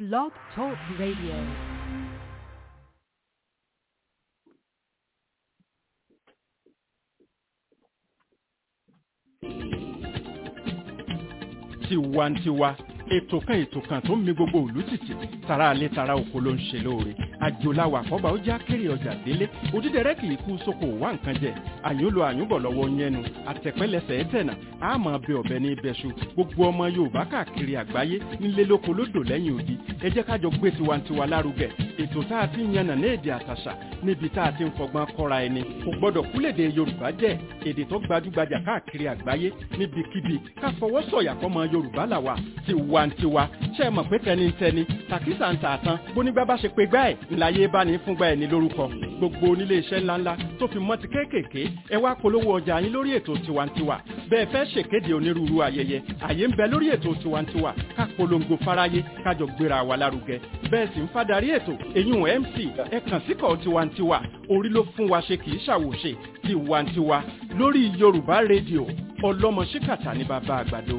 Blog Talk Radio. tiwantiwa ètò kan ètò kan tó ń mi gbogbo òlú tìtì tara alẹ́ tara oko ló ń ṣe lóore àjòláwà àkọ́bà ó já kéré ọjà délé òdídẹrẹ́ kì í kú sóko wá nǹkan jẹ àyùn lo àyùn bọ̀ lọ́wọ́ yẹnu àtẹ̀pẹ́lẹsẹ̀ ẹ̀tẹ̀nà àmọ́ bẹ ọ̀bẹ ní ibẹ̀ṣu gbogbo ọmọ yorùbá káàkiri àgbáyé nílé lóko lódò lẹ́yìn odi ẹ jẹ́ kájọ gbé tiwantiwa lárugẹ ètò tá a ti ń yànnà ní èdè àtàṣà níbi tá a ti ń fọgbọ́n kọ́ra ẹni kò gbọ́dọ̀ kúlèdè yorùbá jẹ́ èdè tó gbajúgbajà káàkiri àgbáyé níbikíbi ká fọwọ́ sọ̀yà fọmọ yorùbá làwà tiwantiwa ṣe é mọ̀ pé tẹnitẹni tàkísà ń tààtàn bónígbà bá ṣe pé gbá ẹ̀ ńláyé bá ní fúngbà ẹ̀ ní lórúkọ gbogbo onílé iṣẹ́ ńláńlá tó fi mọ́ ti kéékèèké ẹ wá polówó ọjà yín lórí ètò tiwantiwa bẹ́ẹ̀ fẹ́ ṣèkéde onírúurú ayẹyẹ àyè ń bẹ lórí ètò tiwantiwa ká polongo fáráyé kájọ gbéra wa lárugẹ bẹ́ẹ̀ sì ń fadarí ètò èyún mc ẹ kàn síkọ̀ tiwantiwa orí ló fún wa ṣe kì í ṣàwòṣe tiwantiwa lórí yorùbá rédíò ọlọ́mọ ṣíkàtà ní bàbá àgbàdo.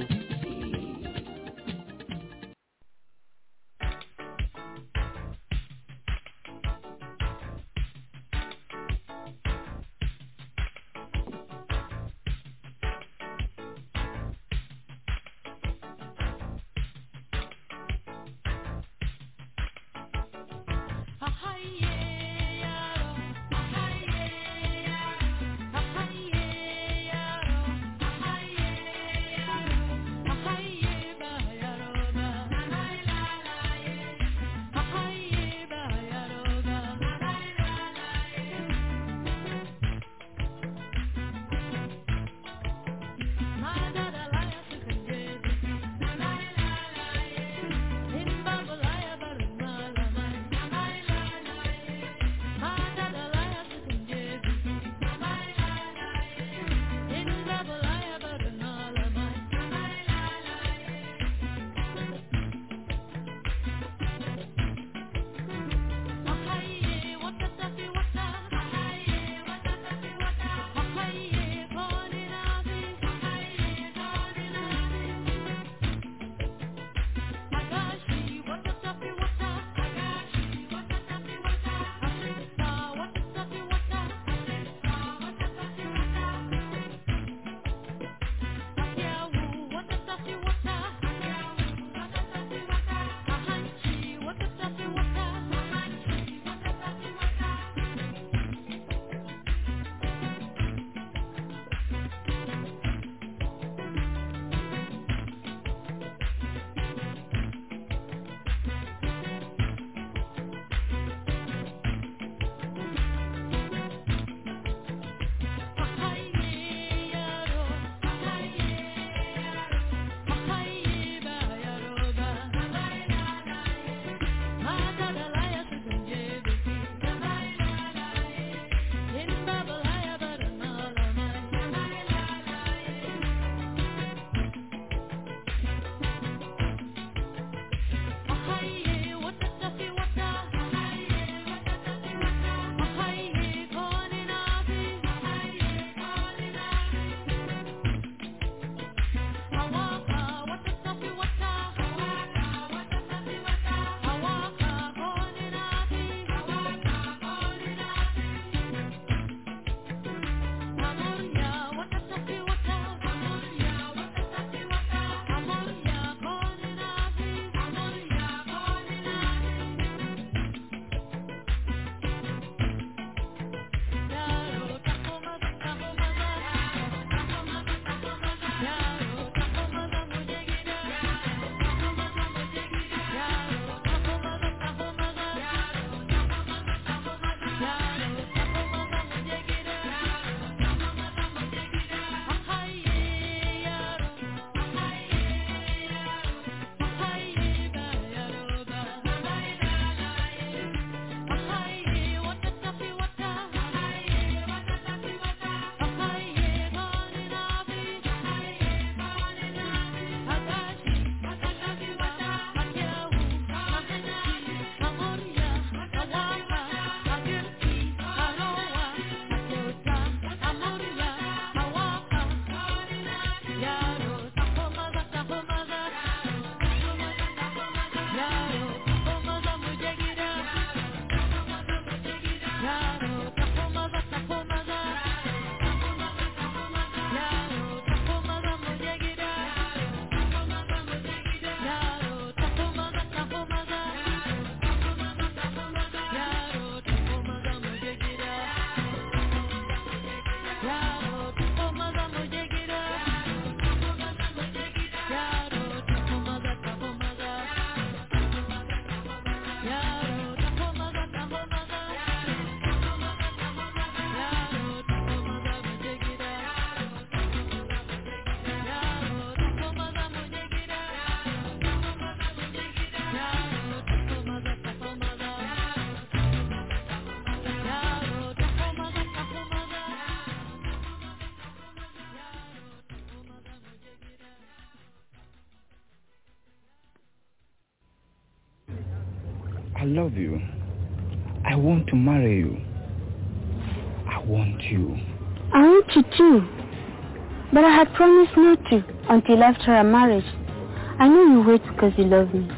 I love you. I want to marry you. I want you. I want you too. But I had promised not to until after our marriage. I know you wait because you love me.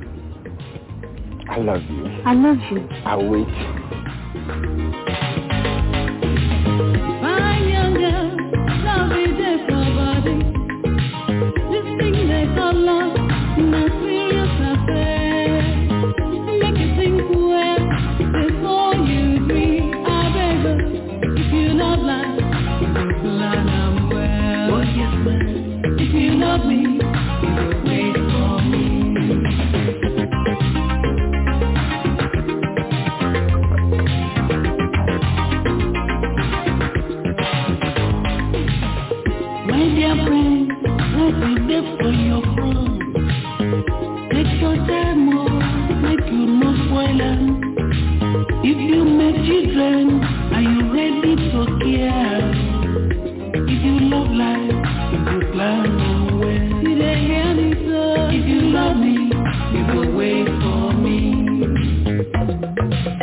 I love you. I love you. I wait. Fine young girl, love is there for body. This thing they call love, na serious affair. Make you think well before you dream. I beg you, if you love life, you go plan am well. Oh yes, man. If you love me, you go wait for me. My dear friend, let me there for your front. Take your time, oh, make you no spoil am. If you make children, are you ready to care? If you love life, you go plan am well. You dey hear me so? If you love me, you go wait for me.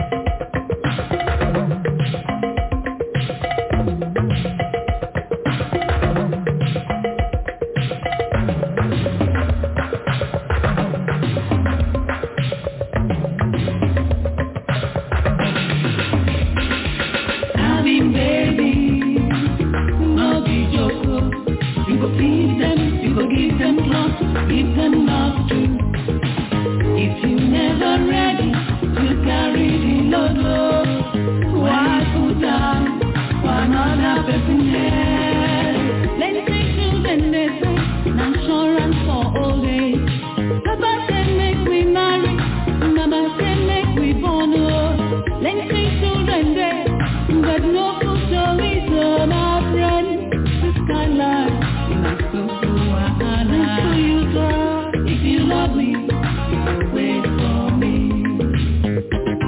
Having baby, no be joke. oh. You go feed them, you go give them clothes, give them love too. If you never ready to carry the load, oh, why put down for another person head? Let's take children, they say, an insurance for old age. Papa say make we marry, Mama say make we born, oh. Let's take children, they but no food to eat, oh, my friend. This kind life, not so so wahala. So you girl, if you love me, you will wait for me.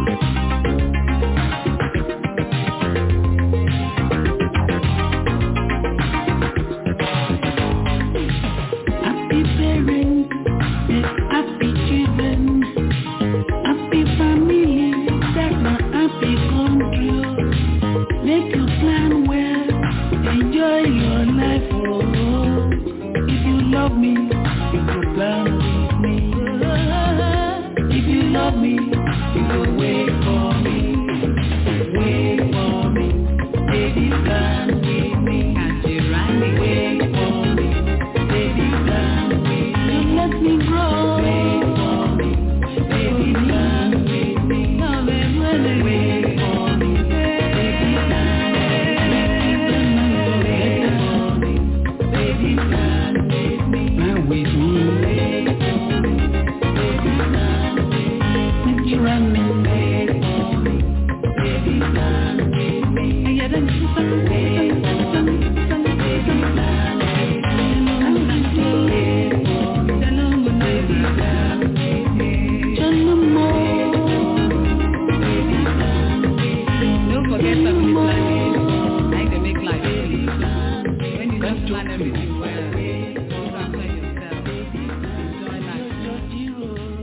Happy parents, make happy children. Happy family, that's my happy country. oh. Make you plan well, enjoy your life. Oh, if you love me, you go plan with me. If you love me, you go wait for me. Wait for me, baby, plan with me. Wait for me, baby, plan with me. You let me grow. Wait for me, baby, plan with me. Wait for me, baby, plan with me. Baby, plan with me. Plan with me. Wait for me, baby, plan with me. Make you run me. Wait for me, baby, plan with me. Yeah, then you wait for me, baby, plan with me. I'm not wait for me, baby, plan with me. Geronimo, baby, plan with me. Don't forget family planning. Like they make life easy. When you just plan everything well, you transfer yourself. Enjoy life.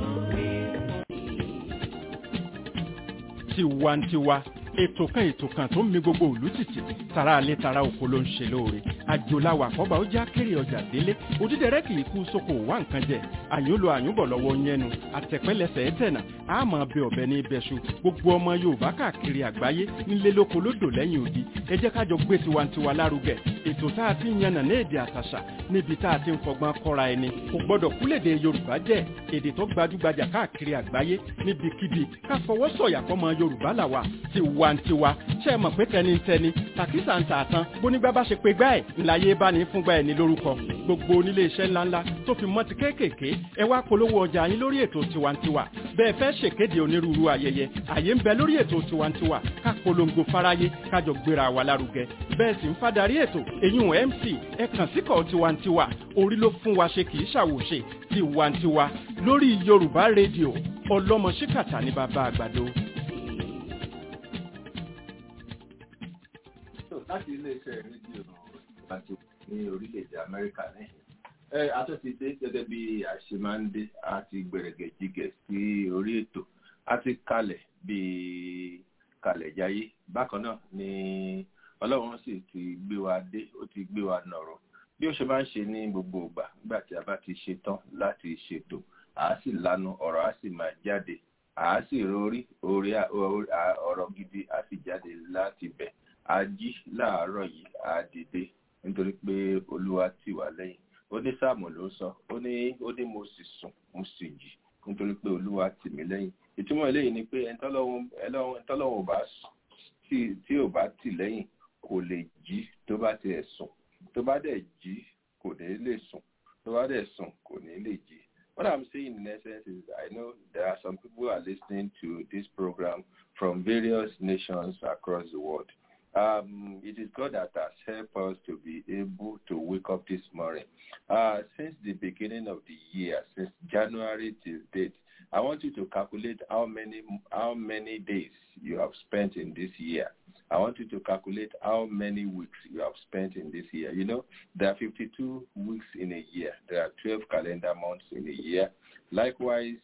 tiwantiwa ètò kan ètò kan tó ń mi gbogbo òlú tìtì tara alẹ́ tara oko ló ń ṣe lóore àjòláwà àkọ́bà ó já kéré ọjà délé òdídẹrẹ́ kì í kú sóko wá nǹkan jẹ àyúnlò àyúnbọ̀ lọ́wọ́ yẹnu àtẹ̀pẹ́lẹsẹ̀ ẹ̀tẹ̀nà àmọ́ bẹ ọ̀bẹ ní ibẹ̀ṣu gbogbo ọmọ yorùbá káàkiri àgbáyé nílé lóko lódò lẹ́yìn odi ẹ jẹ́ kájọ gbé tiwantiwa lárugẹ ètò tá a ti ń yànnà ní èdè àtàṣà níbi tá a ti ń fọgbọ́n kọ́ra ẹni kò gbọ́dọ̀ kúlèdè yorùbá jẹ́ èdè tó gbajúgbajà káàkiri àgbáyé níbikíbi ká fọwọ́ sọ̀yà fọmọ yorùbá làwà tiwantiwa ṣe é mọ̀ pé tẹnitẹni tàkísà ń tà tán bónígbà bá ṣe pé gbá ẹ̀ ńláyé bá ní fúngbà ẹ̀ ní lórúkọ gbogbo onílé iṣẹ́ ńláńlá tó fi mọ́ ti kéékèèké ẹ wá polówó ọjà yín lórí ètò tiwantiwa bẹ́ẹ̀ fẹ́ ṣèkéde onírúurú ayẹyẹ àyè ń bẹ lórí ètò tiwantiwa ká polongo fáráyé kájọ gbéra wa lárugẹ bẹ́ẹ̀ sì ń fadarí ètò èyún mc ẹ kàn síkọ̀ tiwantiwa orí ló fún wa ṣe kì í ṣàwòṣe tiwantiwa lórí yorùbá rédíò ọlọ́mọ ṣíkàtà ní bàbá àgbàdo. So, láti iléeṣẹ́ rédíò àti ní orílẹ̀-èdè Amẹ́ríkà ní. Ẹ atún ti dé gẹ́gẹ́ bí àṣemándé àti gbẹ̀rẹ̀gẹ̀jigẹ̀ sí orí ètò a ti kalẹ̀ bíi kalẹ̀ jayé bákan náà ni ọlọ́run sì ti gbé wa dé ó ti gbé wa nọ̀rọ̀ bí ó ṣe máa ń ṣe ní gbogbo ìgbà nígbà tí a bá ti ṣe tán láti ṣètò àá sì lanu ọ̀rọ̀ á sì máa jáde àá sì rorí orí ọ̀rọ̀ gidi á sì jáde láti bẹ̀ a jí láàárọ̀ yìí a dìde nítorí pé olúwa tì wá lẹ́yìn ó ní sáàmù ló sọ ó ní ó ní mo sì sùn mo sì jí nítorí pé olúwa tì mí lẹ́yìn ìtumọ̀ eléyìí ni pé ẹ̀ńtọ́lọ́wọ̀n bá tí ò bá tì lẹ́yìn kò lè jí tó bá tiẹ̀ sùn tó bá dẹ̀ jí kò ní lè sùn tó bá dẹ̀ sùn kò ní lè jí. What I'm saying in essence is I know there are some people who are listening to this program from various nations across the world. Um, it is God that has helped us to be able to wake up this morning. Uh, since the beginning of the year, since January till date, I want you to calculate how many how many days you have spent in this year. I want you to calculate how many weeks you have spent in this year. You know, there are 52 weeks in a year. There are 12 calendar months in a year. Likewise,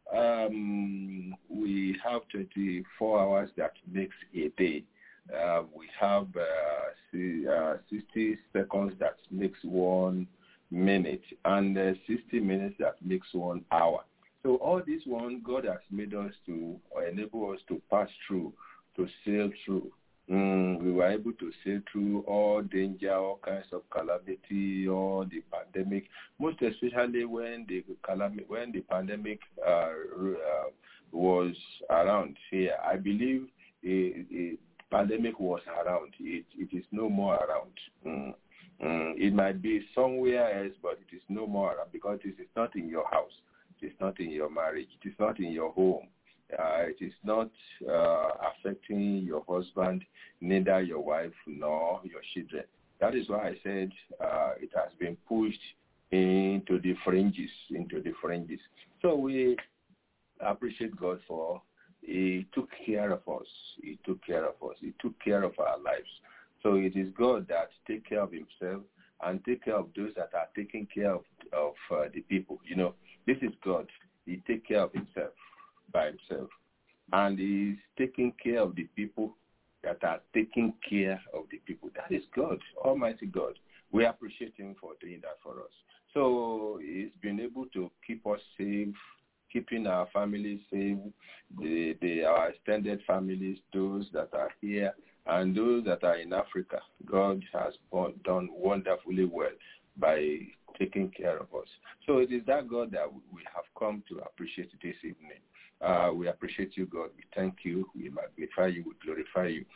um, we have 24 hours that makes a day. Uh, we have uh, see, uh, 60 seconds that makes one minute and 60 minutes that makes one hour. So all this one, God has made us to enable us to pass through, to sail through. Mm, we were able to sail through all danger, all kinds of calamity, all the pandemic. Most especially when the calamity, when the pandemic uh, uh, was around here, I believe a, a pandemic was around. It, it is no more around. Mm. Mm. It might be somewhere else, but it is no more around because it is not in your house. It is not in your marriage. It is not in your home. Uh, it is not uh, affecting your husband, neither your wife nor your children. That is why I said uh, it has been pushed into the fringes, into the fringes. So we appreciate God for He took care of us. He took care of us. He took care of our lives. So it is God that take care of Himself and take care of those that are taking care of of the people. You know, this is God. He take care of Himself by himself. And he's taking care of the people that are taking care of the people. That is God, Almighty God. We appreciate him for doing that for us. So he's been able to keep us safe, keeping our families safe, the, the, our extended families, those that are here, and those that are in Africa. God has done wonderfully well by taking care of us. So it is that God that we have come to appreciate this evening. Uh, we appreciate you, God. We thank you. We magnify you. We glorify you.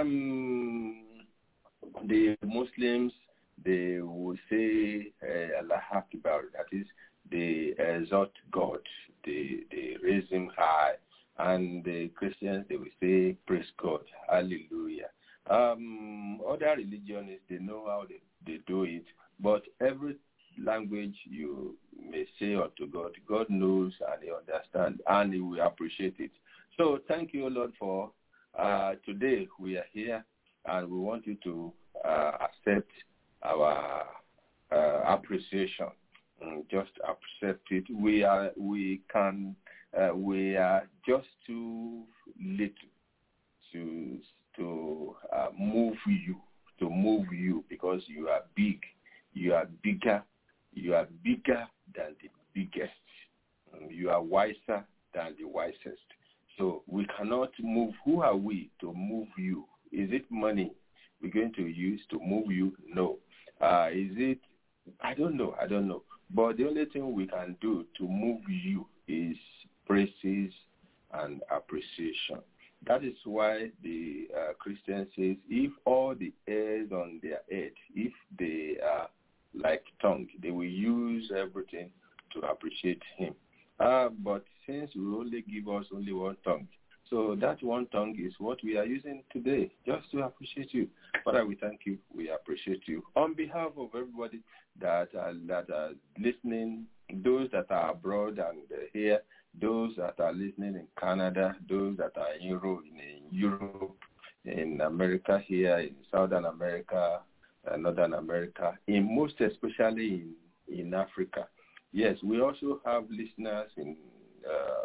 Um, the Muslims, they will say uh, Allah Akbar. That is, they exalt God. They, they raise him high. And the Christians, they will say, praise God. Hallelujah. Um, other religions, they know how they, they do it. But every language you may say unto God, God knows and He understands and He will appreciate it. So thank you, Lord, for uh, today we are here and we want you to uh, accept our uh, appreciation. Mm, just accept it. We are, we can, we are just too little to to move you, to move you because you are big. You are bigger you are bigger than the biggest. You are wiser than the wisest. So we cannot move. Who are we to move you? Is it money we're going to use to move you? No. Uh, is it? I don't know. I don't know. But the only thing we can do to move you is praises and appreciation. That is why the uh, Christian says, if all the hairs on their head, if they are like tongue. They will use everything to appreciate him. Uh, but since we only give us only one tongue, so that one tongue is what we are using today, just to appreciate you. Father, we thank you. We appreciate you. On behalf of everybody that are, that are listening, those that are abroad and here, those that are listening in Canada, those that are in Europe, in Europe, in America here, in Southern America, uh, Northern America, in most especially in, in Africa. Yes, we also have listeners in uh,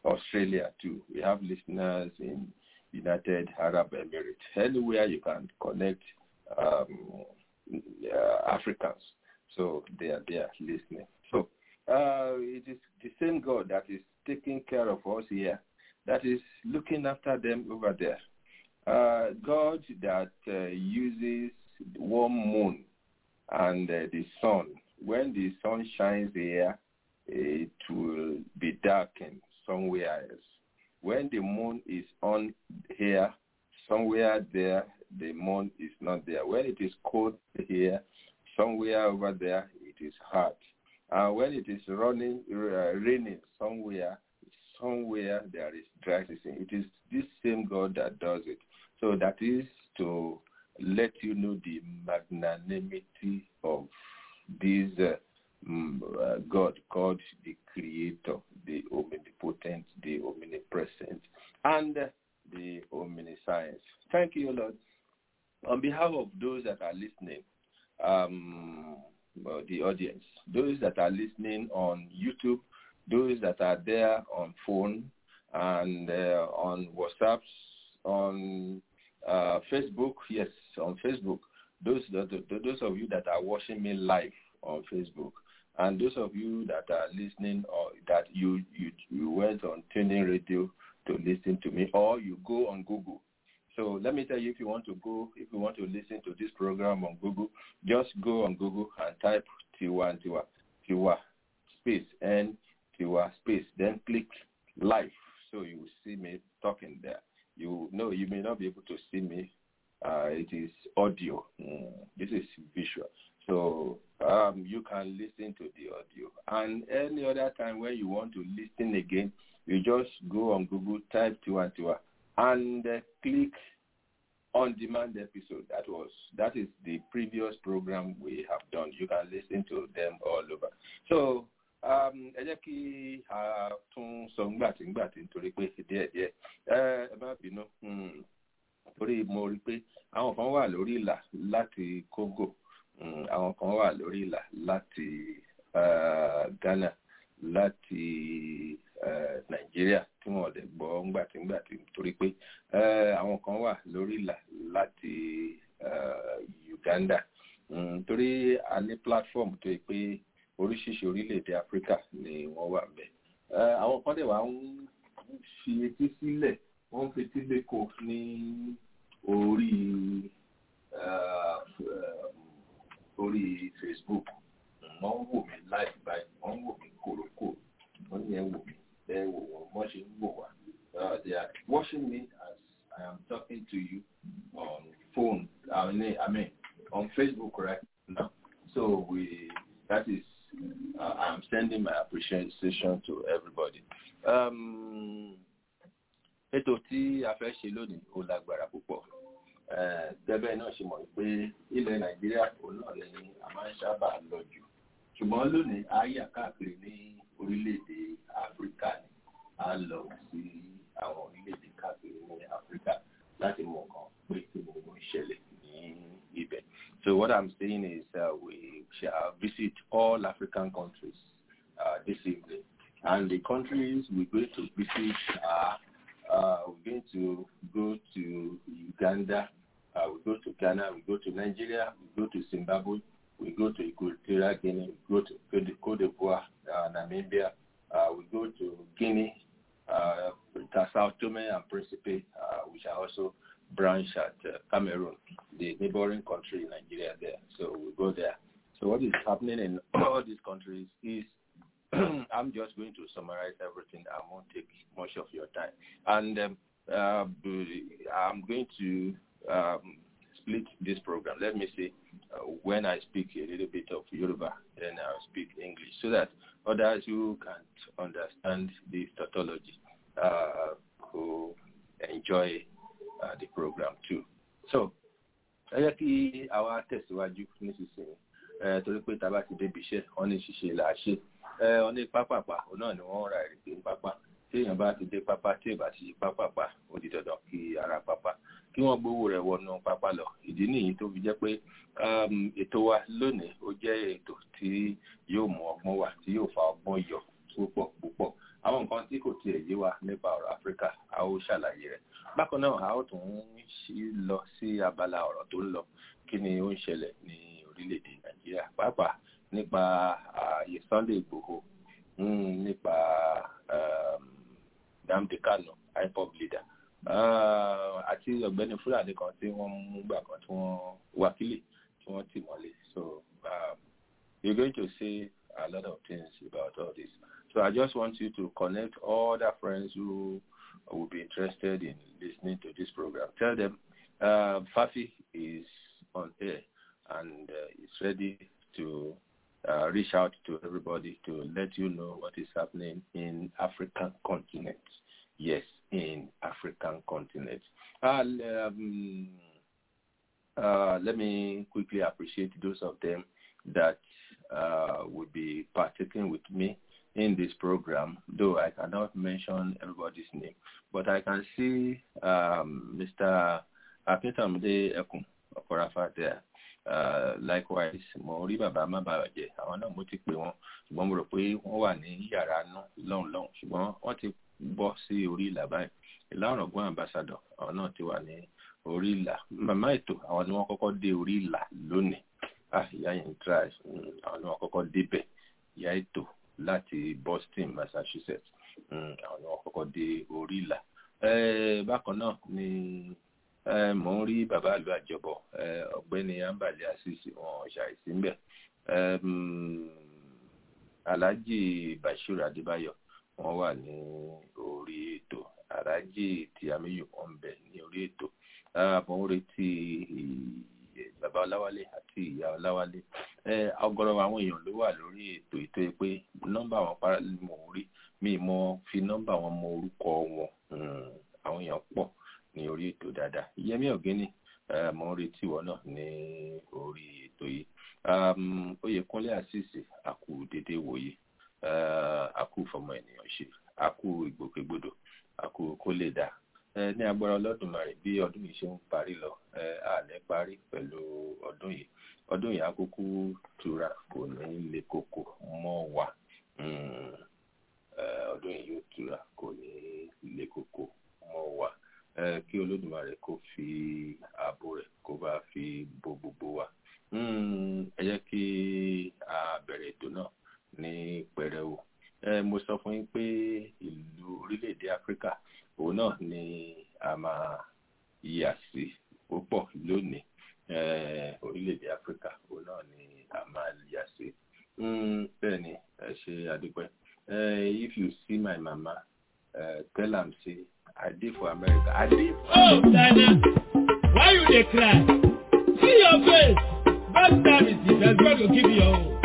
Australia too. We have listeners in United Arab Emirates. Anywhere you can connect um, uh, Africans, so they are there listening. So uh, it is the same God that is taking care of us here, that is looking after them over there. Uh, God that uh, uses warm moon and uh, the sun. When the sun shines here, it will be darkened somewhere else. When the moon is on here, somewhere there, the moon is not there. When it is cold here, somewhere over there, it is hot. And when it is running, uh, raining somewhere, somewhere there is dry season. It is this same God that does it. So that is to let you know the magnanimity of this uh, mm, uh, God called the Creator, the omnipotent, the omnipresent, and uh, the omniscience. Thank you, Lord. On behalf of those that are listening, um, well, the audience, those that are listening on YouTube, those that are there on phone and uh, on WhatsApp, on uh, Facebook, yes, on Facebook, those that, those of you that are watching me live on Facebook, and those of you that are listening or that you you, you went on tuning radio to listen to me, or you go on Google. So let me tell you, if you want to go, if you want to listen to this program on Google, just go on Google and type Tiwa and Tiwa, Tiwa space and Tiwa space, then click live, so you will see me talking there. You know, you may not be able to see me. Uh, it is audio. Mm, this is visual. So um, you can listen to the audio. And any other time when you want to listen again, you just go on Google, type Tiwa Tiwa, and uh, click on demand episode. That was that is the previous program we have done. You can listen to them all over. So ẹ jẹ́ kí a tún sọ ńgbàtí ńgbàtí nítorí pé díẹ̀ díẹ̀ ẹ má bínú torí mo rí pé àwọn kan wà lórí ìlà láti Congo àwọn kan wà lórí ìlà láti Ghana láti Nàìjíríà tí wọn lè gbọ́ ńgbàtí ńgbàtí torí pé àwọn kan wà lórí ìlà láti Uganda torí a ní platform tó yẹ pé oríṣiríṣi orílẹ̀-èdè áfíríkà ni wọ́n wà ńbẹ̀. àwọn kan dẹ̀ wá ń fi etí sílẹ̀ wọ́n ń fetí lẹ́kọ̀ọ́ ní orí orí facebook wọ́n ń wò mí láì báyìí wọ́n ń wò mí kòrókò wọ́n yẹn wò mí bẹ́ẹ̀ wò wọ́n wọ́n ṣe ń wò wá. they are watching me as I am talking to you on phone I mean, I mean on Facebook right now. So we that is uh, I'm sending my appreciation to everybody. Um, ètò tí a fẹ́ ṣe lónìí ó lágbára púpọ̀. Gẹ́gẹ́ náà ṣe mọ̀ pé ilẹ̀ Nàìjíríà òun náà ni a máa ń sábà lọ jù. Ṣùgbọ́n lónìí a yà káàkiri ní orílẹ̀-èdè Áfíríkà ni a lọ sí àwọn orílẹ̀-èdè káàkiri ní Áfíríkà láti mọ̀ nǹkan pé kí ni ó ń ṣẹlẹ̀ ní ibẹ̀. So what I'm saying is uh, we shall visit all African countries uh, this evening. And the countries we're going to visit are, uh, we're going to go to Uganda, uh, we go to Ghana, we go to Nigeria, we go to Zimbabwe, we go to Equatorial Guinea, we go to Cote d'Ivoire, uh, Namibia, uh, we go to Guinea, uh, Sao Tome and Principe, uh, which are also branch at uh, Cameroon, the neighboring country in Nigeria there. So we go there. So what is happening in all these countries is I'm just going to summarize everything. I won't take much of your time. And um, uh, I'm going to um, split this program. Let me see uh, when I speak a little bit of Yoruba, then I'll speak English so that others who can't understand this tautology uh, who enjoy uh, the program too. So, ẹ jẹ́ kí àwa tẹ̀síwájú nísinsìnyí torí pé tá a bá ti débi iṣẹ́ wọ́n ní ṣíṣe là á ṣe wọ́n ní pápápá òun náà ni wọ́n ra èrè pé pápá tí èèyàn bá ti dé pápá tí èèyàn bá ti pápápá ó di dandan kí ara pápá kí wọ́n gbowó rẹ̀ wọnú pápá lọ ìdí nìyí tó fi jẹ́ pé ètò wa lónìí ó jẹ́ ètò tí yóò mú ọgbọ́n wá tí yóò fa ọgbọ́n yọ púpọ̀ púpọ̀ àwọn nǹkan tí kò tiẹ̀ yé wa nípa ọ̀rọ̀ áfíríkà a ó ṣàlàyé rẹ̀ bákan náà a ó tún lọ sí abala ọ̀rọ̀ tó ń lọ kí ni ó ń ṣẹlẹ̀ ní orílẹ̀-èdè nàìjíríà pàápàá nípa ààyè sunday igbòho nípa Nnamdi Kanu ipob leader àti ọ̀gbẹ́ni fúlàní kan tí wọ́n mú gbà kan tí wọ́n wákìlì tí wọ́n tì mọ́lé so um, you're going to see a lot of things about all this so I just want you to connect all the friends who will be interested in listening to this program tell them uh, Fafi is on air and uh, is ready to uh, reach out to everybody to let you know what is happening in African continent. Yes, in African continent. Uh, um, uh, let me quickly appreciate those of them that uh, will be partaking with me in this program, though I cannot mention everybody's name. But I can see um, Mr. Akintamide Ekun Okorafa there. Uh, likewise mo rí bàbá má bàbá jẹ àwọn náà mo ti pè wọn ṣùgbọ́n mo rò pé wọ́n wà ní yàrá náà lọ́hùn lọ́hùn ṣùgbọ́n wọ́n ti bọ́ sí orí ìlà báyìí ìlà ọ̀rọ̀gbọ́n ambassador àwọn náà ti wà ní orí ìlà màmá ètò àwọn ni wọ́n kọ́kọ́ dé orí ìlà lónìí ah ìyá yẹn try àwọn ni wọ́n kọ́kọ́ débẹ̀ ìyá ètò láti Boston Massachusetts àwọn ni wọ́n kọ́kọ́ dé orí ìlà bákan náà ni mò ń rí bàbá àlú àjọbọ ọ̀gbẹ́ni ambali asisi wọn ṣàìsí ń bẹ alhaji bashir adébáyọ̀ wọ́n wà ní orí ètò alhaji tiamiyu wọ́n ń bẹ ní orí ètò mò ń retí bàbá ọláwálé àti ìyá ọláwálé ọ̀gọ̀rọ̀ àwọn èèyàn ló wà lórí ètò ètò yìí pé nọ́mbà wọn para mò ń rí mi mọ fi nọ́mbà wọn mọ orúkọ wọn àwọn èèyàn pọ̀ ní orí ètò dáadáa yẹmí ọ̀gẹ́ni mo ń retí wọn náà ní orí ètò yìí oyèkúnlé àṣìṣe àkú dédé wòye àkú fọmọ ènìyàn ṣe àkú ìgbòkègbodò àkú kó lè dá ní agbára ọlọ́dúnmarè bí ọdún yìí ṣe ń parí lọ àlẹ́ parí pẹ̀lú ọdún yìí ọdún yìí àkókò tura kò ní le koko mọ́ wa ọdún yìí yóò tura kò ní le koko mọ́ wa kí olódùmarè kó fi ààbò rẹ̀ kó bá fi bo gbogbo wa ẹ jẹ́ kí a bẹ̀rẹ̀ ètò náà ní pẹrẹwu mo sọ fún yín pé ìlú orílẹ̀-èdè áfíríkà òun náà ni a máa yà sí púpọ̀ lónìí orílẹ̀-èdè áfíríkà òun náà ni a máa yà sí bẹ́ẹ̀ ni ẹ ṣe àdúpẹ́ if you see my mama uh, tell am say I dey for America. I dey for Oh, Dana, why you dey cry? See your face. Bad charity, that's God go give you your own.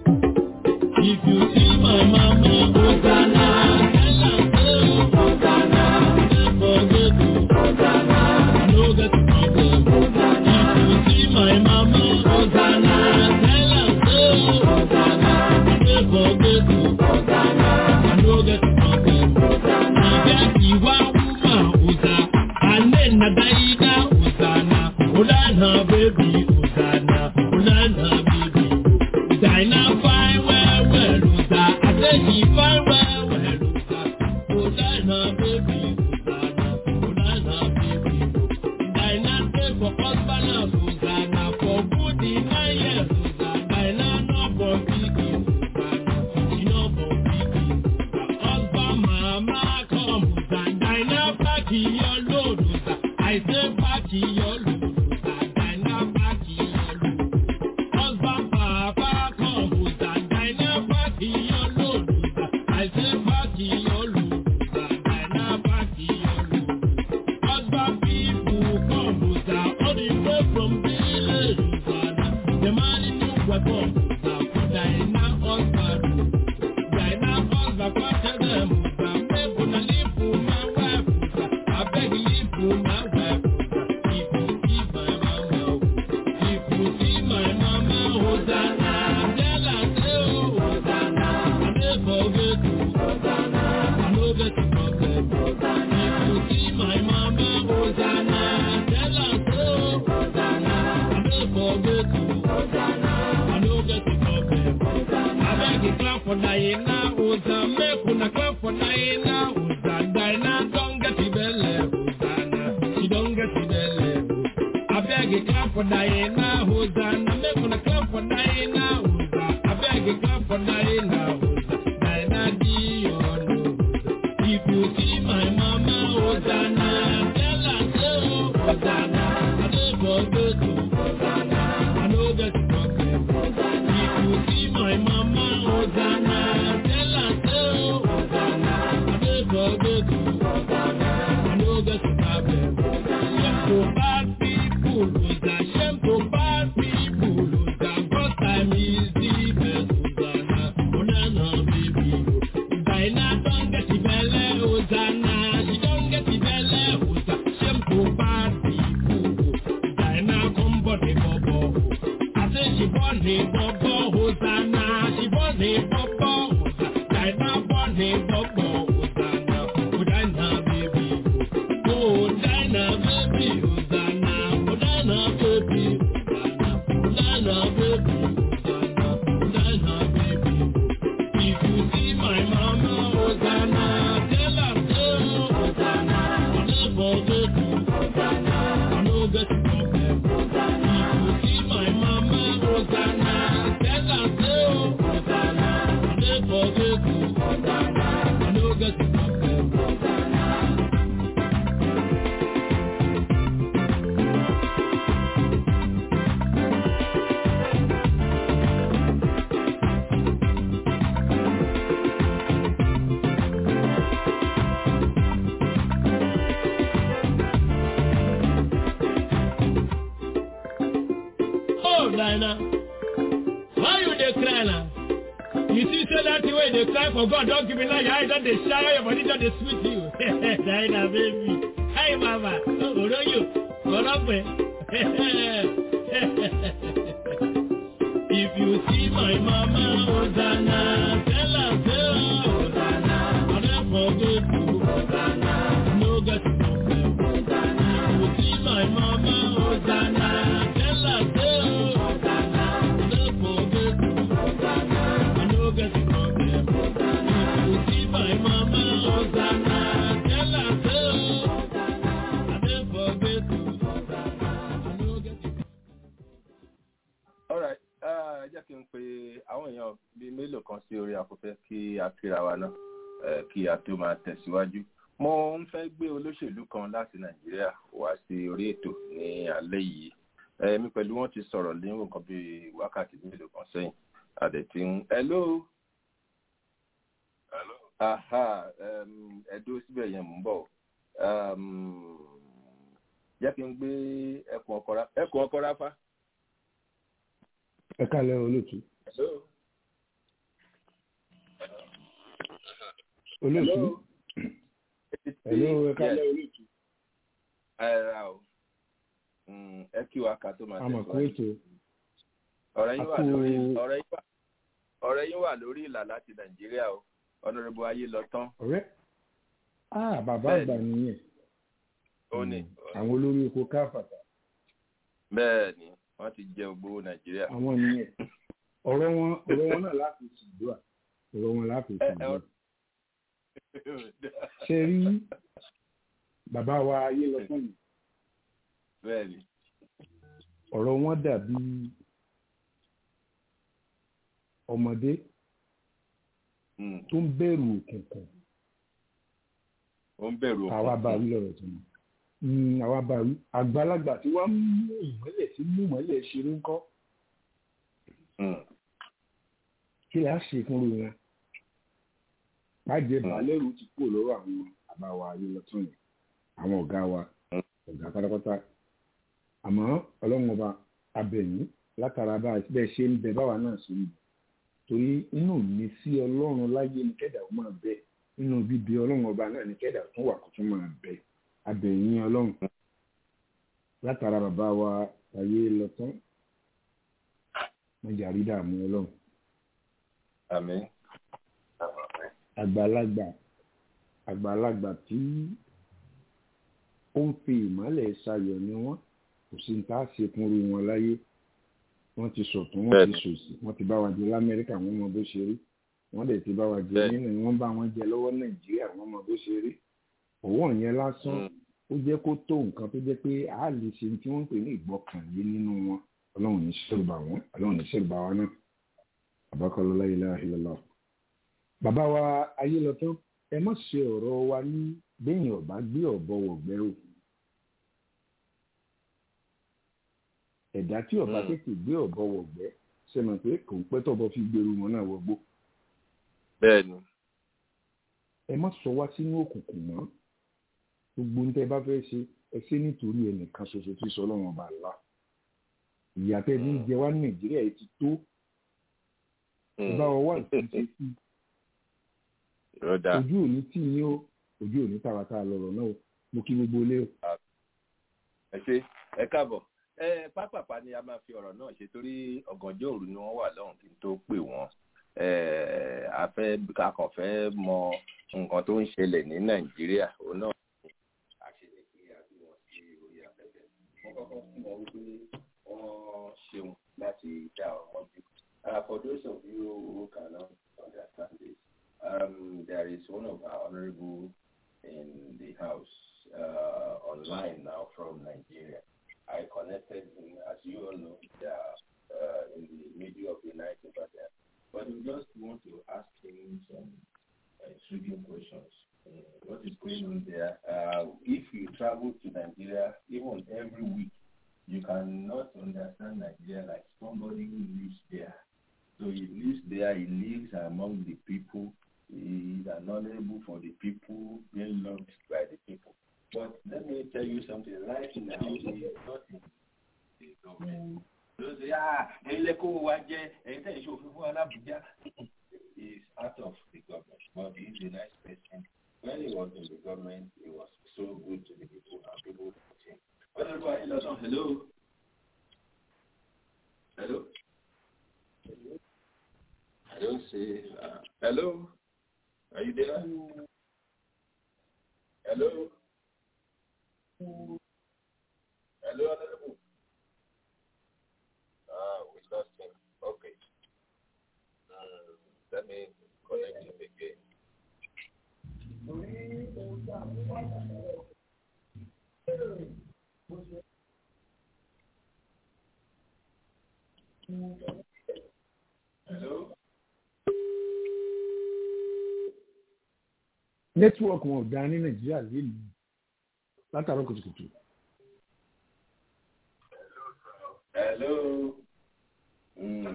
If you see my mama, Hosanna, tell am say, Hosanna, don't forget to, Hosanna, no get problem, Hosanna. If you see my mama, Hosanna, tell am say, Hosanna, don't forget to, Hosanna, no get problem, Hosanna. Ìwà wúmà ọ̀sà, alẹ́ nàdáyídá ọ̀sànà, ọ̀lànà bèbí ọ̀sànà, ọ̀lànà bèbí. Ìdáiná fáin wẹ́wẹ́ lùsà, àtẹ̀jì fáin wẹ́wẹ́ lùsà, ọ̀lànà bèbí ọ̀sànà, ọ̀lànà bèbí. Ìdáiná stay for husband and ọ̀sànà, for good in nine years ọ̀sà, ìdáiná no born pikin ọ̀sànà, e no born pikin. Husband mama come ọ̀sànà, ìdáiná pack your load ọ̀sà, I say pack your load ọ̀sà, ìdáiná pack your load. Husband papa come ọ̀sànà, ìdáiná pack your load ọ̀sà, I say pack your load ọ̀sà, ìdáiná pack your load. Husband people come ọ̀sà, all the way from village ọ̀sànà, the man in new weapon ọ̀sà, for ìdáiná husband. Ìdáiná husband come tell them ọ̀sà, make una leave for my wife ọ̀sà, abeg leave for my wife ọ̀sà, if you see my mama o. If you see my mama, Hosanna, tell her say oh, Hosanna, I dey forget you, Hosanna, I no get the problem, Hosanna. If you see my mama, Hosanna, tell her say oh, Hosanna, I dey forget you, Hosanna, I no get the problem, Hosanna. Abeg you clap for Diana, Hosanna, make una clap for Diana. for Diana, Hosanna. Make una clap for Diana, Hosanna. I beg you clap for Diana, Hosanna. Diana Dion, If you see my mama, Hosanna. Tell her so, Hosanna. I don't forget to, Hosanna. I know that you problem, Hosanna. If you see my mama, Hosanna. Tell her so, Hosanna. I don't forget to, Hosanna. I know that you problem, Shame to bad people, Hosanna. Shame to bad people, Hosanna. First time is the best, Hosanna. Hosanna, baby. Diana don't get the belly, Hosanna. She don't get the belly, Hosanna. Shame to bad people. Diana come body bubble. I say she born a bubble, Hosanna. She born a bubble, Hosanna. Diana born a bubble, Hosanna. Hosanna, baby. Oh, Diana, baby, Hosanna. Hosanna, baby, Hosanna. Hosanna, baby, Hosanna. Hosanna, baby. If you see my mama, Hosanna, tell her so, Hosanna. I never get you, Hosanna. I no get you problem, Hosanna. If you see my mama, Hosanna, tell her so, Hosanna. I never get you, Hosanna. I no get you problem, Hosanna. Oh, Dinah, why you dey cry now? You see, say that way they cry for God, don't give me now your eye, don't they shower your body, don't they sweet you. Dinah, baby. Hi, mama. Oh, oro you. Korope. If you see my mama, Hosanna, tell her, tell her, Hosanna. I never forget you, Hosanna. No get problem, Hosanna. If you see my mama, Hosanna, tell her, tell her, Hosanna. I never forget you, Hosanna. I no get problem, Hosanna. If you see my mama, Hosanna, tell her, tell her, Hosanna. I never forget you, Hosanna. I no get alright ẹ jẹ́ kí n pe àwọn èèyàn bíi mélòó kan sí orí afẹ́fẹ́ kí a kíra wa náà eh, kí a tó máa tẹ̀síwájú mo ń fẹ́ gbé olóṣèlú kan láti nàìjíríà wá sí orí ètò ní alẹ́ yìí èmi pẹ̀lú wọn ti sọ̀rọ̀ ní nǹkan bíi wákàtí mélòó kan sẹ́yìn àdẹ̀tí ń hello aha um, ẹ dúró síbẹ̀ yẹn mò ń bọ̀ um, jẹ́ kí n gbé ẹkùn ọkọ̀ rá- ẹkùn ọkọ̀ ráfá. ẹ kálẹ̀ olóòtú hello. olóòtú hello ẹ kálẹ̀ olóòtú ẹ ra o Mm, ẹ kí wa ká tó máa àmọ̀ kó ètò ọ̀rẹ́ yín wà àkó- lórí ọ̀rẹ́ yín wà ọ̀rẹ́ yín wà lórí ìlà láti nàìjíríà o ọ̀nàrẹ́bù ayé lọ tán ọ̀rẹ́ ah bàbá Bẹ́ẹ̀ni. àgbà nìyẹn ó ní àwọn olórí oko káfàtà bẹ́ẹ̀ ni wọ́n ti jẹ ògbówó nàìjíríà. àwọn nìyẹn ọ̀rọ̀ wọn ọ̀rọ̀ wọn náà láti ṣùgbọ́n ọ̀rọ̀ wọn láti Ẹ- ẹ ṣùgbọ́n ọ- ṣe rí bàbá wa ayé lọ fún mi bẹ́ẹ̀ ni ọ̀rọ̀ wọn dàbí ọmọdé Mm, tó ń bẹ̀rù òkùnkùn ó ń bẹ̀rù àwa òkun. bá wí lọ́rọ̀ tó mọ̀ Mm, àwa bá wí àgbàlagbà tí wọ́n mú ìmọ́lẹ̀ tí mú ìmọ́lẹ̀ ṣeré ń kọ́ Mm, kí la ṣe fún ru wọn bàjẹ́ balẹ̀rù ti kúrò lọ́wọ́ àwọn àbáwá ayé lọ́tún yìí àwọn ọ̀gá wa ọ̀gá pátápátá àmọ́ ọlọ́run ọba abẹ̀yìn látara bá bẹ́ẹ̀ ṣe ń bẹ báwa náà ṣe ń bẹ torí inú mi sí ọlọ́run láyé ní kẹ́dà ó máa bẹ nínú bíbí ọlọ́run ọba náà ní kẹ́dà tún wà kó tún máa bẹ abẹ̀yìn ọlọ́run látara bàbá wa ayé lọ́tún wọ́n jàrí dààmú ọlọ́run àmín. àgbàlagbà àgbàlagbà tí ó ń fi ìmọ́lẹ̀ ṣayọ̀ ni wọ́n kò sí ní tá a ṣe fúnru wọn láyé wọ́n ti sọ̀tún wọ́n ti Bẹ́ẹ̀ni. sòsì wọ́n ti bá wa jẹ lamẹ́ríkà wọ́n mọ bó ṣe rí wọ́n dẹ̀ ti bá wa jẹ Bẹ́ẹ̀ni. nínú wọ́n bá wọn jẹ lọ́wọ́ nàìjíríà wọ́n mọ bó ṣe rí òwò yẹn lásán Mm, ó jẹ́ kó tó nǹkan tó jẹ́ pé a lè ṣe tí wọ́n ń pè ní ìgbọ́kànlé nínú wọn ọlọ́run ní ṣẹ́rùbà wọn ọlọ́run ní ṣẹ́rùbà wa náà àbákọ́lọ́ la ilaha illallah. bàbá wa ayé lọ tán ẹ má ṣe ọ̀rọ̀ wa ní bẹ́yìn ọ̀bá gbé ọ̀bọ wọ̀gbẹ́ o. ẹ̀dá tí ọ̀bá tètè gbé ọ̀bọ wọ̀gbẹ́ ṣe mọ̀ pé kò ń pẹ́ tọ́bọ fi gbèrú wọn náà wọgbó. bẹ́ẹ̀ni. ẹ má sọ wá sínú òkùnkùn mọ́ gbogbo ń tẹ bá fẹ́ ṣe ẹ ṣe nítorí ẹnìkan ṣoṣo tí sọ ọlọ́run ọba àlá ìyá tẹ ní jẹ wá ní nàìjíríà yìí ti tó ẹ bá wọ wá nǹkan ṣe sí ojú òní tí yín ó ojú òní tàwátà lọ̀rọ̀ náà mo kí gbogbo ilé o. ẹ ṣe ẹ káàbọ̀ ẹ pápápá ni a máa fi ọ̀rọ̀ náà ṣe torí ọ̀gànjọ́ òru ni wọ́n wà lọ́hùn kí n tó pè wọ́n a fẹ́ a kàn fẹ́ mọ nǹkan tó ń ṣẹlẹ̀ ní nàìjíríà òun náà àṣẹlẹ̀ pé àbí wọn sí orí afẹ́fẹ́ wọ́n kọ́kọ́ fún wọn wípé wọ́n ṣeun láti dá ọmọ jù. For those of you who cannot understand this, um, there is one of our honorable in the house uh, online now from Nigeria. I connected him, as you all know, they are uh, in the middle of the night over there. But we just want to ask him some uh, intriguing questions. Uh, what is going on there? Uh, if you travel to Nigeria, even every week, you cannot understand Nigeria like somebody who lives there. So he lives there, he lives among the people, he is honorable for the people, being loved by the people. But let me tell you something, right now, he is not in the government. Those say, ah, ẹ̀yin lẹ́kọ̀ọ́ wa jẹ́ ẹ̀yin tẹ̀ ṣe òfin fún alábùjá. He is out of the government, but he is a nice person. When he was in the government, he was so good to the people and people loved him. Honorable Ayélujára, hello. Hello. I don't see. Uh, hello. Are you there? Hello. Hello, Honorable. Ah, we lost him. Okay. Um, let me connect him again. Hello. nẹ́tíwọ́ọ̀kì wọn ò dá ní nàìjíríà lélùú látàrọ́ kùtùkùtù. Hello. Mm.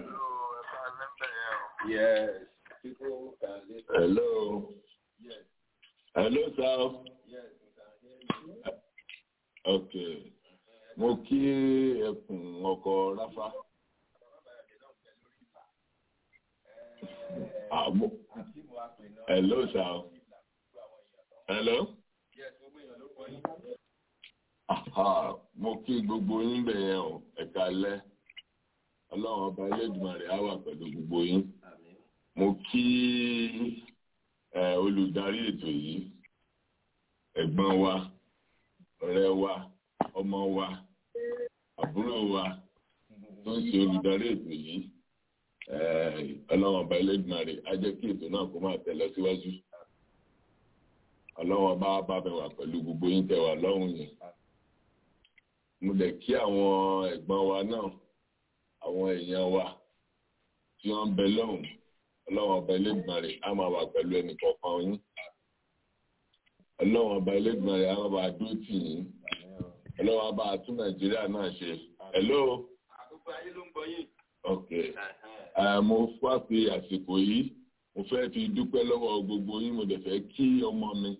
Yes. People can listen. Hello. Yes. Hello, sir. Yes, we can hear you. Okay. Mo kí ẹkùn ọkọ̀ Ráfá. Àmọ́. Hello, sir. Hello. Yes, gbogbo èèyàn ló gbọ́ yín. Aha, mo kí gbogbo yín bẹ̀ yẹn o, ẹ̀ka alẹ́. Ọlọ́run ọba Elédùmarè á wà pẹ̀lú gbogbo yín. Àmín. Mo kí ẹ, olùdarí ètò yìí, ẹ̀gbọ́n wa, ọ̀rẹ́ wa, ọmọ wa, àbúrò wa tó ń ṣe olùdarí ètò yìí. Ẹ, Ọlọ́run ọba Elédùmarè á jẹ́ kí ètò náà kó máa tẹ̀ lọ síwájú. Ọlọ́run ọba á bá mi wà pẹ̀lú gbogbo yín tẹ́ wà lọ́hùn yẹn mo dẹ̀ kí àwọn ẹ̀gbọ́n wa náà àwọn èèyàn wa tí wọ́n ń bẹ lọ́hùn ọlọ́run ọba Elédùmarè á máa wà pẹ̀lú ẹnì kọ̀ọ̀kan yín ọlọ́run ọba Elédùmarè á máa bá a dúró tì yín ọlọ́run ọba àtún nàìjíríà náà ṣe hello Àkókò ayé ló ń gbọ́ yín. ok uh, mo wá fi àsìkò yìí mo fẹ́ fi dúpẹ́ lọ́wọ́ gbogbo yín mo dẹ̀ fẹ́ kí ọmọ mi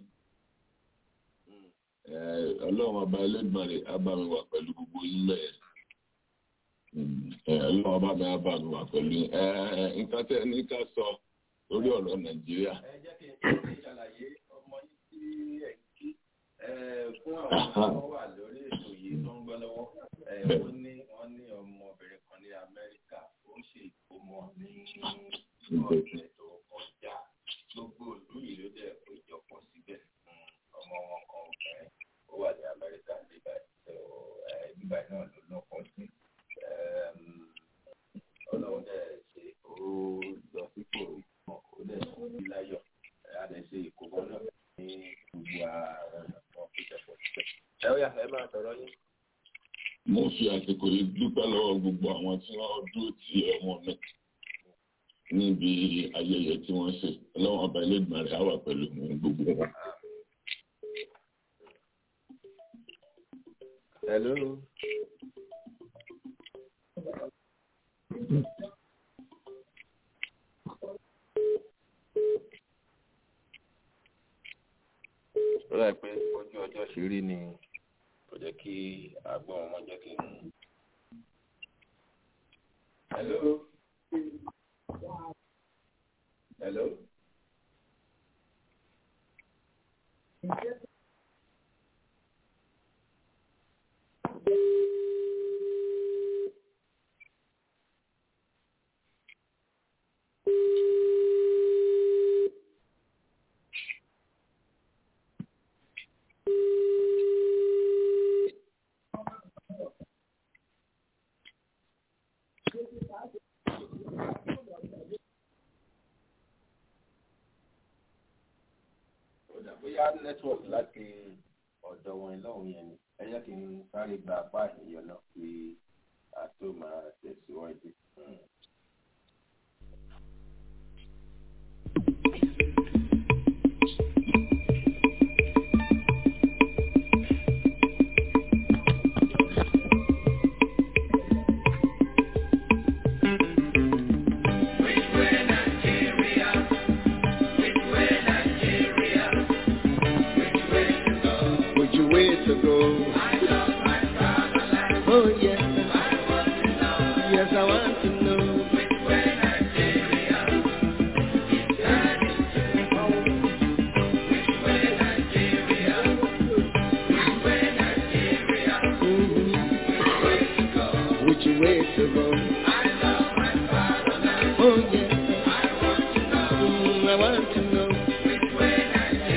Eh, ọlọ́run ọba Elédùmarè á bá mi wà pẹ̀lú gbogbo yín bẹ́ẹ̀ ọlọ́run ọba mi á bá mi wà pẹ̀lú yín Eh, nǹkan tẹ́ ẹ ní ká sọ lórí ọ̀rọ̀ nàìjíríà Ẹ jẹ́ kí n ṣe ṣàlàyé ọmọ yín tí ẹ̀ ń kí Eh, fún àwọn tí wọ́n wà lórí ètò yìí tó ń gbọ́ lọ́wọ́. Eh, Wọ́n ní wọ́n ní ọmọbìnrin kan ní Amẹ́ríkà ó ń ṣe ìkómọ ní ọ̀sẹ̀ tó kọjá. Gbogbo ìlú yìí ló dẹ̀ péjọpọ̀ síbẹ̀. Mm, Ọmọ wọn kan obìnrin ó wà ní Amẹ́ríkà nígbà tó nígbà náà ló lọ́kọ̀ sí. Em, Ọlọ́run dẹ̀ ṣe ó lọ sípò ìmọ̀ ó dẹ̀ sọ sí láyọ̀. A lè ṣe ìkómọ náà ní gbogbo àwọn ọ̀nà kan péjọpọ̀ síbẹ̀. ẹ ó yà ẹ máa sọ̀rọ̀ yín. mo fi àsìkò yìí dúpẹ́ lọ́wọ́ gbogbo àwọn tí wọ́n dúró ti ẹ̀wọ̀n mi níbi ayẹyẹ tí wọ́n ṣe ọlọ́wọ́n ọba ẹlẹ́gbọ̀n rẹ̀ á wà pẹ̀lú gbogbo wọn. hello. ó rà pé ojú ọjọ́ ṣe rí ni kò jẹ́ kí àgbọ̀n ọmọ jẹ́ kí n. hello. hello. bóyá network láti ọ̀dọ̀ wọn lọ́hùn yẹn ni ẹ jẹ́ kí n sáré gba apá ènìyàn náà kí a tó máa tẹ̀síwájú. Which way to go? Oh yes. Yes, I want to know. Mhm. Which way to go? Oh yes. Mm, I want to know.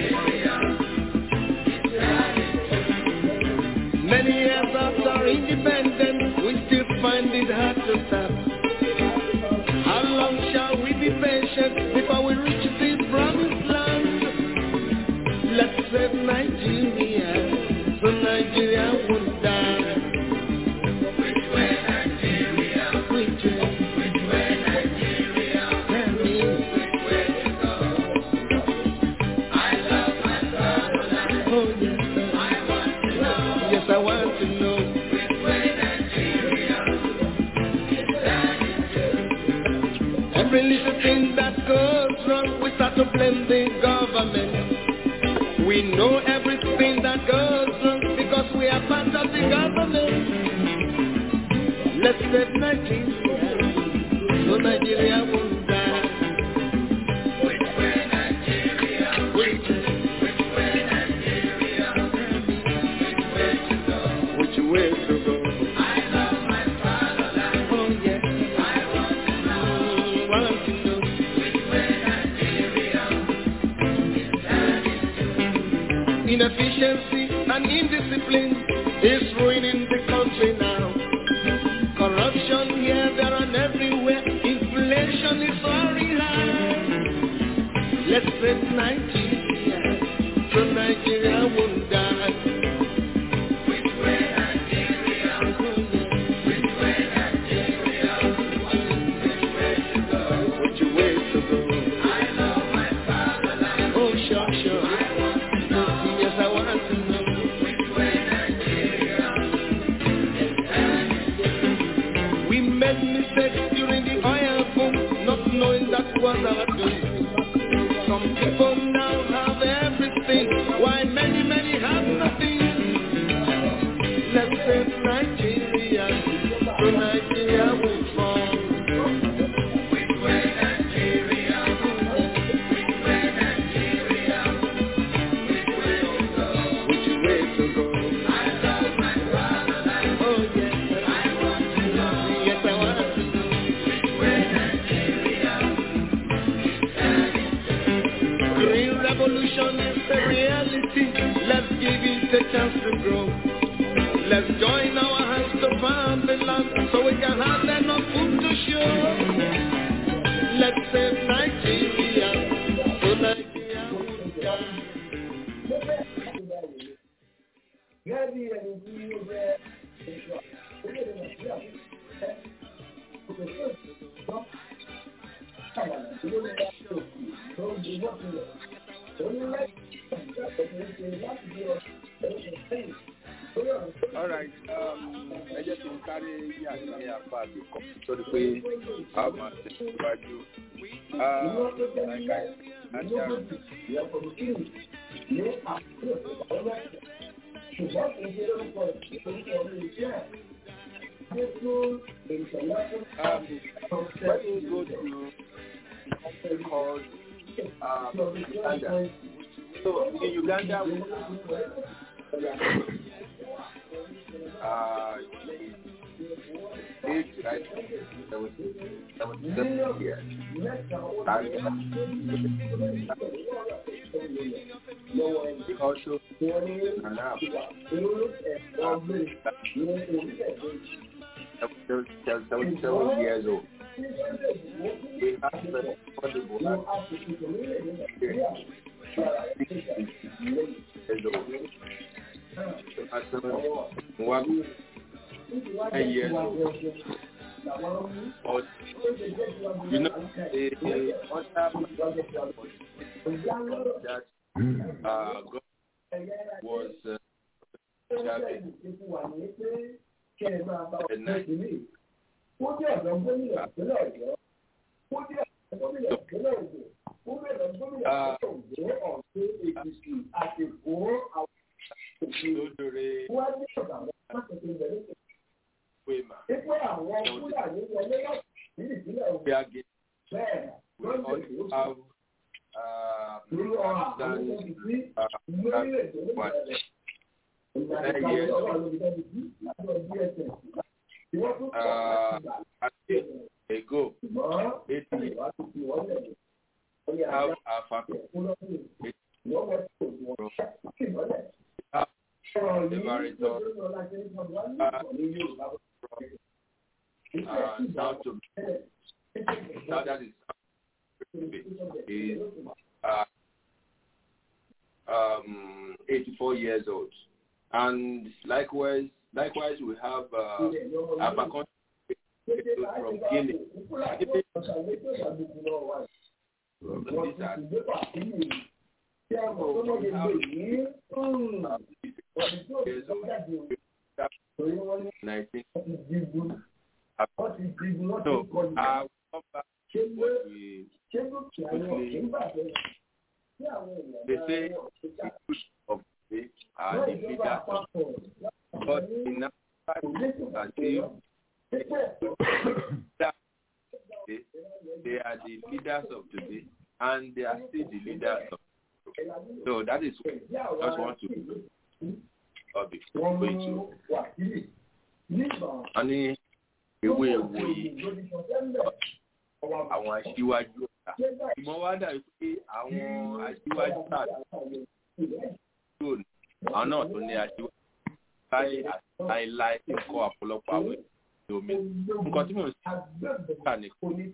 Many years after independence, we still find it hard to stop. How long shall we be patient before we reach this promised land? Let's save Nigeria, so Nigeria won't die. Which way Nigeria? Which way? Which way Nigeria? Tell me. Which way to go? I love my fatherland. Oh yes, sir. I want to know. Yes, I want to know. Which way Nigeria? Every little thing that goes wrong, we start to blame the government. We know everything that goes wrong because we are part of the government. Let's save Nigeria, so Nigeria won't die. Which way Nigeria? Which way? Which way Nigeria? Which way to go? Which way to go? I love my fatherland. Oh yes. I want to know. Want to know. Which way Nigeria? Inefficiency and indiscipline is ruining the country now. Corruption here, there, and everywhere. Inflation is soaring high. Let's save Nigeria, so Nigeria won't die. Which way Nigeria? Which way Nigeria? Which way to go? Which way to go? I love my fatherland. Oh, sure, sure. I want to know. Yes, I want to know. Which way Nigeria? We made mistakes during the oil boom, not knowing that was our doom. Some people now have everything, while many, many have nothing. Let's save Nigeria, so Nigeria will fall. Which way Nigeria? Which way Nigeria? Which way to go? Which way to go? I love my fatherland. Oh yes, I want to know. Yes, I want to know. Which way Nigeria? Green revolution is a reality. Let's give it a chance to grow. Let's join our hands to farm the land so we can have enough food to show. Let's save Nigeria so Nigeria will die. gẹ́gẹ́ bí ẹni tí ó jẹ́ èso orílẹ̀-èdè nàìjíríà tó jẹ́ òkè tó ìjọ àgbàdo tó ló ń bá tó tó ń gbé wọ́n tilẹ̀ ó ní lẹ́yìn ìgbà tó ń ṣe láti bí ọdún sẹ́yìn lórí ọ̀rọ̀ tó all right um, ẹ jẹ́ kí n sáré yí àti apá àbí kọ́ sórí pé a máa tẹ̀síwájú. ìwọ́n tó jẹ́ Like nílẹ̀ I- ìlú I- tó ti ìyẹn kọ̀mùtìrì ní àkókò ìpàdé ṣùgbọ́n kì í ṣe lórúkọ ìṣòro ọdún iṣẹ́ ẹ̀. Adé fún ìṣẹ̀lẹ̀ fún Um, let me go to something called um, Uganda. So in Uganda, we uh, age right seventy seven years. And also, and now, seventy seven years old. We have the affordable one ten years old. But you know, the, the other that uh, God was uh, Chavez, the night Ó jẹ́ ọ̀dọ́ gómìnà ìpínlẹ̀ Ọ̀yọ́. Ó jẹ́ ọ̀dọ́ gómìnà ìpínlẹ̀ Ògùn. Ó jẹ́ ọ̀dọ́ gómìnà ìpínlẹ̀ Ògùn ọ̀sẹ̀ Èkìtì àti Èkó àwọn òṣèlú. Lódòrè Wọ́n á ní ọ̀dà wọn láti fi bẹ̀rẹ̀ sí. Wema. Pípẹ́ àwọn Fúlàní wọlé láti ní ìpínlẹ̀ Ògùn. We are getting, Bẹ́ẹ̀ we lọ́jọ́ also ìlú have uh, lórí ọ̀rọ̀ àwọn Pakistan, olùdíjí uh, lórílẹ̀-èdè what, olómìnira. Ìgbà ten tí years àwọn old. ọlọ́run olùdarí sí àjọ DSS. Ìwọ́n tún kọ́ Uh, láti gbà. I think ago, Ṣùgbọ́n eight years, ìwà tó fi wọ́n lẹ̀. Wọ́n yà á have our family kú lọ́sùn. Ìwọ́n wọ́n tó wọ́n kí ìmọ̀lẹ̀. have Ọ̀rọ̀ the yìí baritone lórí ọ̀la ṣe ń sọ wọ́n ní ìwọ̀n ní Yorùbá. uh, down to now that is is uh, um, 84 years old, and likewise, likewise we have uh, Abakan from Guinea. These are so we have uh, years old, 19. So I will come back to what we they say the push of the day are the leaders of but in our as they they, they are the leaders of today and they are still the leaders of so that is what I just want to uh, be going to a ní ewé ewo yìí àwọn aṣíwájú ọ̀tá ìmọ̀ wá dàbí pé àwọn aṣíwájú náà tó ní àwọn náà tó ní aṣíwájú láì láìláì tí ń kọ́ ọ̀pọ̀lọpọ̀ àwọn ènìyàn omi nǹkan tí mò ń sá ní kó ní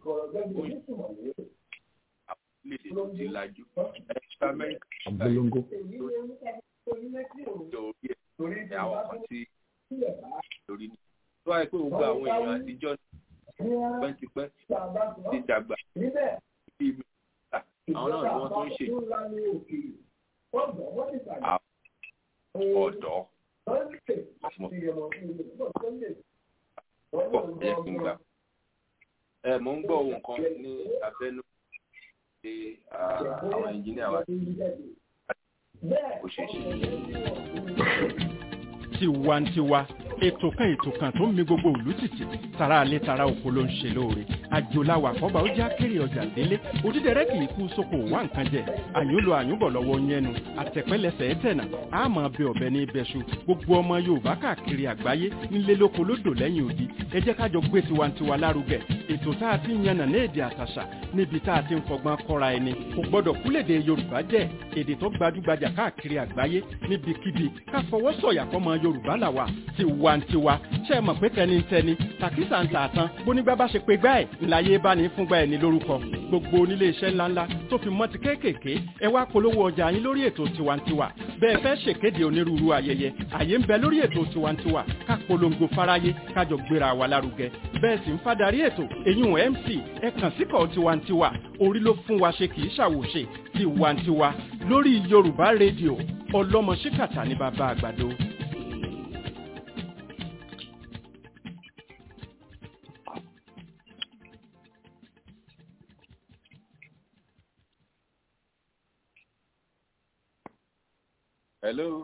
orílẹ̀-èdè tó ti lajú ẹ̀ka amẹ́ríkà Abolongo. lórí ẹ̀ àwọn kan tí lórí ní. tó wáyé pé gbogbo àwọn èèyàn àtijọ́ pẹ́ntipẹ́ ti dàgbà bí mi àwọn náà ni wọ́n tó ń ṣe àwọn ọ̀dọ́ pọ̀ ẹ̀ kí n gbà. ẹ mò ń gbọ́ ohun kan ní abẹ́nú pé àwọn ẹnjìníà wa kò ṣeé ṣe. tiwantiwa ètò kan ètò kan tó ń mi gbogbo òlú tìtì tara alẹ́ tara oko ló ń ṣe lóore àjòláwà kọ́ba ó já kéré ọjà délé òdídẹrẹ́ kì í kú sóko wá nǹkan jẹ àyúnlò àyúnbọ̀ lọ́wọ́ yẹnu àtẹ̀pẹ́lẹsẹ̀ ẹ̀tẹ̀nà àmọ́ bẹ ọ̀bẹ ní ibẹ̀ṣu gbogbo ọmọ yorùbá káàkiri àgbáyé nílé lóko lódò lẹ́yìn odi ẹ jẹ́ ká jọ gbé tiwantiwa lárugẹ ètò tá a ti ń yànnà ní èdè àtàṣà níbi tá a ti ń fọgbọ́n kọ́ra ẹni kò gbọ́dọ̀ kúlèdè yorùbá jẹ́ èdè tó gbajúgbajà káàkiri àgbáyé níbikíbi ká fọwọ́ sọ̀yà fọmọ yorùbá làwà tiwa tiwantiwa ṣe é mọ̀ pé tẹnitẹni tàkísà ń tà tán bónígbà bá ṣe pé gbá ẹ̀ ńláyé bá ní fúngbà ẹ̀ ní lórúkọ gbogbo onílé iṣẹ́ ńláńlá tó fi mọ́ ti kéékèèké ẹ wá polówó ọjà yín lórí ètò tiwantiwa bẹ́ẹ̀ fẹ́ ṣèkéde onírúurú ayẹyẹ àyè ń bẹ lórí ètò tiwantiwa ká polongo fáráyé kájọ gbéra wa lárugẹ bẹ́ẹ̀ sì ń fadarí ètò èyún mc ẹ kàn síkọ̀ tiwantiwa orí ló fún wa ṣe kì í ṣàwòṣe tiwantiwa lórí yorùbá rédíò ọlọ́mọ ṣíkàtà ní bàbá àgbàdo. Hello.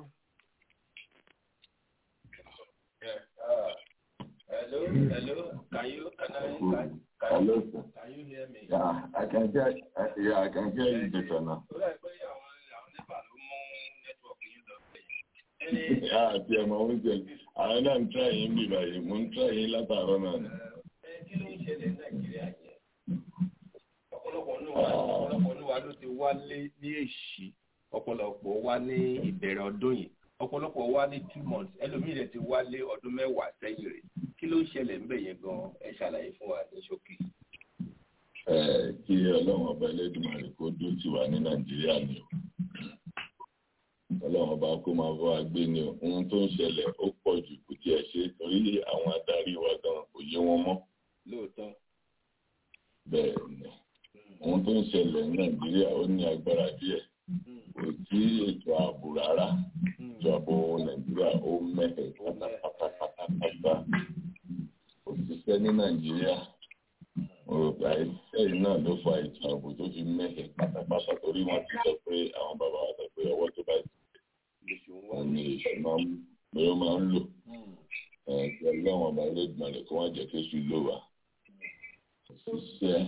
Yeah. Uh, hello. Hello. Can you can I can, can, Hello, sir. can you hear me? Yeah, I can hear. Uh, yeah, I can hear you better now. Ó dà pé àwọn àwọn nípa ló mú nẹ́tíwọ̀kì yín lọ sí. Ẹni Yeah, àti ẹ̀mọ̀ oúnjẹ. Àwọn náà ń try yín bí báyìí. Mo ń try yín látàárọ̀ náà ni. ẹ kí ló ń ṣẹlẹ̀ ní Nàìjíríà yẹn? Ọ̀pọ̀lọpọ̀ nínú wa ọ̀pọ̀lọpọ̀ nínú wa ló ti wálé ní èṣì. Ọ̀pọ̀lọpọ̀ wá ní ìbẹ̀rẹ̀ ọdún yìí. Ọ̀pọ̀lọpọ̀ wá ní two months. Ẹlòmíì rẹ̀ ti wálé ọdún mẹ́wàá sẹ́yìn rẹ̀. Kí ló ń ṣẹlẹ̀ ńbẹ̀ yẹn gan-an? Ẹ ṣàlàyé fún wa ní ṣókí. Ẹ, Kí Ọlọ́run ọba Ẹlẹ́dùmarè kó dó tì wá ní Nàìjíríà ni o. Ọlọ́run ọba kó máa bọ́ wa gbé ni o. Ohun tó ń ṣẹlẹ̀ ó pọ̀ jù kò tiẹ̀ ṣe é torí àwọn adarí wa gan kò yé wọn mọ́. Lóòótọ́. Bẹ́ẹ̀ ni. Ohun tó ń ṣẹlẹ̀ ní Nàìjíríà ó ní agbára díẹ̀. Kò sí ètò ààbò rárá. Ètò ààbò Nàìjíríà ó mẹ́hẹ̀ pátápátápátá. Kò síṣẹ́ ní Nàìjíríà. Òrùka ẹ̀yìn náà ló fa ètò ààbò tó fi mẹ́hẹ̀ pátápátá torí wọ́n ti sọ pé àwọn bàbá wa sọ pé ọwọ́ tó bá wọn ní èṣù máa ń pé ó máa ń lò. Ẹ̀ẹ́dì ọlọ́run ọba Ẹlẹ́dùmarè kó wọ́n jẹ́ kéṣù lò wá. Ṣiṣẹ́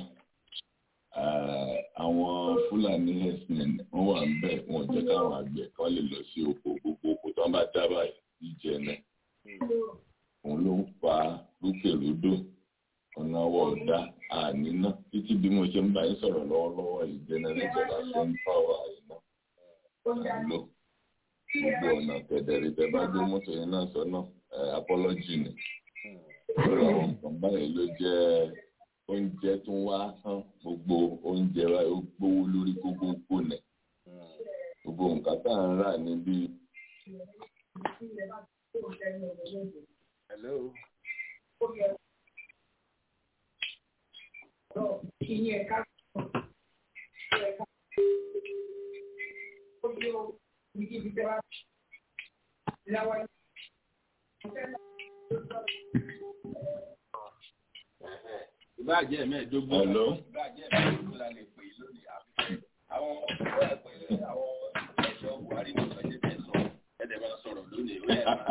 àwọn Fúlàní herdsmen wọ́n wà ń bẹ̀ wọ́n jẹ́ káwọn àgbẹ̀ kan lè lọ sí oko gbogbo oko tó ń bá dábàá ìjẹ náà. Òun ló ń fa rúkèrúdò ọ̀nà ọwọ́ ọ̀dá àníná títí bí mo ṣe ń bá yín sọ̀rọ̀ lọ́wọ́lọ́wọ́ ìjẹna níjọba ṣe ń pàwọ́ àìná àlọ́ gbogbo ọ̀nà kẹ̀dẹ̀rẹ̀ tẹ bá gbé mọ́tò yẹn náà sọ́nà apọ́lọ́jì ni lórí àwọn nǹkan báyìí ló jẹ́ oúnjẹ tó ń wá hàn gbogbo oúnjẹ wa ó gbówó lórí gbogbo gbòòlẹ gbogbo nǹkan tá à ń rà níbí. Hello. ìbáàjẹ́ mẹ́ẹ̀ẹ́dógún Hello. ìbáàjẹ́ mẹ́ẹ̀ẹ́dógún la lè pè é lónìí àbí àwọn ọ̀pọ̀ ẹ̀pẹ́ àwọn ẹ̀ṣọ́ Buhari ní ọ̀sẹ̀ tẹ̀ sọ ẹ̀dẹ̀ máa sọ̀rọ̀ lónìí ìwé ẹ̀ máa.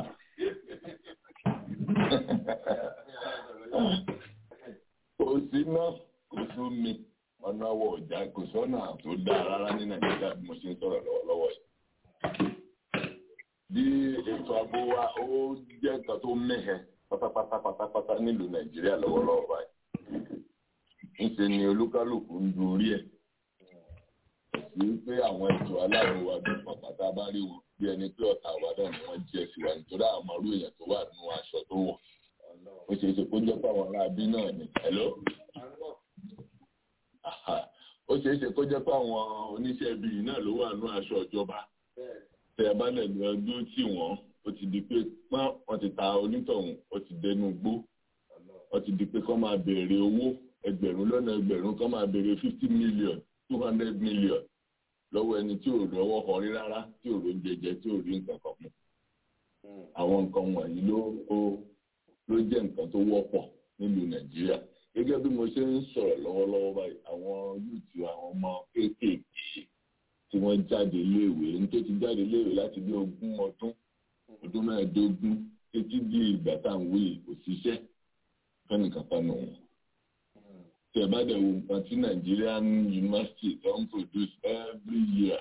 kò sí náà kò sómi ọ̀nà ọwọ́ ọ̀jà kò sọ́nà tó dáa rárá ní nàìjíríà bí mo ṣe ń sọ̀rọ̀ lọ́wọ́lọ́wọ́ yìí. bí ètò ààbò wa ó jẹ́ nǹkan tó mẹ́hẹ pátápátá pátápátá nílùú nàìjíríà lọ́wọ́lọ́wọ́ báyìí. ńṣe ni olúkálùkù ń du orí ẹ̀. kò sí pé àwọn ètò aláàbò wa bí pàpàtà bá rí wọn bí ẹni pé ọ̀tá wa náà ni wọ́n jẹ́ sí wa nítorí àwọn ọmọlú èèyàn tó wà nínú aṣọ tó wọ̀. ó ṣeé ṣe kó jẹ́ pé àwọn aráabí náà ni. hello ó ṣeé ṣe kó jẹ́ pé àwọn oníṣẹ́ ibi yìí náà ló wà nínú aṣọ ìjọba tẹ ẹ bá lẹ̀ lọ dúró tì wọ́n ó ti di pé pọ́n wọ́n ti ta onítọ̀hún ó ti dẹnu gbó ó ti di pé kọ́ máa béèrè owó ẹgbẹ̀rún lọ́nà ẹgbẹ̀rún kọ́ máa béèrè fifty million two hundred million lọ́wọ́ ẹni tí ò lọ́wọ́ kọrí rárá tí ò ló ń jẹjẹ tí ò rí nǹkan kan mú àwọn nǹkan wọ̀nyí ló ló jẹ́ nǹkan tó wọ́pọ̀ nílùú nàìjíríà gẹ́gẹ́ bí mo ṣe ń sọ̀rọ̀ lọ́wọ́lọ́wọ́ báyìí àwọn yúùtù àwọn ọmọ kéékèèké tí wọ́n jáde léèwé ní tó ti jáde léèwé láti bí ogún ọdún ọdún mẹ́ẹ̀ẹ́dógún títí di ìgbà tá à ń wí kò síṣẹ́ fẹ́nìkan kan nù wọ́n. tí ẹ bá dẹ̀ wo nǹkan tí Nigerian university tó ń produce every year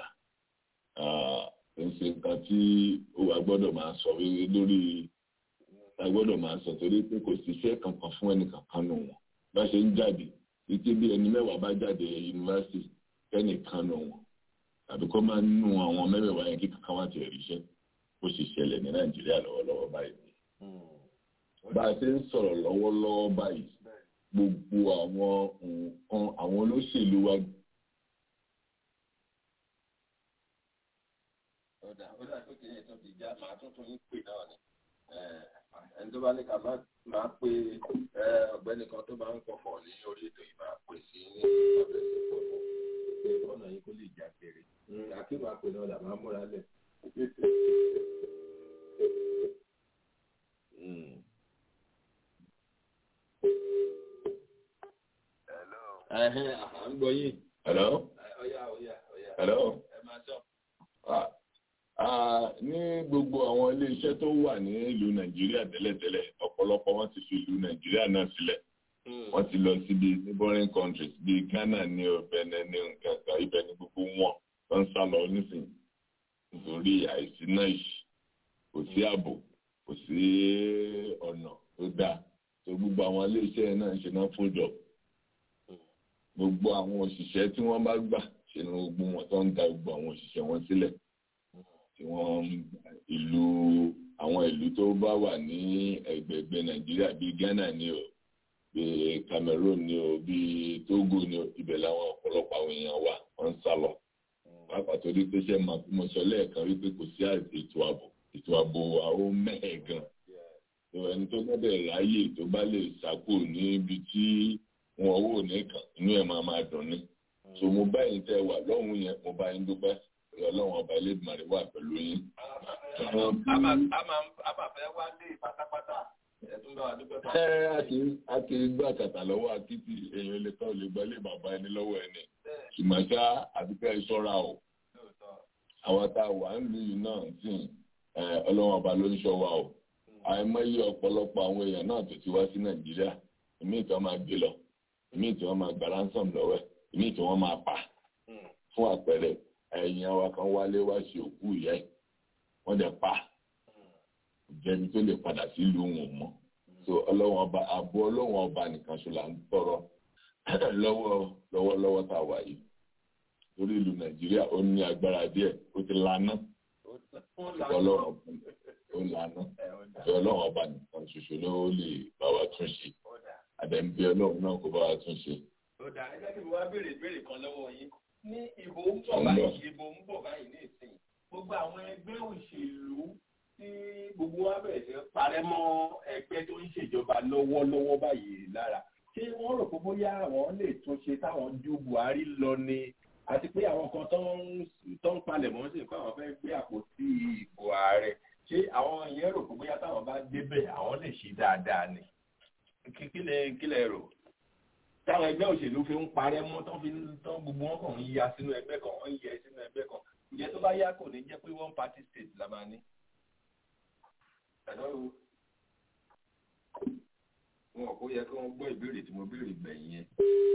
ń ṣe nǹkan tí ó wà gbọ́dọ̀ máa sọ lórí a gbọ́dọ̀ máa sọ torí pé kò síṣẹ́ kankan fún ẹnìkan kan nù wọ́n bá ṣe ń jáde títí bí ẹni mẹ́wàá bá jáde yunifásitì kẹ́nìkan nù wọn tàbí kó máa nù àwọn mẹ́wàá yẹn kí kankan wá ti ríṣẹ́ ó sì ṣẹlẹ̀ ní nàìjíríà lọ́wọ́lọ́wọ́ báyìí. bá a ṣe ń sọ̀rọ̀ lọ́wọ́lọ́wọ́ báyìí gbogbo àwọn nǹkan àwọn olóṣèlú wa ọ̀dà ọ̀dà tó ti yẹ tó ti já màá tún tún yín pè náà ni ẹni tó bá ní ká máa pe ọ̀gbẹ́ni kan tó bá ń pọ̀fọ̀ ní orí ètò yìí máa pè sí ní ọ̀dọ̀ ìsìnkú pé ọ̀nà yìí kó lè já kéré àkíwà pè náà là máa múra lẹ̀. Ẹ̀hẹ́n, à ń gbọ́ yín. Hello? Ọ̀yá, ọ̀yá, ọ̀yá. Hello? Ẹ máa sọ. Ah, ah, ní gbogbo àwọn ilé-iṣẹ́ tó wà ní ìlú Nàìjíríà tẹ́lẹ̀tẹ́lẹ̀ ọ̀pọ̀lọpọ̀ wọn ti fi ìlú Nàìjíríà náà sílẹ̀ wọ́n ti lọ síbi neighboring countries bíi Ghana ní Benin ní nǹkan kan ibẹ̀ ní gbogbo wọn tó ń sá lọ nísìnyí nítorí àìsí náà yìí kò sí ààbò kò sí ọ̀nà tó dáa tó gbogbo àwọn ilé-iṣẹ́ náà ń ṣe náà fún jọ gbogbo àwọn òṣìṣẹ́ tí wọ́n bá gbà ṣe ni gbogbo wọn tó ń da gbogbo àwọn òṣìṣẹ́ wọn sílẹ̀ tí wọ́n ìlú àwọn ìlú tó bá wà ní ẹgbẹ̀gbẹ̀ Nàìjíríà bíi Ghana ni o bíi Cameroon ni o bíi Togo ni o ibẹ̀ làwọn ọ̀pọ̀lọpọ̀ àwọn èèyàn wà wọ́n ń sá lọ pàápàá torí pé ṣe máa mo sọ lẹ́ẹ̀kan wípé kò sí ètò ààbò ètò ààbò àwọn mẹ́ẹ̀ gan ẹni tó gbọ́dọ̀ ráyè tó bá lè sákò níbi tí wọn wò nìkan inú ẹ̀ máa máa dùn ní so mo bá yín tẹ́ wà lọ́hùn yẹn mo bá yín dúpẹ́ ọlọ́run ọba Elédùmarè wà pẹ̀lú yín. a máa fẹ́ wá lé pátápátá ẹ̀tún bá wa dúpẹ́ pa. ẹ a kì í a kì í gbà kàtà lọ́wọ́ akitì èèyàn lè tọ́ lè gba ilé bàbá ẹni lọ́wọ́ ẹni ìmọ̀ṣá àbíkẹ́ ìṣọ́ra o àwọn tá a wà ń lu yìí náà sì ọlọ́run ọba ló ń ṣọ́ wa o àìmọye ọ̀pọ̀lọpọ̀ àwọn èèyàn náà tó ti wá sí Nàìjíríà ìmí tí wọ́n máa gbé lọ ìmí tí wọ́n máa gba ransom lọ́wọ́ ẹ̀ ìmí tí wọ́n máa pa fún àpẹẹrẹ ẹ̀yìn àwa kan wálé wá ṣe òkú ìyá ẹ̀ wọ́n dẹ̀ pa jẹ́bi tó lè padà sílùú wọn mọ́ so ọlọ́wọ́n ọba àbọ̀ ọlọ́wọ́n ọba nìkan ṣe là ń tọrọ lọ́wọ́ lọ́wọ́lọ́wọ́ tá a wà yìí lórí ìlú Nàìjíríà ó ní agbára díẹ̀ ó ti laná ọlọ́wọ́n ó laná ọlọ́wọ́n ọba nìkan ṣoṣo ló lè bá wa tún ṣe àdẹ̀ǹbí ọlọ́run náà kó bá wa tún ṣe. ó dà ẹgbẹ́ kí mi wá béèrè ìbéèrè kan lọ́wọ́ yín ní ìbò ń bọ̀ báyìí ìbò ń bọ̀ báyìí ní ìsìn gbogbo àwọn ẹgbẹ́ òṣèlú tí gbogbo wa bẹ̀rẹ̀ sí parẹ́ mọ́ ẹgbẹ́ tó ń ṣèjọba lọ́wọ́lọ́wọ́ báyìí lára ṣé wọ́n rò pé bóyá àwọn lè tún ṣe táwọn ju Buhari lọ ni àti pé àwọn kan tó ń palẹ̀ mọ́ sí pé àwọn fẹ́ gbé àpótí ìbò ààrẹ ṣé àwọn yẹn rò pé bóyá táwọn bá débẹ̀ àwọn lè ṣe dáadáa ni kílẹ̀ kílẹ̀ rò táwọn ẹgbẹ́ òṣèlú fi ń parẹ́ mọ́ tán fi tán gbogbo wọn kàn ń ya sínú ẹgbẹ́ kan wọ́n ń yẹ sínú ẹgbẹ́ kan ìyẹn tó bá yá kò ní jẹ́ pé one party state la máa ní. wọn kò yẹ kí wọ́n gbọ́ ìbéèrè tí mo béèrè gbẹ̀yìn yẹn.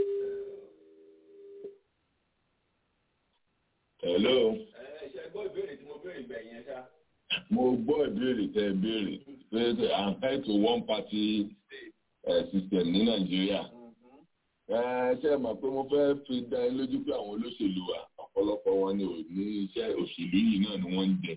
hello. ẹ ṣe gbọ́ ìbéèrè tí mo béèrè gbẹ̀yìn yẹn ṣá. mo gbọ́ ìbéèrè tẹ́ ẹ béèrè pé i'm tied to one party uh, system ní Nàìjíríà ṣe é mọ̀ pé mo fẹ́ fi dá ẹ lójú pé àwọn olóṣèlú wa ọ̀pọ̀lọpọ̀ wọn ni ò ní iṣẹ́ òṣèlú yìí náà ni wọ́n ń jẹ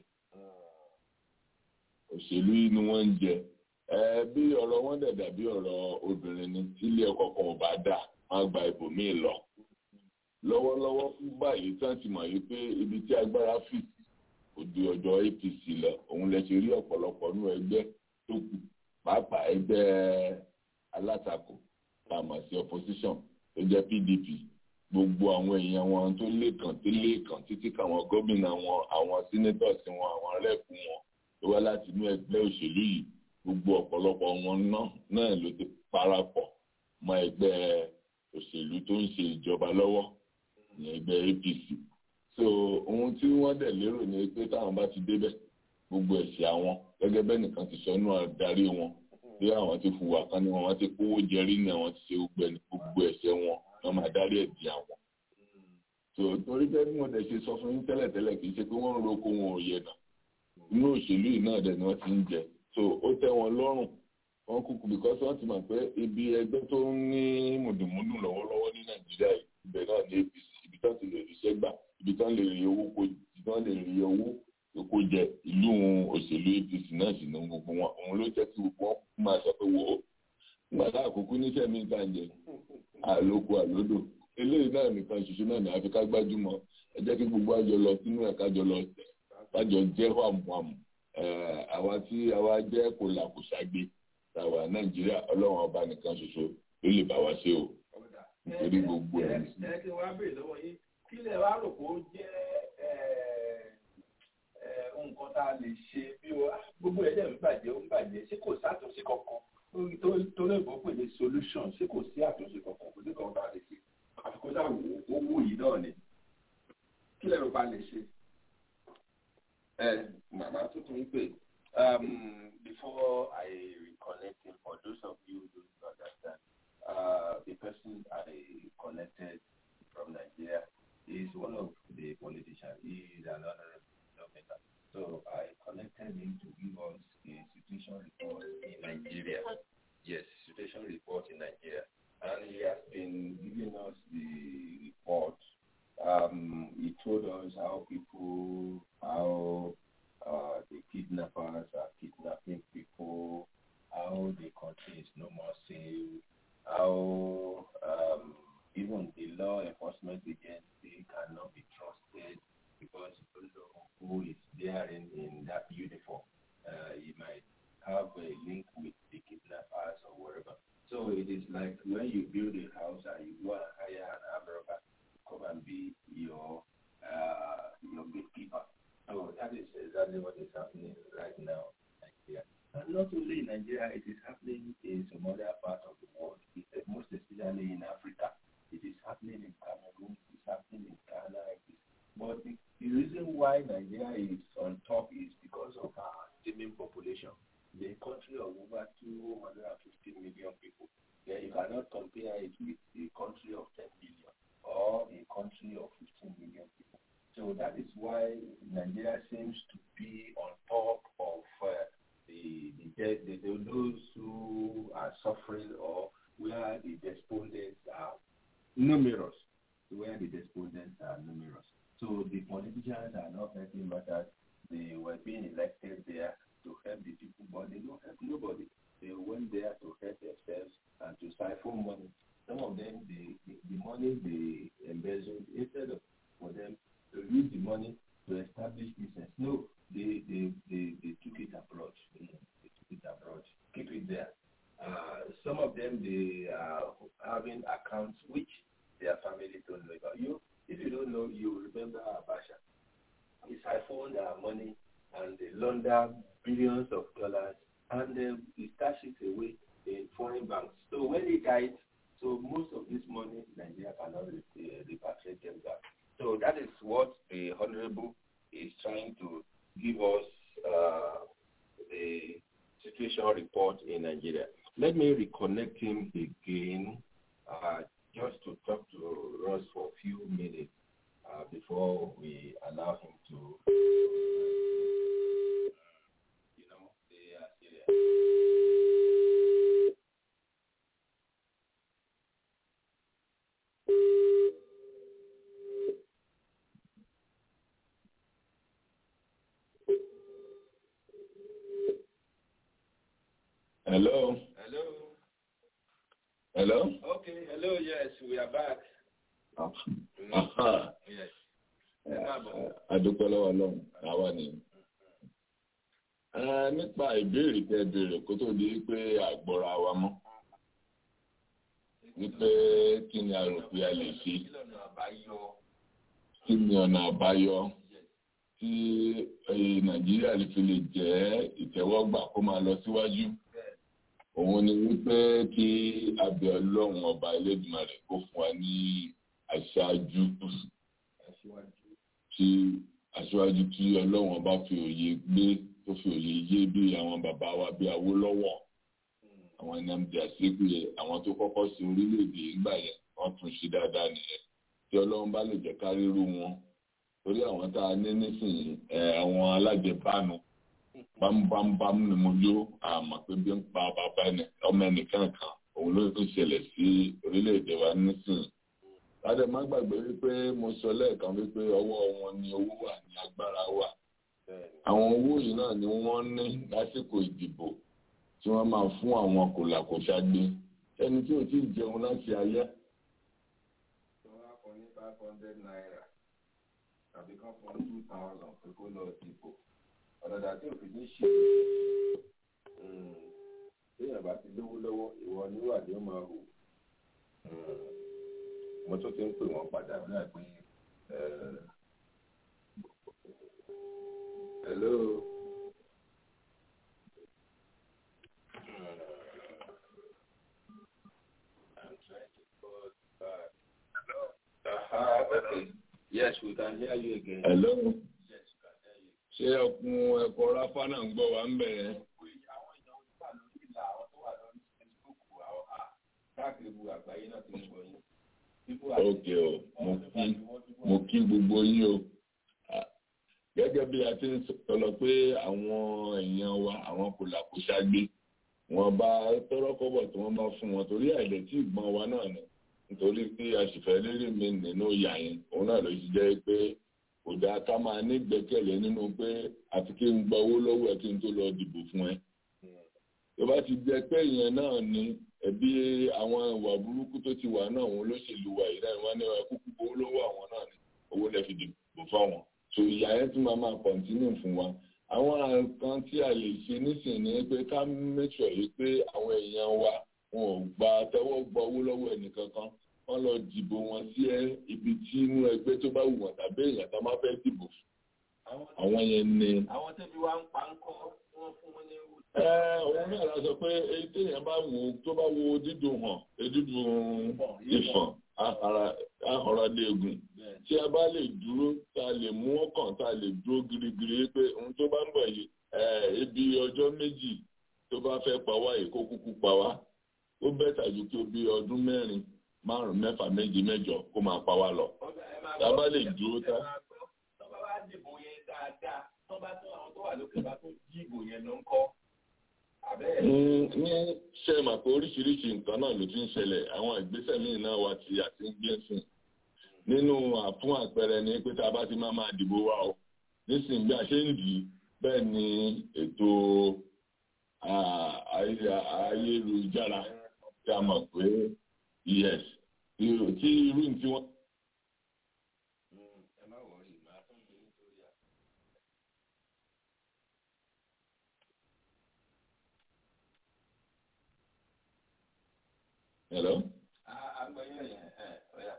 òṣèlú yìí ni wọ́n ń jẹ bí ọ̀rọ̀ wọn dẹ̀ dàbí ọ̀rọ̀ obìnrin ni tílé ọkọ kan ò bá dà wọ́n gba ibòmíì lọ lọ́wọ́lọ́wọ́ fún báyìí tí wọ́n ti mọ̀ yìí pé ibi tí agbára fì sí kò di ọ̀dọ̀ APC lọ òun lẹ ṣe rí ọ̀pọ̀lọpọ̀ nínú ẹgbẹ́ tó kù pàápàá ẹgbẹ́ alátakò tá a mọ̀ sí opposition tó jẹ́ PDP gbogbo àwọn èèyàn wọn tó lékàn tó lékàn títí káwọn gómìnà wọn àwọn senators wọn àwọn rẹ́ẹ̀pù wọn tó wá láti inú ẹgbẹ́ òṣèlú yìí gbogbo ọ̀pọ̀lọpọ̀ wọn náà ló ti parapọ̀ mọ́ ẹgbẹ́ òṣèlú tó ń ṣe ìjọba lọ́wọ́ ní ẹgbẹ́ APC so ohun tí wọ́n dẹ̀ lérò ni pé táwọn bá ti débẹ̀ gbogbo ẹ̀ṣẹ̀ àwọn gẹ́gẹ́ bẹ́ẹ̀ nìkan ti sọ inú adarí wọn bí àwọn ti fùwà kan ní wọn wọn ti kówó jẹrí ní àwọn ti ṣe gbogbo ẹni gbogbo ẹ̀ṣẹ̀ wọn wọn máa dárí ẹ̀ di àwọn. tó torí bẹ́ẹ̀ bí mo dẹ̀ ṣe sọ fún yín tẹ́lẹ̀tẹ́lẹ̀ kì í ṣe pé wọ́n ń roko wọn ò yẹ nà inú òṣèlú yìí náà dẹ̀ ni wọ́n ti ń jẹ so ó tẹ́ wọn lọ́rùn wọn kúkú because wọ́n ti mọ̀ pé ibi ẹgbẹ́ tó ń ní mùdùmùdù lọ́wọ́lọ́wọ́ ní Nàìjíríà ibẹ̀ náà ní APC ibi tán ti lè ríṣẹ́ gbà ibi tán lè rí owó kó ibi tán lè rí owó kó jẹ ìlú òṣèlú APC náà náà sì ní gbogbo wọn òun ló jẹ́ kí gbogbo wọn máa sọ pé wò ó nígbà tá àkókò níṣẹ́ mi ta jẹ àlòkù àlódò eléyìí náà nìkan ṣoṣo náà ní àfikà gbájúmọ́ ẹ jẹ́ kí gbogbo àjọ lọ sínú ẹ̀ kájọ lọ tẹ̀ kájọ jẹ́ wàmùwàmù àwa tí àwa jẹ́ kòlàkòṣàgbé tàwa nàìjíríà ọlọ́run ọba nìkan ṣoṣo ló lè bá wa ṣe o nítorí gbogbo ẹ̀ ní. ẹ kí wọ́n á béèrè lọ́wọ́ yín kí lè wá rò pé ó jẹ́ nǹkan tá a lè ṣe bí o gbogbo ẹ̀ dẹ̀ ń bàjẹ́ ó ń bàjẹ́ ṣé kò sátúnṣe kankan tó lè bọ́ pè ní solution ṣé kò sí àtúnṣe kankan kò sí kan tá a lè ṣe àfikún sáà wò ó wò yìí náà ni kí lè rò pa lè ṣe. ẹ màmá tuntun pè before I reconnect him for those of you who don't understand uh, the person I connected from Nigeria is one of the politicians. He is an honorable lawmaker. So I connected him to give us a situation report in Nigeria. Yes, situation report in Nigeria. And he has been giving us the report. Um, he told us how people, how uh, the kidnappers are kidnapping people, how the country is no more safe, how um, even the law enforcement agency cannot be trusted because you don't know who is there in, in that uniform. Uh, you might have a link with the kidnappers or wherever. So it is like when you build a house and you go and hire an armed robber to come and be your uh, your gatekeeper. So that is exactly what is happening right now in Nigeria. And not only in Nigeria, it is happening in some other parts of the world, most especially in Africa. It is happening in Cameroon, it is happening in Ghana. It is, but the, the reason why Nigeria is on top is because of our teeming population. The country of over 250 million people. Yeah, you cannot compare it with a country of 10 million or a country of 15 million people. So that is why Nigeria seems to be on top of uh, the, the, the, the those who are suffering or where the despondents are numerous. Where the despondents are numerous. So the politicians are not helping matters. They were being elected there to help the people, but they don't help nobody. They went there to help themselves and to siphon money. Some of them, the, the, the money they embezzled, instead of for them to use the money to establish business, no, they, they, they, they took it abroad. They, they took it abroad. Keep it there. Uh, some of them, they are having accounts which their family don't know about. You, if you don't know, you remember Abasha. He siphoned our money and they launder billions of dollars and uh, he stashed it away in foreign banks. So when he died, so most of this money Nigeria cannot uh, repatriate them back. So that is what the Honorable is trying to give us uh, the situation report in Nigeria. Let me reconnect him again uh, just to talk to Ross for a few minutes uh, before we allow him to, you know, they are serious. Hello. Hello. Hello. Okay. Hello. Yes, we are back. Aha. Yes. Adúpẹ́ lọ́wọ́ Ọlọ́run, àwa ni. Nípa ìbéèrè tẹ béèrè kó tó di pé àgbọ̀ra wa mọ́. Wípé kí ni a rò pé a lè ṣe? Kí ni ọ̀nà àbáyọ tí Nàìjíríà lè fi lè jẹ́ ìtẹ́wọ́gbà kó máa lọ síwájú? Òun ni wípé kí abẹ Ọlọ́run ọba Elédùmarè kó fún wa ní aṣáájú tí aṣáájú tí ọlọ́wọ́n bá fi òye gbé tó fi òye yé bí àwọn bàbá wa bí Awólọ́wọ̀ àwọn Nnamdi Azikiwe àwọn tó kọ́kọ́ sí orílẹ̀-èdè ìgbà yẹn wọ́n tún ṣe dáadáa nìyẹn tí ọlọ́run bá lè jẹ́ ká rírú wọn torí àwọn tá a ní nísìnyí àwọn alájẹbánu bámúbámúbámú ni mo yó àmọ́ pé bí ń pa bàbá ọmọ ẹnìkan kan òun ló ń ṣẹlẹ̀ sí orílẹ̀-èdè wa nísìnyí láti má gbàgbé wípé mo sọ lẹ́ẹ̀kan wípé ọwọ́ wọn ni owó wà ní agbára wà àwọn owó yìí náà ni wọ́n ní lásìkò ìdìbò tí wọ́n máa fún àwọn kòlàkòṣagbe ẹni tí ò tí ì jẹun láti alẹ́. tí wọ́n á fún ní five hundred naira tàbí kan fún two thousand pé kó lọ dìbò ọ̀dọ̀dà tí òfin ní ṣe téèyàn bá ti lówó lọ́wọ́ ìwọ níwà ni ó máa hù mo tún ti ń pè wọ́n padà ní àpé hello. Uh, okay. Yes, we can hear you again. Hello. Ṣé ọkùn ẹ̀kọ́ ráfá náà ń gbọ́ wa ń bẹ̀rẹ̀? káàkiri gbogbo àgbáyé náà ti ń gbọ́ yín. Ok o, mo kí mo kí gbogbo yín o. Gẹ́gẹ́ bí a ti ń sọ̀rọ̀ pé àwọn èèyàn wa àwọn kò làkúṣágbé wọn bá tọ́rọ́kọ́bọ̀ tí wọ́n bá fún wọn torí àìlẹ̀ tí ìgbọ́n wa náà ni nítorí pé àṣìfẹ́ lérí mi nínú ìyá yẹn òun náà ló ti jẹ́ pé kò dáa ká máa ní gbẹ́kẹ̀lé nínú pé àfi kí n gba owó lọ́wọ́ ẹ kí n tó lọ dìbò fún ẹ. tó bá ti jẹ́ pé ìyẹn náà ni ẹbí àwọn ìwà burúkú tó ti wà náà àwọn olóṣèlú wa yìí náà wọn ní kúkú owó lọ́wọ́ àwọn náà ni owó lè fi dìbò fáwọn. so ìyá yẹn tún máa máa kọ̀ǹtínú fún wa. àwọn nǹkan tí a lè ṣe nísìnyí ni pé ká mẹ́tọ̀ yìí pé àwọn èèyàn wa wọn ò gba tẹ́wọ́ gba owó lọ́wọ́ ẹnìkankan wọ́n lọ dìbò wọn sí ibi tí inú ẹgbẹ́ tó bá wù wọ́n tàbí èèyàn tó máa fẹ́ dìbò fún. àwọn yẹn ni. àwọn tẹ́bí wa ń pa ń kọ́ wọ́n fún wọn ní. ẹ òun náà la sọ pé èyí téèyàn bá wò ó tó bá wo dídùn hàn dídùn ìfọ̀n ahọ́radéegun tí a bá lè dúró tá a lè mú ọkàn tá a lè dúró girigiri pé ohun tó bá ń bọ̀ yìí ebi ọjọ́ méjì tó bá fẹ́ pa wá yìí kó kúkú pa wá ó bẹ́tà ju kí o bí ọdún mẹ́rin márùn mẹ́fà méje mẹ́jọ kó máa pa wá lọ. tá a bá lè dúró tá. tọ́ba bá dìbò yẹn dáadáa tọ́ba tó àwọn tó wà lókè bá tó dí ìbò yẹn ló ń kọ́. ní ṣe mà pé oríṣiríṣi nǹkan náà ló ti ń ṣẹlẹ̀ àwọn ìgbésẹ̀ míì náà wà tí a ti ń gbé sìn. nínú àfún àpẹẹrẹ ni pé tá a bá ti máa máa dìbò wa o nísìnyí bí a ṣe ń dì í bẹ́ẹ̀ ni ètò ayélujára tí a mọ̀ pé yes tí irú tí wọ́n. ẹ má wọrí màá tún gbé nítorí à. hello. àgbẹ̀yẹ̀ yẹn ẹ̀ ọ̀yà.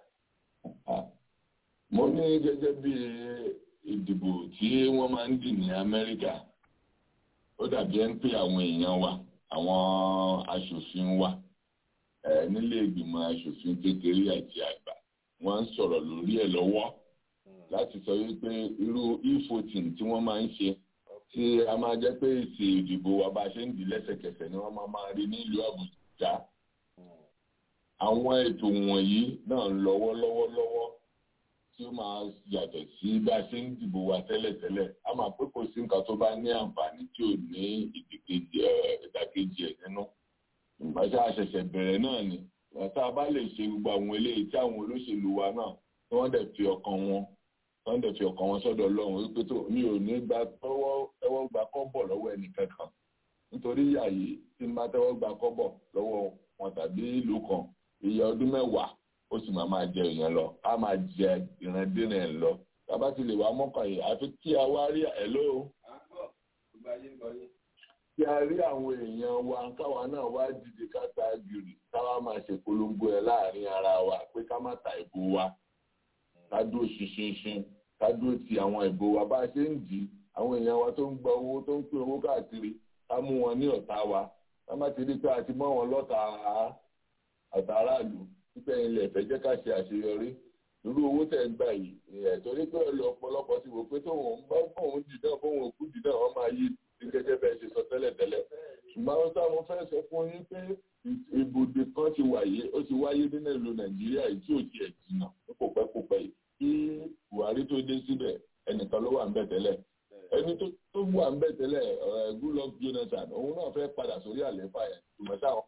mo ní gẹ́gẹ́ bí ìdìbò tí wọ́n máa ń dì ní amẹ́ríkà ó dàbí ẹni pé àwọn èèyàn wa àwọn aṣòfin wa nílé ìgbìmọ̀ aṣòfin kékeré àti àgbà wọ́n ń sọ̀rọ̀ lórí ẹ̀ lọ́wọ́ láti sọ wípé irú e-voting tí wọ́n máa ń ṣe tí a máa jẹ́ pé èsì ìdìbò wa bá ṣe ń di lẹ́sẹ̀kẹsẹ̀ ni wọ́n máa máa rí nílùú àbújá àwọn ètò wọ̀nyí náà ń lọ́wọ́ lọ́wọ́ lọ́wọ́ tí ó máa yàtọ̀ sí bá a ṣe ń dìbò wa tẹ́lẹ̀tẹ́lẹ̀ a máa pé kò sí nǹkan tó bá ní àǹfààní tí ò ní ìdàkejì ẹ̀ nínú ìgbàjá àṣẹ̀ṣẹ̀ bẹ̀rẹ̀ náà ni tá a bá lè ṣe gbogbo àwọn eléyìí tí àwọn olóṣèlú wa náà tí wọ́n dẹ̀ fi ọkàn wọn wọ́n dẹ̀ fi ọkàn wọn sọ́dọ̀ Ọlọ́run wípé tó mi ò ní gba tọ́wọ́ tẹ́wọ́ gba kọ́bọ̀ lọ́wọ́ ẹnìkankan nítorí yàyí tí n bá tẹ́wọ́ gba kọ́bọ̀ lọ́wọ́ wọn tàbí ìlú kan iye ọdún mẹ́wàá ó sì máa máa jẹ èèyàn lọ á máa jẹ ìrandínà ẹ̀ lọ tábà ti lè wá mọ́kàn yìí àfi kí a wá rí ẹ̀ lóo kí a rí àwọn èèyàn wa káwa náà wá dìde ká ta gìrì káwa máa ṣe polongo ẹ láàrin ara wa pé ká má ta ìbò wa ká dúró ṣinṣinṣin ká dúró ti àwọn ìbò wa bá a ṣe ń dì í àwọn èèyàn wa tó ń gba owó tó ń pín owó káàkiri ká mú wọn ní ọ̀tá wa ká má ti rí pé a ti mọ́ wọn lọ́ta àtàràlù pípẹ́ ilẹ̀ ìfẹ́ jẹ́ ká ṣe àṣeyọrí irú owó tẹ̀ ń gbà yìí ẹ̀ torí pé ọ̀pọ̀lọpọ̀ ti wò pé tóun bá bóun dì náà bóun òkú dì náà wọ́n máa yí ní gẹ́gẹ́ bẹ́ẹ̀ ṣe sọ tẹ́lẹ̀tẹ́lẹ̀. ṣùgbọ́n àwọn táwọn fẹ́ sọ fún yín pé ibùdó kan ti wáyé ó ti wáyé nínú ìlú nàìjíríà yìí tí ò tiẹ̀ jìnnà kò pẹ́ kò pẹ́ yìí kí buhari tó dé síbẹ̀ ẹnìkan ló wà ń bẹ̀ tẹ́lẹ̀ ẹni tó wà ń bẹ̀ tẹ́lẹ̀ goodluck jonathan òun náà fẹ́ padà sórí àlééfà yẹn ṣùgbọ́n táwọn.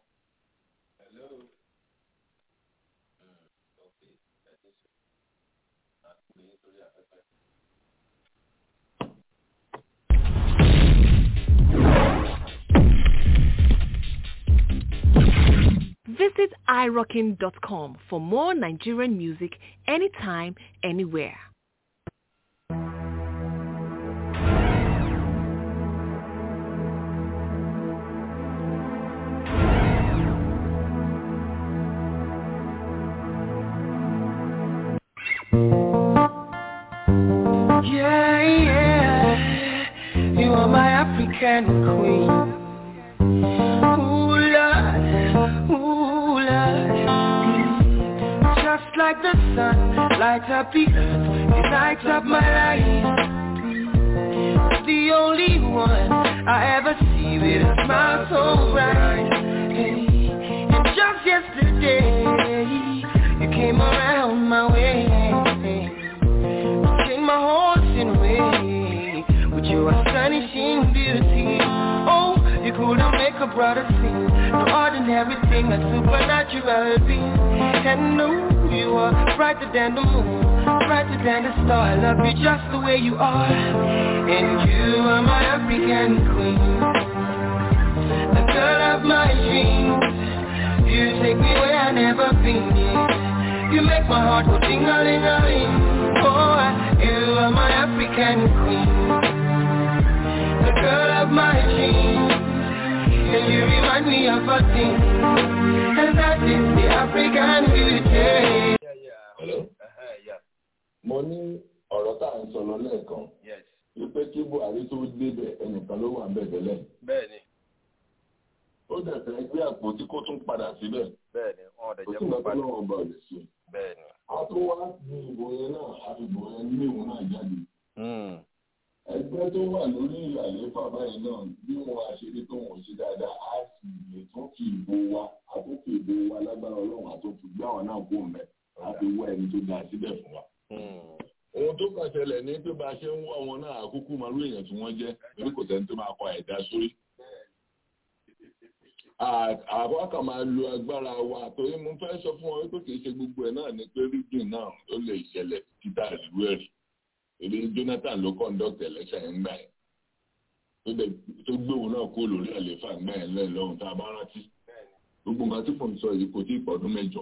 irockin.com for more Nigerian music anytime, anywhere. Yeah, yeah, you are my African queen. Ooh, Lord, ooh, Lord. Just like the sun, lights up the earth, it lights up my life. The only one I ever see with a smile so bright. Hey, and just yesterday, you came around my way. Changed my horse in a way with your astonishing beauty. Oh, you couldn't make a brother sing. No ordinary thing, a supernatural being. And no, you are brighter than the moon, brighter than the star. I love you just the way you are. And you are my African queen, the girl of my dreams. You take me where I never been. Yeah. You make my heart go ding-a-ling-a-ling. Oh, you are my African queen, the girl of my dreams. And you remind me of a thing, and that is the African beauty. Hello? mo ní ọ̀rọ̀ tá à ń sọ lọ lẹ́ẹ̀kan wípé kí buhari tó débẹ̀ ẹnìkan ló wà ń bẹ̀ tẹ́lẹ̀ bẹ́ẹ̀ni ó dẹ̀ fẹ́ gbé àpótí kó tún padà síbẹ̀ bẹ́ẹ̀ni wọn ò dẹ̀ kò jẹ́ sí kó nǹkan tó padà lọ́wọ́ bá lè ṣe bẹ́ẹ̀ni. a tún wá ní ìbò yẹn náà a fi ìbò yẹn ní ìwọ̀n náà jáde ẹgbẹ́ tó wà lórí àlééfà báyìí náà bí wọn àṣírí tó wọn ṣe dáadáa á sì lè tún fi ìbò wa a tún fi ìbò wa lágbára ọlọ́run àti òfin gbé àwọn náà kó mẹ́ a fi wá ẹni tó dáa síbẹ̀ fún wa. ohun tó kàn ṣẹlẹ̀ ní pé bá a ṣe ń wá wọn náà àkókò máa ló èèyàn tí wọ́n jẹ́ torí kò sẹ́ni tó máa kọ ẹ̀dá sórí. àwọn kan máa lo agbára wa torí mo fẹ́ sọ fún wọn pé kì í ṣe gbogbo ẹ̀ náà ni pé rígìn náà ó lè ṣẹlẹ̀ títà ìlú ẹ̀rí èdè Jonathan ló conduct election yẹn gbà yẹn tó dẹ̀ tó gbé òun náà kó lórí àlééfà gbà yẹn lẹ́yìn lọ́hùn tá a bá rántí gbogbo nǹkan tí mò ń sọ yìí kò tí ì pọ̀dún mẹ́jọ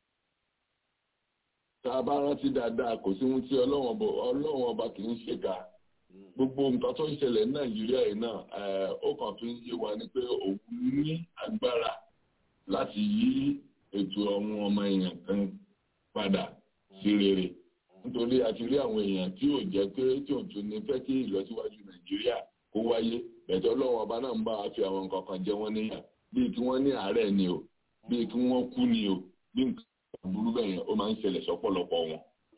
tá a bá rántí dáadáa kò sí ohun tí ọlọ́wọ́n ọba ọlọ́wọ́n ọba kì í ṣèkà gbogbo nǹkan tó ń ṣẹlẹ̀ ní nàìjíríà yìí náà ẹ̀, ó kàn fi ń yé wa ni pé òun ní agbára láti yí ètò àwọn ọmọ èèyàn kan padà sí rere nítorí a ti rí àwọn èèyàn tí ò jẹ́ pé tí ò tún ní fẹ́ kí ìlọsíwájú nàìjíríà kó wáyé bẹ̀tẹ̀ ọlọ́wọ́n ọba náà ń bá wa fi àwọn nǹkan kan jẹ wọ́n níyà bíi kí wọ́n ní àárẹ̀ ni o bíi kí wọ́n kú ni o bí nǹkan burú bẹ́ẹ̀ yẹn ó máa ń ṣẹlẹ̀ sọ́pọ̀lọpọ̀ wọn.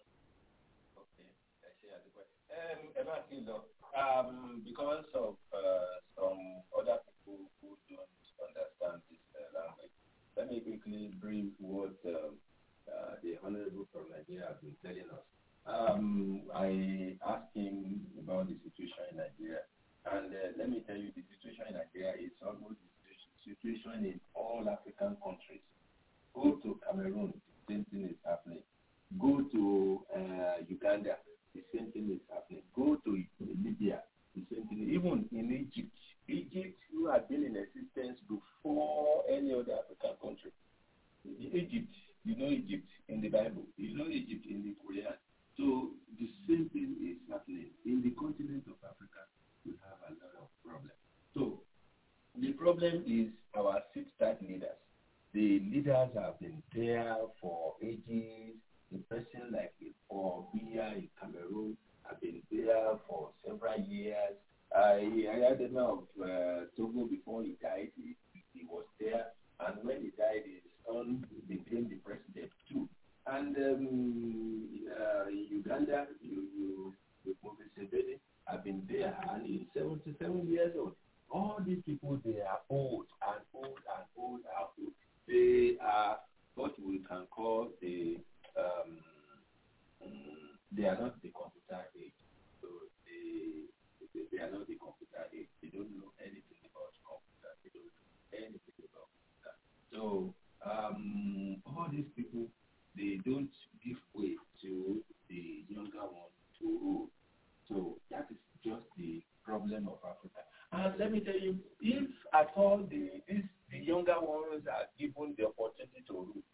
Um, ẹ má ti lọ um, because of uh, some other people who don't understand this uh, language. Let me quickly brief what um, uh, the Honorable from Nigeria has been telling us. Um, I asked him about the situation in Nigeria, and uh, let me tell you, the situation in Nigeria is almost the situation in all African countries. Go to Cameroon, the same thing is happening. Go to uh, Uganda, the same thing is happening. Go to Libya, the same thing. Even in Egypt, Egypt, who had been in existence before any other African country. Egypt, you know Egypt in the Bible, you know Egypt in the Quran. So the same thing is happening in the continent of Africa. We have a lot of problems. So the problem is our six-star leaders. The leaders have been there for ages. The person like for Biya in Cameroon have been there for several years. I, I had the name of uh, Togo before he died. He, he was there, and when he died, his son became the president too. And um, uh, in Uganda, you, you, with Moses Sebede, have been there, and he's 77 years old. All these people, they are old and old and old and old. They are what we can call the um, mm, they are not the computer age. So they, they they are not the computer age. They don't know anything about computer. They don't know anything about computer. So um, all these people they don't give way to the younger one to rule. So that is just the problem of Africa. And let me tell you, if at all the this, the younger ones are given the opportunity to rule,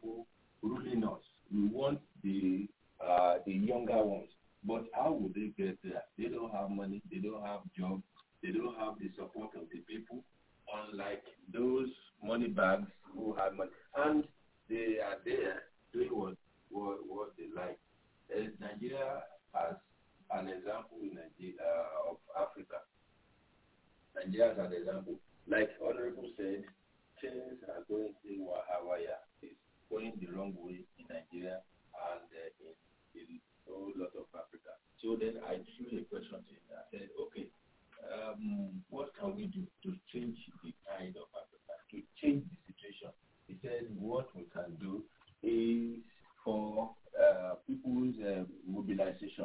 people ruling us. We want the uh, the younger ones. But how would they get there? They don't have money. They don't have jobs. They don't have the support of the people. Unlike those money bags who have money, and they are there doing what what, what they like. Uh, Nigeria as an example in Nigeria, uh, of Africa. Nigeria as an example, like Honorable said, things are going in Wahawaya. It's going the wrong way in Nigeria and uh, in, in a whole lot of Africa. So then I threw a question to him. I said, okay, um, what can we do to change the kind of Africa, to change the situation? He said, what we can do is for uh, people's uh, mobilization.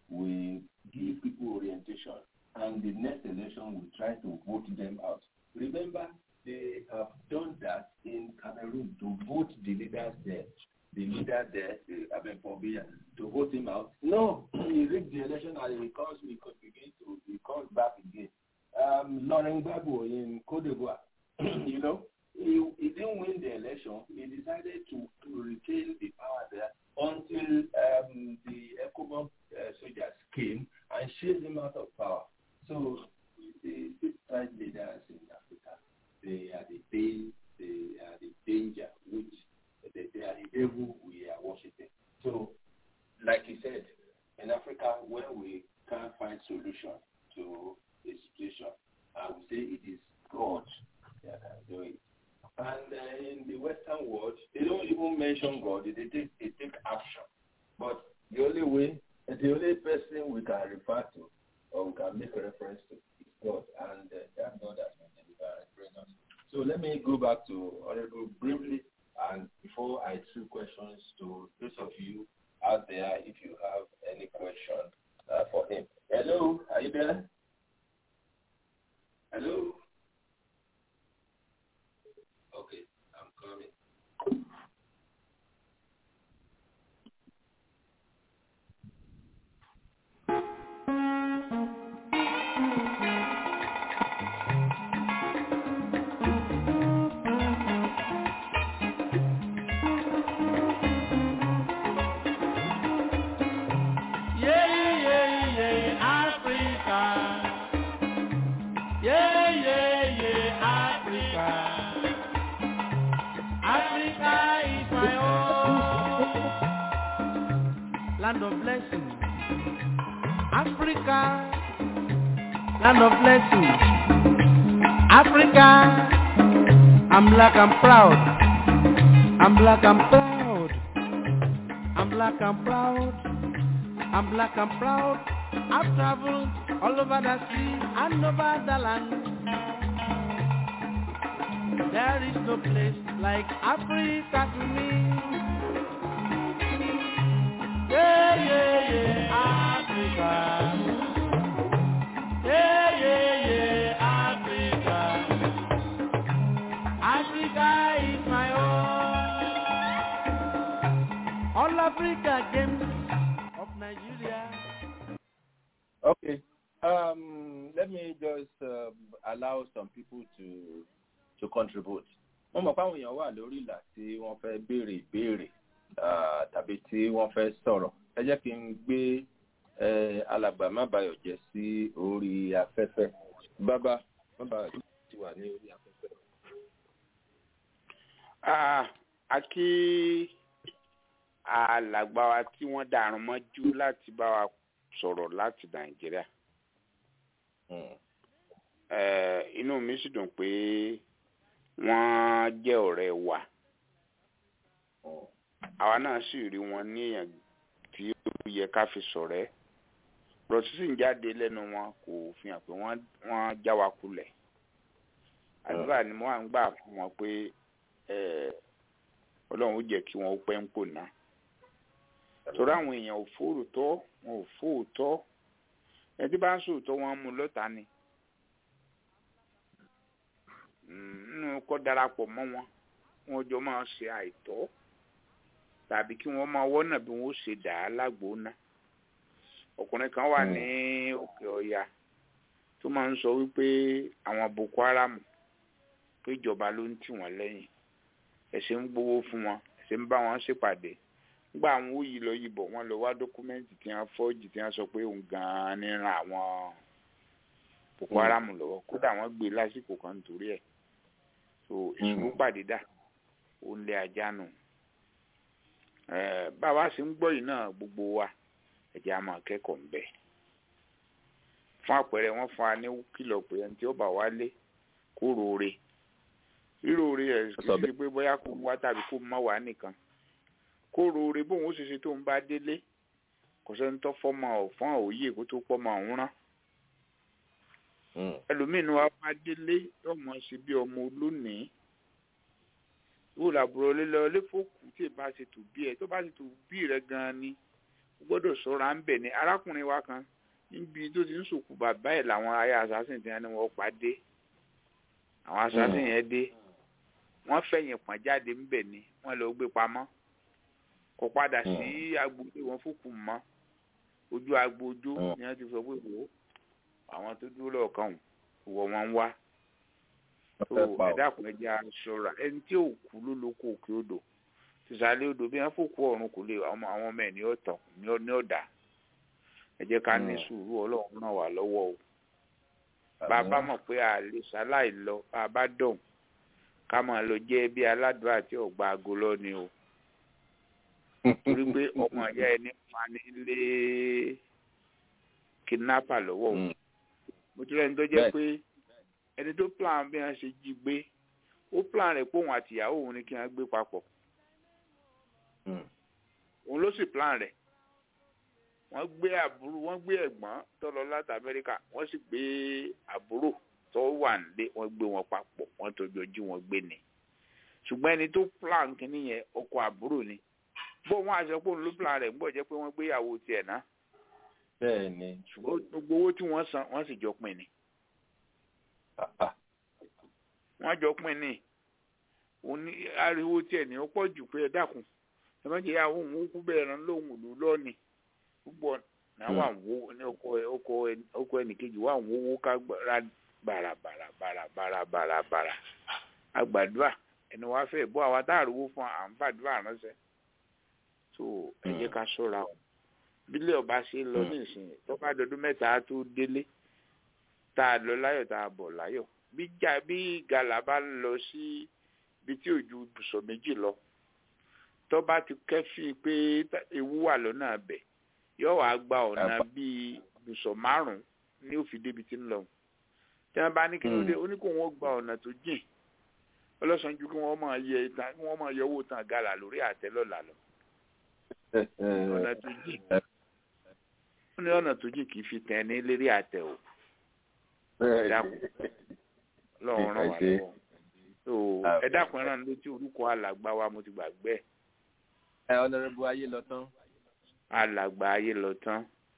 We give people orientation, and the next election we try to vote them out. Remember, they have done that in Cameroon to vote the leaders there. The leader there, uh, Aben Pobia, to vote him out. No, he rigged the election and he comes, he could begin to, he comes back again. Um, Laurent Gbagbo in Cote d'Ivoire, you know, he, he didn't win the election. He decided to, to retain the power there until um, the ECOMOG uh, soldiers came and chased him out of power. So the six-side leaders in Africa, they are the pain, they are the danger, which they, they are the devil we are worshiping. So, like he said, in Africa, when we can't find solution to a situation, I would say it is God that can do it. And uh, in the Western world, they don't even mention God. They take they take action. But the only way, the only person we can refer to or we can make reference to is God, and uh, that God has been delivered and bring us. So let me go back to Honorable briefly, and before I throw questions to those of you out there, if you have any question uh, for him. Hello, are you there? Hello. Okay, I'm coming. Yeah, yeah, yeah, Africa. Yeah, yeah, yeah, Africa. Africa is my home. Land of blessing. Africa. Land of blessing. Africa. I'm black, I'm proud. I'm black, I'm proud. I'm black, I'm proud. I'm black, I'm proud. I've traveled all over the sea and over the land. There is no place like Africa to me. Yeah, yeah, yeah, Africa. Yeah, yeah, yeah, Africa. Africa is my home. All Africa games of Nigeria. Okay. Um, let me just um, allow some people to to contribute. Wọ́n mọ̀ fáwọn èèyàn wà lórí ìlà tí wọ́n fẹ́ béèrè ìbéèrè ah, tàbí tí wọ́n fẹ́ sọ̀rọ̀. Ẹ jẹ́ kí n gbé eh, alàgbà mábàyọ̀ jẹ́ sí orí afẹ́fẹ́. Bàbá mábàyọ̀ ti wà ní orí afẹ́fẹ́. Ah, a kí alàgbà wa tí wọ́n dàrún mọ́jú láti bá wa sọ̀rọ̀ láti nàìjíríà. Eh, inú mi sì dùn pé wọ́n jẹ́ ọ̀rẹ́ wa. àwa náà sì rí wọn ní èèyàn tí ó yẹ ká fi ṣọ̀rẹ́. rọ̀tí sì ń jáde lẹ́nu wọn kò fi hàn pé wọ́n wọ́n já wa kulẹ̀. àdúrà ni mo wà ń gbà fún wọn pé eh, ọlọ́run ó jẹ́ kí wọ́n ó pẹ́ ń pò náà torí àwọn èèyàn ò fóòtọ́ wọn ò fóòtọ́ ẹni tí bá ń sòótọ́ wọn mú lọ́ta ni nínú kọ́ darapọ̀ mọ́ wọn wọn jọ máa ṣe àìtọ́ tàbí kí wọ́n máa wọ́nà bí wọ́n ṣe dà á lágbóná ọkùnrin kan wà ní òkè ọ̀yà tó máa ń sọ wípé àwọn boko haram pé ìjọba ló ń tì wọ́n lẹ́yìn ẹ̀sìn ń gbowó fún wọn ṣe ń bá wọn ṣèpàdé nígbà àwọn òyì lọ yìí bọ̀ wọ́n lọ wá dọ́kúmẹ́ǹtì tí wọ́n fọ́ọ̀jì tí wọ́n sọ pé òun gan-an ní ran àwọn boko haram lọ́wọ́ kódà wọ́n gbé lásìkò kan nítorí ẹ̀ so ìṣubú pàdé dà ó ń lé ajá nù báwa ṣe ń gbọ́ yìí náà gbogbo wa ẹ̀jẹ̀ a máa kẹ́kọ̀ọ́ ń bẹ̀ fún àpẹẹrẹ wọ́n fún wa ní kìlọ̀ pé ẹni tí ó bá wá lé kó roore ríroore ẹ̀ kì í ṣe pé bóyá kó wá tàbí kó má wá nìkan kó roore bóun ó ṣe ṣe tó ń bá délé kò sẹ́ni tó fọ́mọ ọ̀fọ́n òye kó tó pọ́mọ ọ̀hún rán ẹlòmíín wa bá délé ọmọ ṣe bí ọmọ olónìí wò làbúrò lílọ lẹ́fọ̀kù tí ìbá ṣe tù bí ẹ tó bá ṣe tù bí rẹ gan-an ni o gbọ́dọ̀ ṣọ́ra ń bẹ̀ ni arákùnrin wa kan níbi tó ti ń sòkù bàbá ẹ̀ làwọn aya assassin ti ní wọ́n pa dé àwọn assassin yẹn dé wọ́n fẹ̀yìn pọ̀n jáde ń bẹ̀ ni wọ́n lọ gbé pamọ́ kò padà sí agboolé wọn fòkù mọ́ ojú agbójó ni wọ́n ti sọ pé wò ó àwọn tó dúró lọ́ọ̀kan wọ wọn wá tó ẹ̀dá kan ẹja ṣọ́ra ẹni tí ò kú ló lóko òkè odò tìsàlẹ̀ odò bí wọ́n fòkú ọ̀run kò lè àwọn ọmọ ẹ̀ ní ọ̀tàn ní ọ̀dà ẹ jẹ́ ká ní sùúrù ọlọ́run náà wà lọ́wọ́ o bàbá mọ̀ pé a lè ṣaláì lọ bá a bá dọ̀hùn ká máa lọ jẹ́ bí aládùn àti ọ̀gbà ago lọ ni o torí pé ọmọ ìyá ẹni fani lé kidnapper lọ́wọ́ o mo ti rẹ́ni tó jẹ́ pé ẹni tó plan bí wọ́n ṣe jí gbé ó plan rẹ̀ pé òun àti ìyàwó òun ni kí wọ́n gbé papọ̀ òun ló sì plan rẹ̀ wọ́n gbé àbúrò wọ́n gbé ẹ̀gbọ́n tó lọ láti Amẹ́ríkà wọ́n sì gbé àbúrò tó wà nílé wọ́n gbé wọn papọ̀ wọ́n tó jọjú wọn gbé ni ṣùgbọ́n ẹni tó plan kínní yẹn ọkọ àbúrò ni bó wọn àṣọ pé òun ló plan rẹ̀ ń bọ̀ jẹ́ pé wọ́n gbé ìyàwó tiẹ̀ náà bẹ́ẹ̀ ni. ṣùgbọ́n gbogbo owó tí wọ́n san wọ́n sì jọ pín ni. wọ́n jọ pín ni òní ariwo tiẹ̀ ní ó pọ̀ jù pé ẹ dákun ẹ má jẹ́ àwọn òun kú bẹ́ẹ̀ rán lóhùn òlù lọ́ọ̀nì púpọ̀ náà wà ń wo ní ọkọ ẹnìkejì wà ń wówó ká ra bàràbàrà bàràbàrà bàràbàrà àgbàdua ẹni wàá fẹ́ bọ́ àwa tá àrùwó fún à ń fàdúrà ránṣẹ́ so ẹ jẹ́ ká ṣọ́ra o bílẹ̀ ọba ṣe lọ nísìnyí tó bá dọdún mẹ́ta tó délé tá a lọ láyọ̀ tá a bọ̀ láyọ̀ bí jà bí gàlà bá ń lọ sí ibi tí òjú ibùsọ̀ méjì lọ tó bá ti kẹ́fì pé ewu wà lọ́nà abẹ̀ yóò wá gba ọ̀nà bíi ibùsọ̀ márùn-ún ní òfin débi tí ń lọ tí wọ́n bá ní kí ló dé ó ní kó wọ́n gba ọ̀nà tó jìn ọlọ́sàn ju kí wọ́n máa yẹ kí wọ́n máa yọ owó tán gàlà lórí àtẹ lọ́la lọ ọ̀nà tó jìn ó ní ọ̀nà tó jìn kì í fi tẹ̀ ní lérí àtẹ o ẹ dákun lọ́wọ́ ràn wá lọ́wọ́ so ẹ dákun ẹran létí orúkọ alàgbà wa mo ti gbàgbé ẹ. ẹ ọ̀nàrẹ́bù ayé lọ tán. alàgbà ayé lọ tán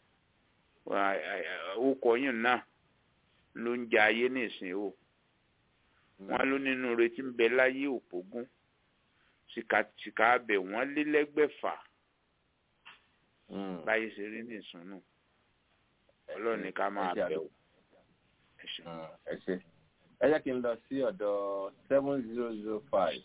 orúkọ yìí náà ló ń jẹ ayé nìsín o wọn ló nínú retí ń bẹ láyé òpógún sìkàsìkà abẹ wọn lé lẹ́gbẹ̀fà báyìí ṣe rí nìsúnú ọlọ́run ní ká máa bẹ̀ wò. ẹ ṣe ẹ jẹ́ kí n lọ sí ọ̀dọ̀ seven zero zero five.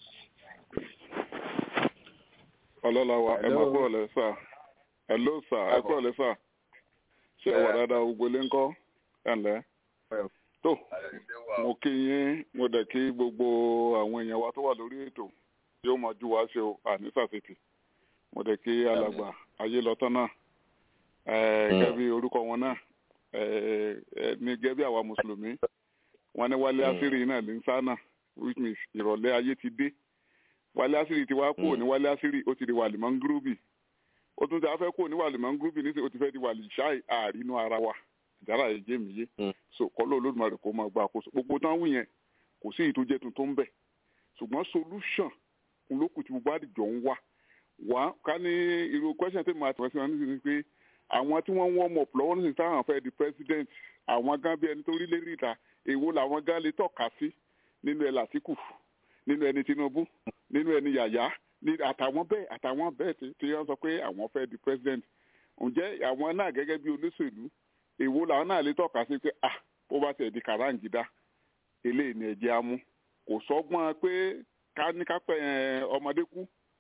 ọlọ́láwa ẹ máa kú ọ̀lẹ́ sà ẹ ló sà ẹ kú ọ̀lẹ́ sà ṣé ẹ wà dáadáa gbogbo ilé ńkọ́ ẹ ǹlẹ́ tó mo kí yín mo dẹ̀ kí gbogbo àwọn èèyàn wa tó wà lórí ètò yóò máa ju wá ṣe o àní sàṣetì mo dẹ̀ kí alàgbà ayé lọ́tọ́ náà gẹ́gẹ́ bí orúkọ wọn náà ní gẹ́gẹ́ bí àwa mùsùlùmí wọn ní wálé àṣírí náà ní sánà which means ìrọ̀lẹ́ ayé ti dé wálé àṣírí ti wá kúrò ní wálé àṣírí ó ti di wàlì mọ́ngúrúbì ó tún ti afẹ́ kúrò ní wàlì mọ́ngúrúbì nísìnyí ó ti fẹ́ di wàlì ṣáì àárínú ara wa ìjára yìí jẹ́ mi yé so kọ́lọ́ olódùmarè kó máa gba àkóso gbogbo tán wù yẹn kò sí ìtújẹ́ tuntun ń bẹ̀ ṣùgbọ́n solution olókùn tí gbogbo àdìjọ ń wá wá ká ní irú question tí mo àtẹ̀wé sí wọn nísìnyí pé àwọn tí wọ́n ń wọ́n mọ̀ lọ́wọ́ nísìnyí táwọn fẹ́ di president àwọn gan bí ẹni tó rí lérí ìta èwo làwọn gan lè tọ́ka sí nínú ẹ̀ làtìkù nínú ẹni Tinubu nínú ẹni Yàyà àtàwọn bẹ́ẹ̀ àtàwọn bẹ́ẹ̀ tí wọ́n sọ pé àwọn fẹ́ di president ǹjẹ́ àwọn náà gẹ́gẹ́ bí olóṣèlú èwo làwọn náà lè tọ́ka sí pé ah ó bá tẹ̀ di kàráǹgídá eléyìí ni ẹ̀jẹ̀ amú kò sọ́gbọ́n pé ká ní ká pẹ́ ọmọdé kú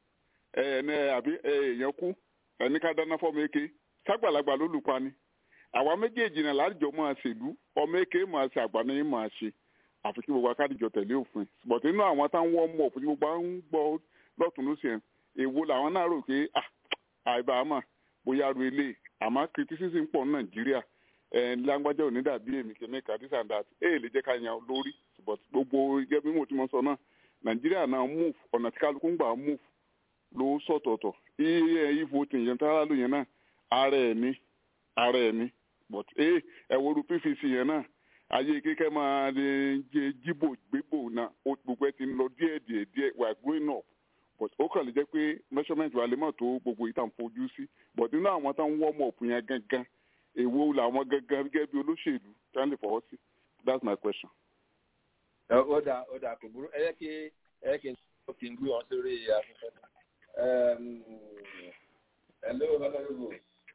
ẹni àbí èèyàn kú ẹni ká dáná fọmọ eke ságbàlagbà ló lù pa ni àwa méjèèjì náà láàjọ máa ṣèlú ọmọ eke máa ṣe àgbà ní máa ṣe àfi kí gbogbo akádìjọ tẹ̀lé òfin bọ̀tí inú àwọn táwọn wọ́n mọ̀ fún gbogbo àwọn ń gbọ́ lọ́tún ló ṣe èwo làwọn náà rò pé àìbámà bóyá ru ilé àmọ́ criticism pọ̀ ní nàìjíríà lágbájá ò ní dàbí èmi kìíní this and that èyí lè jẹ́ ká yan lórí but gbogbo gẹ́gẹ́ bí mo ti mọ sọ náà nàìjíríà náà move ọ̀nà tí kálukú ń gbà move ló sọ̀tọ̀ọ̀tọ̀ iye voting yẹn tára ló yẹn náà ara ẹ̀ ní ara ẹ̀ ní but ẹ ẹ woru pvc yẹn náà ayé kékeré máa jẹ jíbò gbégbò náà gbogbo ẹ ti ń lọ díẹ̀ díẹ̀ díẹ̀ we are growing up but ó kàn lè jẹ́ pé measurement wa lè mọ̀ tó gbogbo ìtàn fojú sí but nínú àwọn táwọn warm up yẹn gangan èwo làwọn gangan gẹ́gẹ́ bí olóṣèlú tí wọ́n lè fọwọ́ sí that's my question. ó dà ó dà kò burú ẹ yẹ kí ẹ yẹ kí n tó kí n gbé wọn sórí afẹ́fẹ́ náà. Um, hello, Honorable.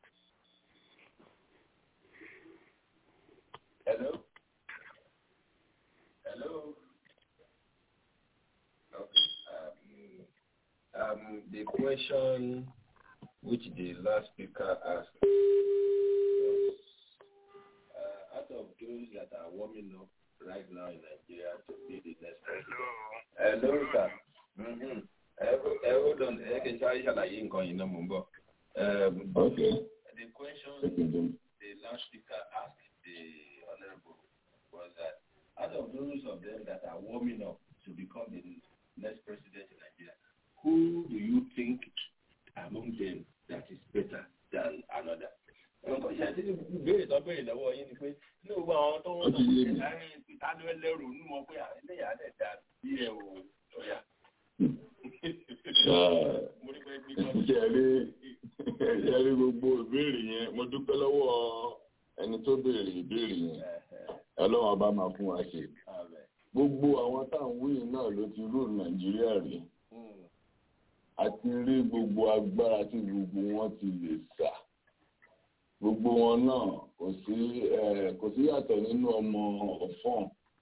Hello? Hello? Okay. Um, um, the question which the last speaker asked was, uh, out of those that are warming up right now in Nigeria to be the next president. Hello, sir. Mm-hmm. ẹ hold on ẹ kì í sáré ṣàlàyé nǹkan yìí náà mò ń bọ̀. the question the last speaker asked the honourable was that out of those of them that are warming up to become the next president in Nigeria who do you think among them that is better than another. nǹkan ṣe àti ìbéèrè tó béèrè lọ́wọ́ yín ni pé ní gbogbo àwọn tó ń sọ pé láàrin ìtàdó ẹlẹ́rù ní wọn pé àìlèyà lè dà bí ẹ ò lọ́yà ṣẹ̀rí gbogbo ìbéèrè yẹn mo dúpẹ́ lọ́wọ́ ẹni tó béèrè ìbéèrè yẹn ọlọ́run ọba máa fún wa ṣe gbogbo àwọn táwọn wíì náà ló ti rú nàìjíríà rí àti rí gbogbo agbára tí gbogbo wọn ti lè sà gbogbo wọn náà kò sí kò sí yàtọ̀ nínú ọmọ ọ̀fọ́n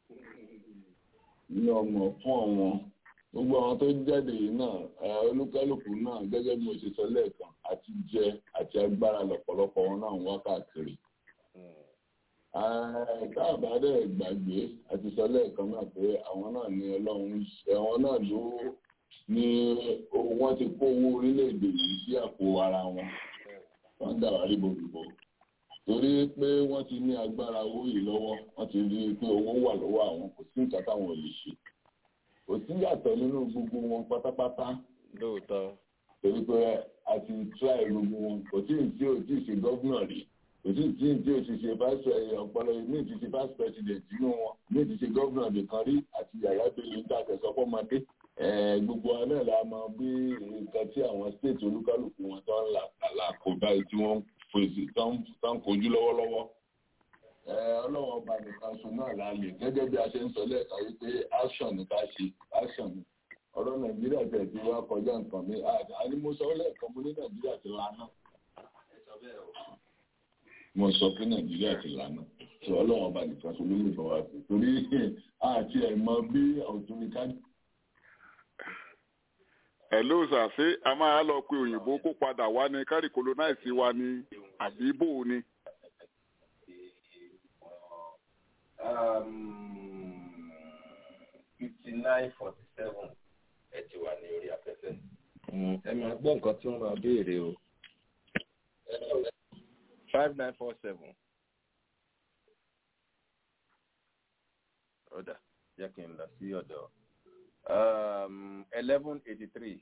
nínú ọmọ ọ̀fọ́n wọn gbogbo àwọn tó jáde yìí náà olúkálùkù náà gẹ́gẹ́ bí mo ṣe sọ lẹ́ẹ̀kan àti jẹ àti agbára lọ́pọ̀lọpọ̀ wọn náà ń wá káàkiri. káàbà dẹ̀ gbàgbé àti sọ lẹ́ẹ̀kan náà pé àwọn náà ní ọlọ́run àwọn náà ló ní wọ́n ti kó owó orílẹ̀-èdè yìí sí àpò ara wọn wọ́n dà wá rí bòbìbò torí pé wọ́n ti ní agbára owó yìí lọ́wọ́ wọ́n ti rí i pé owó wà lọ́wọ́ àwọn kò sí nǹkan táwọn ò lè ṣe kò sí yàtọ̀ nínú gbogbo wọn pátápátá. lóòótọ́. torí pé a ti try gbogbo wọn kò tí ì tí ò tí ì ṣe gọ́vnà rí kò tí ì tí ì tí ò ti ṣe vice ọ̀pọ̀lọ mi ti ṣe vice president nínú wọn mi ti ṣe gọ́vnà nìkan rí àti yàrá bẹ́ẹ̀ ní àtẹ̀sọ́ fọ́mọdé. gbogbo wa náà la mọ bí nǹkan tí àwọn state olúkálùkù wọn tó ń là kó báyìí tí wọ́n fèsì tó ń kojú lọ́wọ́lọ́wọ́ ọlọ́wọ́ ọba nìkan so náà la lè gẹ́gẹ́ bí a ṣe ń sọ lẹ́ẹ̀ka wípé action ní ká ṣe action ní ọ̀rọ̀ nàìjíríà tẹ̀ tí wá kọjá nǹkan mi àní mo sọ lẹ́ẹ̀kan mo ní nàìjíríà ti lana mo sọ pé nàìjíríà ti lana tí ọlọ́wọ́ ọba nìkan so ló lè bọ̀ wá sí torí àti ẹ̀ mọ bí ọ̀tún ní ká. ẹ ló ṣàṣe a máa lọ pé òyìnbó kó padà wá ní kárí colonize wa ní àbí bò ó ni. fifty nine forty seven ẹ ti wà ní orí afẹ́fẹ́. ẹ máa gbọ́ nǹkan tí wọ́n máa béèrè o. five nine four seven. ọ̀dà jẹ́ kí n lọ sí ọ̀dọ̀ eleven eighty three.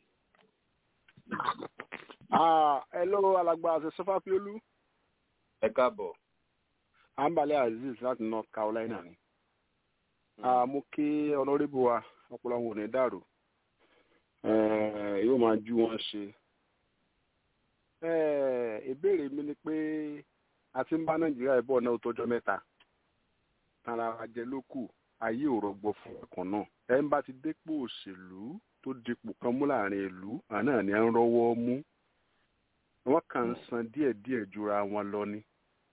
hello alàgbà àti sọfàpíolú. ẹ káàbọ̀. ambale aziz láti north carolina ni. mo kí ọlọ́rìbù wa ọpọlọ wọn ò ní dàrú yóò máa ju wọn ṣe. ìbéèrè mi ni pé a ti ń bá nàìjíríà bọ̀ náà tọjọ́ mẹ́ta tara ajẹ́ ló kù ayé ò rọgbọ fún ọkàn náà ẹ ń bá ti dépò òṣèlú tó dipò kan mú láàrin ìlú àná ni à ń rọ́wọ́ mú wọ́n kàn ń san díẹ̀díẹ̀ jura wọn lọ ni.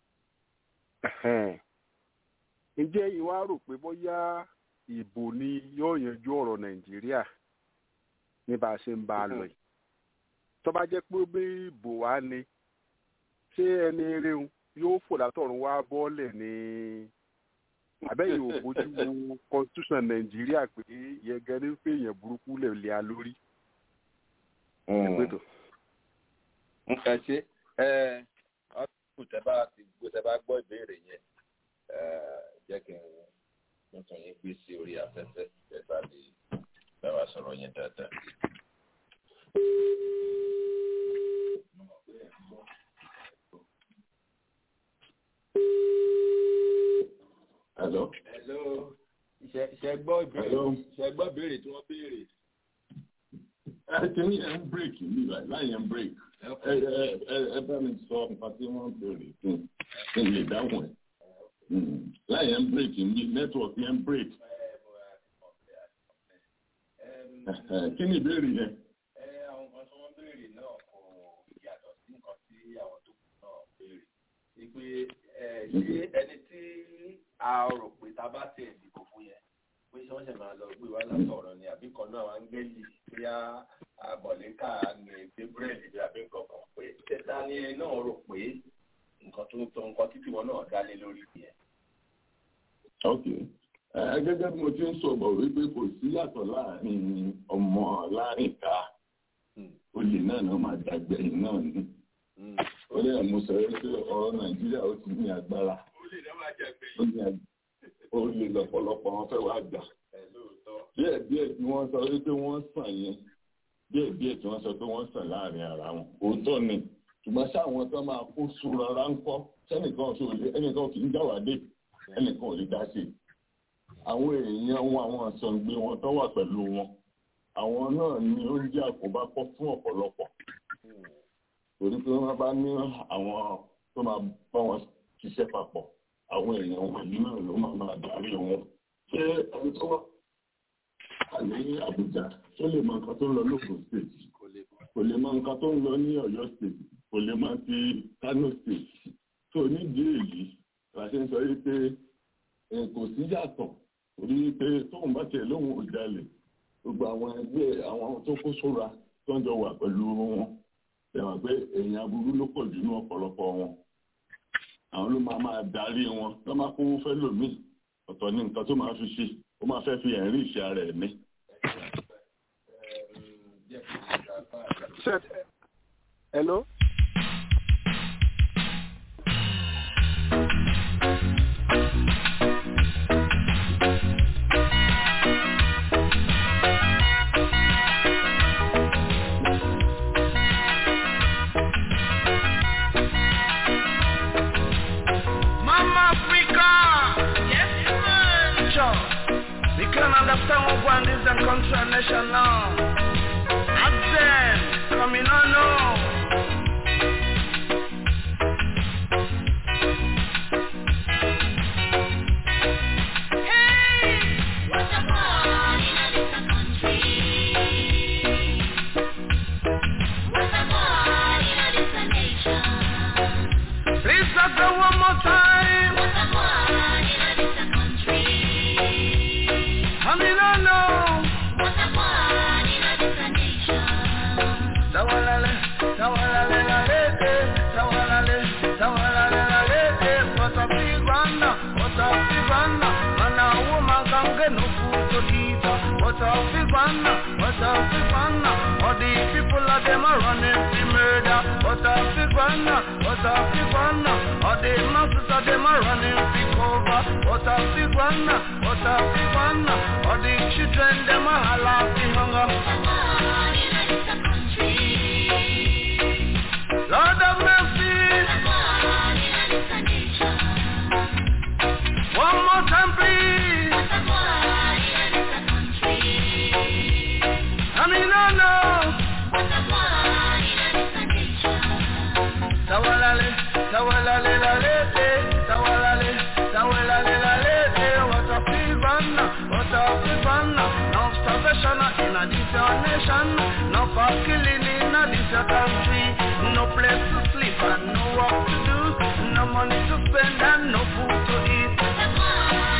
ǹjẹ́ ìwà rò pé bóyá ìbò ni yóò yanjú ọ̀rọ̀ nàìjíríà ní bá a ṣe ń bá a lọ yìí tó bá jẹ́ pé bí ìbò wá ni ṣé ẹni eréun yóò fò látọ̀run wá bọ́ọ̀lẹ̀ ní àbẹ́yìn ò bójú wo constitution nàìjíríà pé yẹgẹ ní pé èèyàn burúkú lè lé a lórí. ẹ ṣe ẹ ọdún tẹ bá ti gbọ́ tẹ bá gbọ́ ìbéèrè yẹn jẹ́ kí n tuntun yín gbé sí orí afẹ́fẹ́ tẹ bá lè bá wa sọ̀rọ̀ yẹn dáadáa. Hello. Hello. Ṣẹ gbọ́ ìbéèrè ṣẹ gbọ́ ìbéèrè tí wọ́n béèrè. Ẹ kìíní ẹ̀ ń bírèkì mi láyé ń bírèkì. Ẹ ẹ ẹ bá mi sọ nǹkan tí wọ́n béèrè fún kí n lè dáhùn ẹ̀. Láyé ń bírèkì mi nẹ́tíwọ̀kì ẹ̀ ń bírèkì. Kí ni ìbéèrè yẹn? Àwọn nǹkan tí wọ́n béèrè náà kò yàtọ̀ sí nǹkan tí àwọn tó kù náà béèrè. Ìpè ṣé ẹni tí a rò pé tá a bá tẹ̀ ìdìbò fún yẹn pé ṣé wọ́n ṣe máa lọ gbé wá látọ̀rọ̀ ni àbí kan náà wọ́n ń gbẹ́lì bóyá àbọ̀lẹ́kà ní gbé búrẹ́dì bí àbí nǹkan kan pé tẹ́tà ni ẹ náà rò pé nǹkan tó ń tọ́ nǹkan títí wọn náà dálé lórí yẹn. ok gẹ́gẹ́ bí mo ti ń sọ̀rọ̀ wípé kò sí yàtọ̀ láàrin ọmọ láàrin ká olè náà náà máa dàgbẹ̀yìn náà ni ó lè mú sọ pé ọ̀rọ̀ nàìjíríà ó ti ní agbára ó lè lọ́pọ̀lọpọ̀ wọn fẹ́ wá gbà díẹ̀ díẹ̀ tí wọ́n sọ wípé wọ́n sàn yẹn díẹ̀ díẹ̀ tí wọ́n sọ pé wọ́n sàn láàrin ara wọn òótọ́ ni ṣùgbọ́n sáwọn tó máa kó sùúrù ara ń kọ́ sẹ́nìkan ṣe òlé ẹnìkan kì í jáwádé ẹnìkan ò lè dá sí i àwọn èèyàn wọn àwọn àsọ̀ǹgbé wọn tó wà pẹ̀lú wọn àwọn náà ni ó ń jẹ́ àkóbá pọ̀ fún ọ̀pọ̀lọpọ̀ torí pé wọ́n bá ní àwọn tó máa bá wọn ṣiṣẹ́ papọ̀ àwọn èèyàn wọn yìí náà ló máa máa darí wọn ṣé ẹni tó wà ní Àbújá tó lè mọ nǹkan tó ń lọ lóògùn state kò lè mọ nǹkan tó ń lọ ní Ọ̀yọ́ state kò lè mọ ti Kano state tó nídìí èyí la ṣe ń sọ yìí pé kò sí yàtọ̀ torí pé tóun bá tiẹ̀ lóhùn ò jalè gbogbo àwọn ẹgbẹ́ àwọn tó kó sóra tó ń jọ wà pẹ̀lú wọn ṣẹ̀wọ̀n pé èèyàn aburú ló pọ̀ jù ní ọ̀pọ̀lọpọ̀ wọn àwọn ló máa máa darí wọn tó máa kówó fẹ́ lòmíì ọ̀tọ̀ ní nǹkan tó máa fi ṣe ó máa fẹ́ fi ẹ̀rí ìṣe ara ẹ̀ ní. hello. understand what one is and country nation now. Ask them, coming on know. Please let's go one more time. I mean, I know. Tawalale, tawalale, lalete, tawalale, tawalale, lalete. What a big one, what a big one. Man, a woman can get no food to eat. What a big one, what a big one. All the people of them are running to murder. What a big one, what a big one. All the masses of them are running to cover. What a big one, what a big one. All the children them are holla fi hunger. Lord of mercy. One more time, please. I mean, no, no. Tawalale, tawalale, lalete, tawalale, tawalale, lalete. What a fever, what a fever. No starvation in a this nation. No for killing in a this country. No place to sleep and no work to do. No money to spend and no food to eat.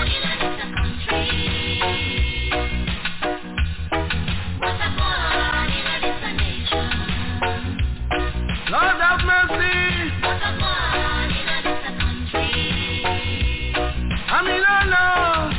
Lord have mercy. I mean, no, no.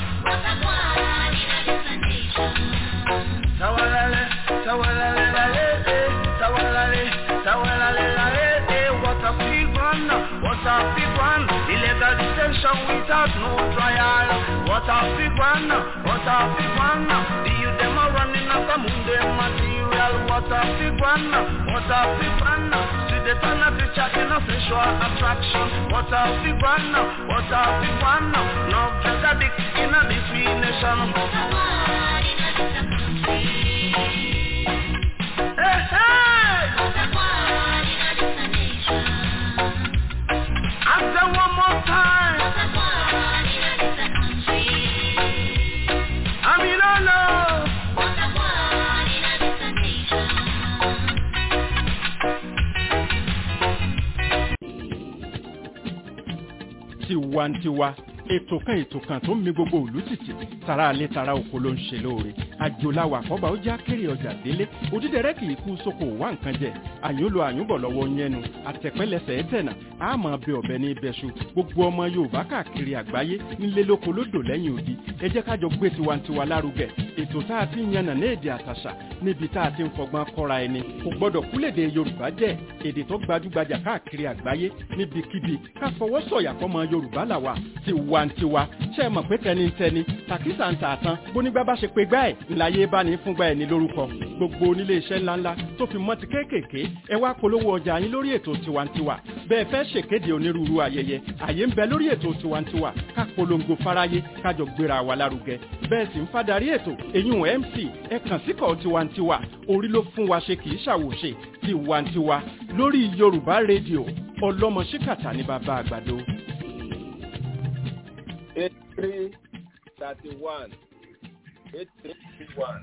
Tawalale, tawalale, la, eh, eh. Tawalale, tawalale, la, eh, eh. What a big one, what a big one. Illegal detention without no trial. What a big one, what a big one. The youth them are running after Monday material. What a big one, what a big one. See the turn of the chat in a sexual attraction. What a big one, what a big one. No drug addict in a this we nation. Hey, hey! I say one more time. I mean, I know. tiwantiwa ètò kan ètò kan tó ń mi gbogbo òlú tìtì tara alẹ́ tara oko ló ń ṣe lóore àjòláwà àkọ́bà ó já kéré ọjà délé òdídẹrẹ́ kì í kú sóko wá nǹkan jẹ àyùnlò àyùnbọ̀ lọ́wọ́ yẹnu àtẹ̀pẹ́lẹsẹ̀ ẹ̀tẹ̀nà àmọ́ bẹ ọ̀bẹ ní ibẹ̀ṣu gbogbo ọmọ yorùbá káàkiri àgbáyé nílé lóko lódò lẹ́yìn odi ẹ jẹ́ kájọ gbé tiwantiwa lárugẹ ètò tá a ti ń yànnà ní èdè àtàṣà níbi tá a ti ń fọgbọ́n kọ́ra ẹni kò gbọ́dọ̀ kúlèdè yorùbá jẹ́ èdè tó gbajúgbajà káàkiri àgbáyé níbikíbi ká fọwọ́ sọ̀yà fọmọ yorùbá làwà tiwantiwa ṣe é mọ̀ pé tẹnitẹni tàkísà ń tà tán bónígbà bá ṣe pé gbá ẹ̀ ńláyé bá ní fúngbà ẹ̀ ní lórúkọ gbogbo onílé iṣẹ́ ńláńlá tó fi mọ́ ti kéékèèké ẹ wá polówó ọjà yín lórí ètò tiwantiwa bẹ́ẹ̀ fẹ́ ṣèkéde onírúurú ayẹyẹ àyè ń bẹ lórí ètò tiwantiwa ká polongo fáráyé kájọ gbéra wa lárugẹ bẹ́ẹ̀ sì ń fadarí ètò èyún mc ẹ kàn síkọ̀ tiwantiwa orí ló fún wa ṣe kì í ṣàwòṣe tiwantiwa lórí yorùbá rédíò ọlọ́mọ ṣíkàtà ní bàbá àgbàdo. eight three thirty one eight three one.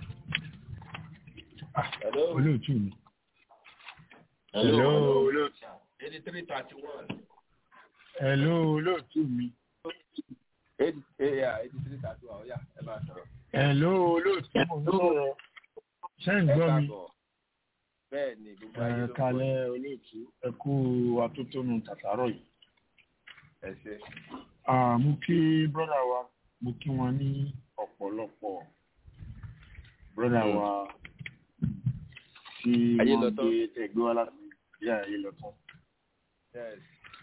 Hello. olóòtú mi. Hello. olóòtú. eighty three thirty one. hello olóòtú mi. eighty eighty three thirty one ọ̀ya ẹ máa sọ̀rọ̀. hello olóòtú mo ń sọ̀rọ̀. ṣé ń gbọ́ mi. bẹ́ẹ̀ ni gbogbo ayé ló ẹ ń kalẹ̀ olóòtú ẹ kú atótónu tàtàrọ̀ yìí. ẹ ṣe. Ah, mo kí brọ́dà wa mo kí wọn ní ọ̀pọ̀lọpọ̀ brọ́dà wa tí Ayé wọ́n lọ tán. gbé ẹgbẹ́ wa láti ilé ayé lọ tán. Yes.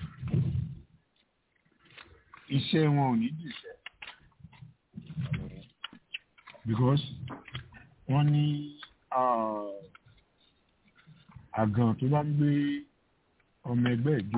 iṣẹ́ wọn ò ní dìṣẹ́ because wọ́n ní ah, àgàn tó bá ń gbé ọmọ ẹgbẹ́ ìjó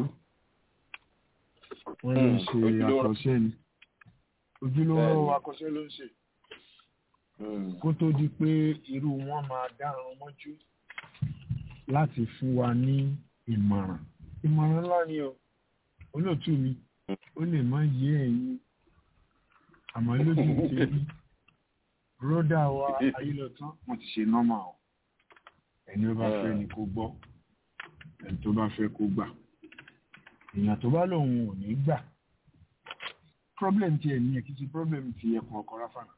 wọ́n ló ń ṣe ojúlówó. àkọsẹ́ ni ojúlówó Bẹ́ẹ̀ni. akọsẹ́ ló ń ṣe kó tó di pé irú wọn máa dárun mọ́jú láti fún wa ní ìmọ̀ràn ìmọ̀ràn ńlá ni o olóòtú mi ó lè má yé ẹ̀yin àmọ́ lójú tèmi rọ́dà wa ayélujára wọ́n ti ṣe nọ́mà o ẹni ó bá fẹ́ ni kó gbọ́ ẹni tó bá fẹ́ kó gbà èèyàn tó bá lòun ò ní gbà problem ti ẹ̀ ní ẹ̀ kí ti problem ti ẹkùn ọkọ̀ ráfànà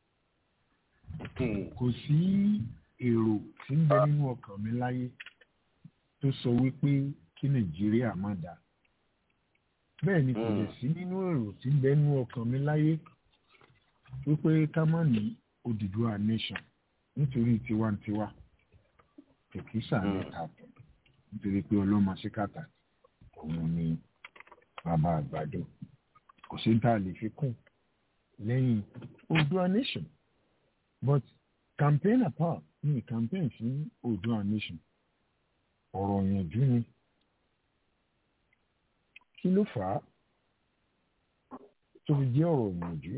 kò sí èrò tí ń bẹ nínú ọkàn mi láyé tó sọ wípé kí nàìjíríà má dáa bẹ́ẹ̀ ni kò lè sí nínú èrò tí ń bẹ nínú ọkàn mi láyé wípé ká má ní Odùduwà nation nítorí tiwantiwa tòkísà mẹ́ta tọ̀ nítorí pé ọlọ́mọ síkàtà òun ni bàbá àgbàdo kò sí tá a lè fi kún lẹ́yìn Odùduwà nation but campaign apart ní campaign fún Odùduwà nation ọ̀rọ̀ ìyànjú ni kí ló fà á tó fi jẹ́ ọ̀rọ̀ ìyànjú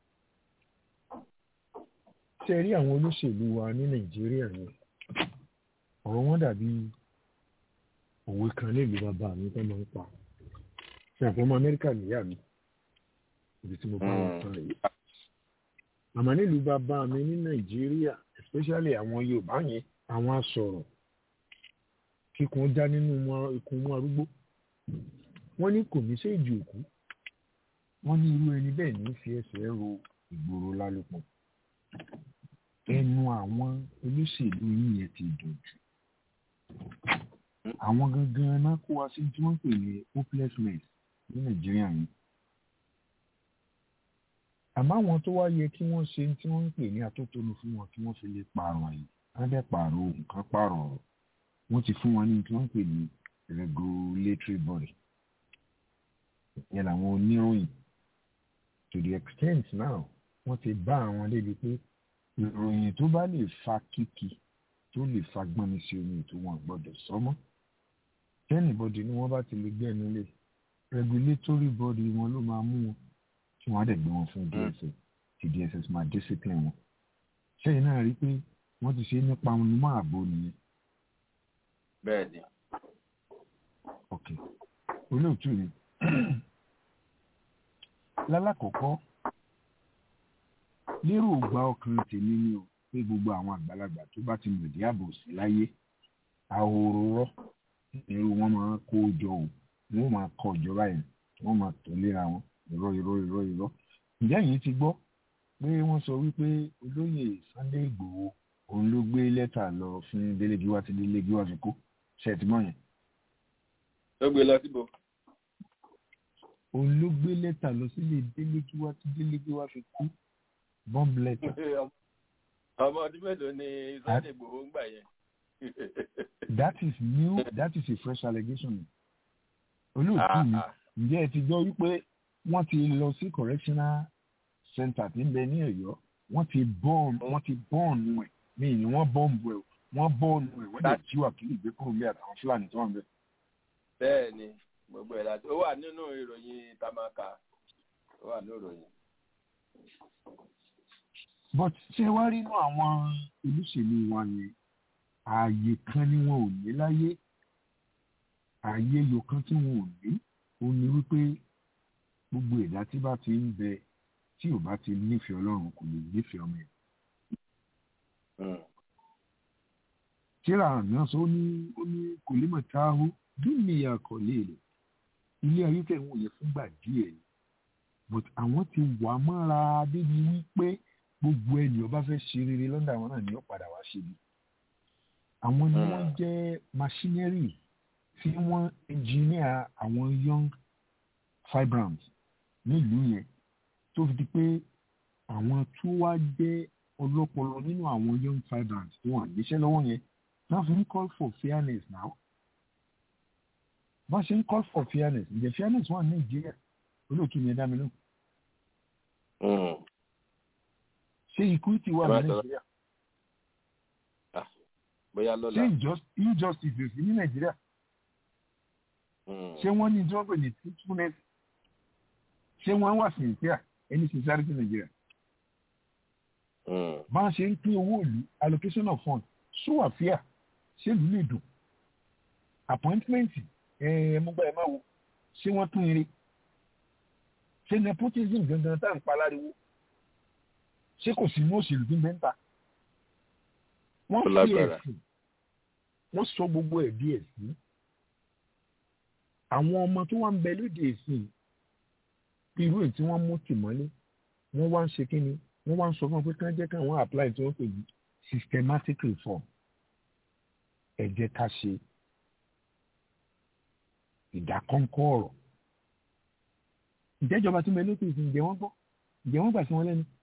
ṣe rí àwọn olóṣèlú wa ní Nàìjíríà yẹn ọ̀rọ̀ wọn dàbí òwe kan nílùú bàbá mi tó máa ń pa ṣe àfọmọ Amẹ́ríkà nìyá mi ibi tí mo bá wọn tán yìí àmọ́ nílùú bàbá mi ní Nàìjíríà especially àwọn Yorùbá yẹn àwọn asọ̀rọ̀ kíkun já nínú wọn ikùn mú arúgbó wọ́n ní kò ní séèjì òkú wọ́n ní irú ẹni bẹ́ẹ̀ ní fi ẹsẹ̀ ro ìgboro lálùpọ̀ ẹnu àwọn olóṣèlú yìí yẹn ti dùn jù àwọn gangan náà kó wa sí tí wọ́n ń pè ní hopelessness ní nàìjíríà yìí àmọ́ àwọn tó wá yẹ kí wọ́n ṣe tí wọ́n ń pè ní atótónu fún wọn kí wọ́n fi lè pààrọ̀ àyè wọ́n dẹ̀ pààrọ̀ nǹkan pààrọ̀ ọ̀rọ̀ wọ́n ti fún wọn ní tí wọ́n ń pè ní regulatory body yẹn làwọn oníròyìn to the extent now wọ́n ti bá àwọn débi pé ìròyìn tó bá lè fa kíkì tó lè fa gbọ́nmi sí omi ètò wọn gbọ́dọ̀ sọ́mọ́ tẹ́nìbọ̀dì ni wọ́n bá ti lè gbẹ́nu lé regulatory body wọn ló máa mú wọn tí wọ́n á dẹ̀ gbé wọn fún dss tí dss máa discipline wọn sẹ́yìn náà rí pé wọ́n ti ṣe é nípa wọn mọ́ ààbò nìyẹn. bẹ́ẹ̀ ni. ok olóòtú ni lálákọ̀ọ́kọ́ lérò gba ọkàn tèmi ni o pé gbogbo àwọn àgbàlagbà tó bá ti mọ̀dí ààbò sí láyé ahoro rọ́ irú wọn máa kó jọ o wọn máa kọ ìjọba yẹn wọn máa tó léra wọn irọ́ irọ́ irọ́ irọ́ ǹjẹ́ yìí ti gbọ́ pé wọ́n sọ wípé olóyè Sunday Ìgbòho òun ló gbé lẹ́tà lọ fún délégiwá tí délégiwá fi kó ṣètìmọ́ yẹn. ló gbé lọ síbò. òun ló gbé lẹ́tà lọ sílé délégiwá tí délégiwá fi kú bomb letter. ọmọ ọdún mélòó ni Sunday Ìgbòho ń gbà yẹn. that is new that is a fresh allegation. olóòtú mi ǹjẹ́ ẹ ti gbọ́ wípé wọ́n ti lọ sí correctional center tí ń bẹ ní Ọ̀yọ́ wọ́n ti bọ́ọ̀n wọ́n ti bọ́ọ̀nù ẹ̀ ní ìní wọ́n bọ́ọ̀nù ẹ̀ wọ́n bọ́ọ̀nù ẹ̀ wọ́n lè jí wàkìlì gbé kúrò ní àtàwọn Fúlàní tó wà ń bẹ. bẹ́ẹ̀ ni gbogbo ẹ̀ láti ó wà nínú ìròyìn tamaka ó wà nínú ìròyìn. but ṣé wàá rí inú àwọn olóṣèlú wa yẹn ààyè kan ni wọn ò ní láyé ààyè yòó kan tí wọn ò ní ó ní wípé gbogbo ẹ̀dá tí bá ti ń bẹ tí ò bá ti nífẹ̀ẹ́ ọlọ́run kò lè nífẹ̀ẹ́ ọmọ ẹ̀. kíra náà sọ ó ní ó ní kò lè mọ̀ táhù dúnìyà kò lè lè ilé ayé tẹ̀ ń wòye fúngbà díẹ̀ ni but àwọn ti wà mọ́ra débi wípé gbogbo ẹni ọba fẹ́ ṣe rere lọ́dọ̀ àwọn náà ni ó padà wá ṣe bí. àwọn ni wọ́n jẹ́ machinery tí wọ́n engineer àwọn young fibrams nílùú yẹn tó fi di pé àwọn tó wá jẹ́ ọlọ́pọlọ nínú àwọn young fibrants tó wà níṣẹ́ lọ́wọ́ yẹn náà fi ń call for fairness now bá ṣe ń call for fairness ǹjẹ́ fairness wà ní nàìjíríà olóòtú ni ẹ dá mi lóhùn. ṣé equity wà ní nàìjíríà. bóyá lọ́la. ṣé injustice sí ní nàìjíríà. ṣé wọ́n ní tí wọ́n pè ní truthfulness ṣé wọ́n wà sincere ẹni sincerity nàìjíríà. bá a ṣe ń pín owó ìlú allocation of funds ṣó wà fíà ṣé ìlú lè dùn appointment ẹ̀ẹ́dẹ́gbẹ́ ẹ̀ máa wo ṣé wọ́n tún eré ṣé nepotism gangan tá à ń pa láriwo ṣé kò sí ní òṣèlú tí ń bẹ́ ń ta wọ́n fi ẹ̀sìn wọ́n sọ gbogbo ẹ̀ bí ẹ̀sìn àwọn ọmọ tó wà ń bẹ lóde ẹ̀sìn bí irú èyí tí wọ́n mú tì mọ́lé wọ́n wá ń ṣe kí ni wọ́n wá ń sọ fún wọn pé kí wọ́n jẹ́ káwọn apply tí wọ́n pè ní systematic reform ẹ jẹ́ ká ṣe ìdákọ́ńkọ́ ọ̀rọ̀ ìjẹ́jọba tí mo lókè ìsìn ǹjẹ́ wọ́n gbọ́ ǹjẹ́ wọ́n gbà sí wọn lẹ́nu.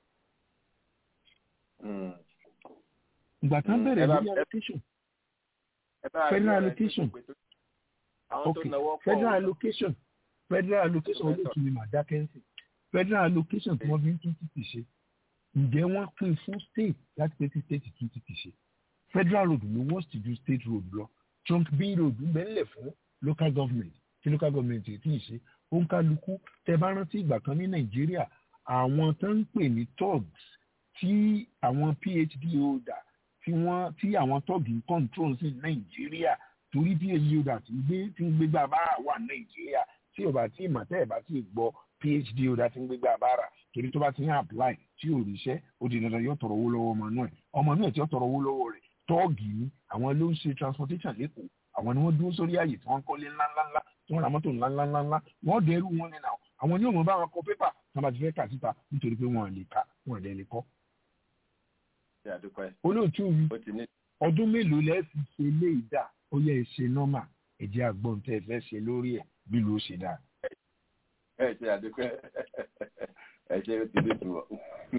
ìgbà tán bẹ̀rẹ̀ lórí allocation federal allocation okay federal allocation federal allocation olóòtú ni màá dákẹ́ sí federal allocation tí wọ́n fi ń tún títì ṣe ǹjẹ́ wọ́n pín fún state láti pé tí state tún títì ṣe federal road ló worst ju state road lọ trunk b road ń bẹ ńlẹ̀ fún local government tí local government tí ì ṣe òǹkàlùkù tẹ bá rántí ìgbà kan ní nàìjíríà àwọn tó ń pè ní thugs tí àwọn phd holder tí wọ́n tí àwọn thugs ń control sí nàìjíríà torí phd holder tí ń gbé tí ń gbégbá bára wà nàìjíríà tí ò bá tí ì mọ̀ tẹ́ ẹ̀ bá tí ì gbọ́ phd holder tí ń gbégbá bára torí tó bá ti ń apply tí ò ríṣẹ́ ó di dandan yóò tọrọ owó lọ́wọ́ ọmọ náà ọmọ náà tí ó tọrọ owó lọ́wọ́ rẹ̀ tọ́ọ̀gì ni àwọn ló ń ṣe transportation lẹ́kọ̀ọ́ àwọn ni wọ́n dúró sórí ààyè tí wọ́n kọ́lé ńláńláńlá tí wọ́n ra mọ́tò ńláńláńlá wọ́n dẹrù wọn nínú àwọn àwọn ní òun bá wọn kọ pépà tí wọ́n bá ti fẹ́ kà síta nítorí pé wọ́n lè kà wọ́n lè lè kọ́. olóòtú mi ọdún mélòó lẹ́ẹ̀ fi ṣe ilé ìdá ó yẹ ìṣe nọ́mà ẹ̀jẹ̀ àgbọ̀n tẹ́ ẹ fẹ́ ṣe lórí ẹ̀ bí ló ṣe dáa. ẹ ṣe àdúgbò ẹ ṣe ó ti dé tu ọ.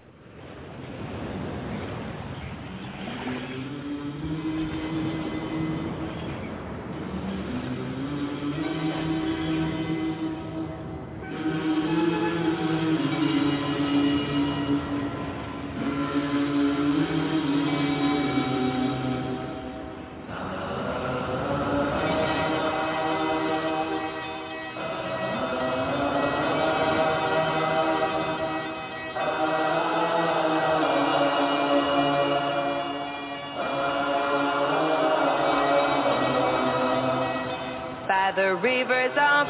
by the rivers of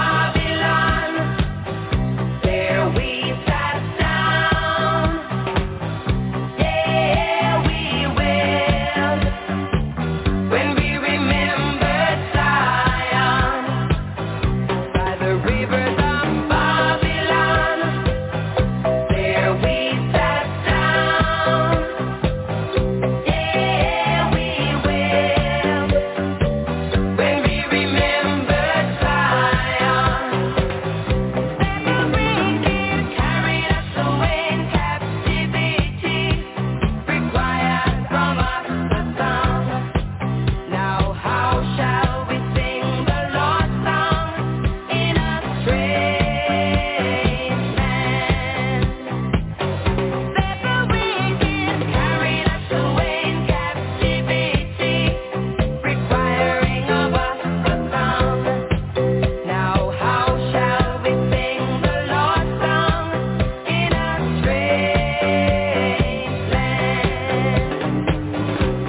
Babylon. There we sat down. Yeah, we will. When we remembered Zion. By the rivers of Babylon. There we sat down. Yeah, we will. When we remember Zion, the wicked carried us away in captivity, required from us a song. Now how shall we sing the Lord's song in a strange land? That the wicked carried us away in captivity requiring of us a song. Now how shall we sing the Lord's song in a strange land?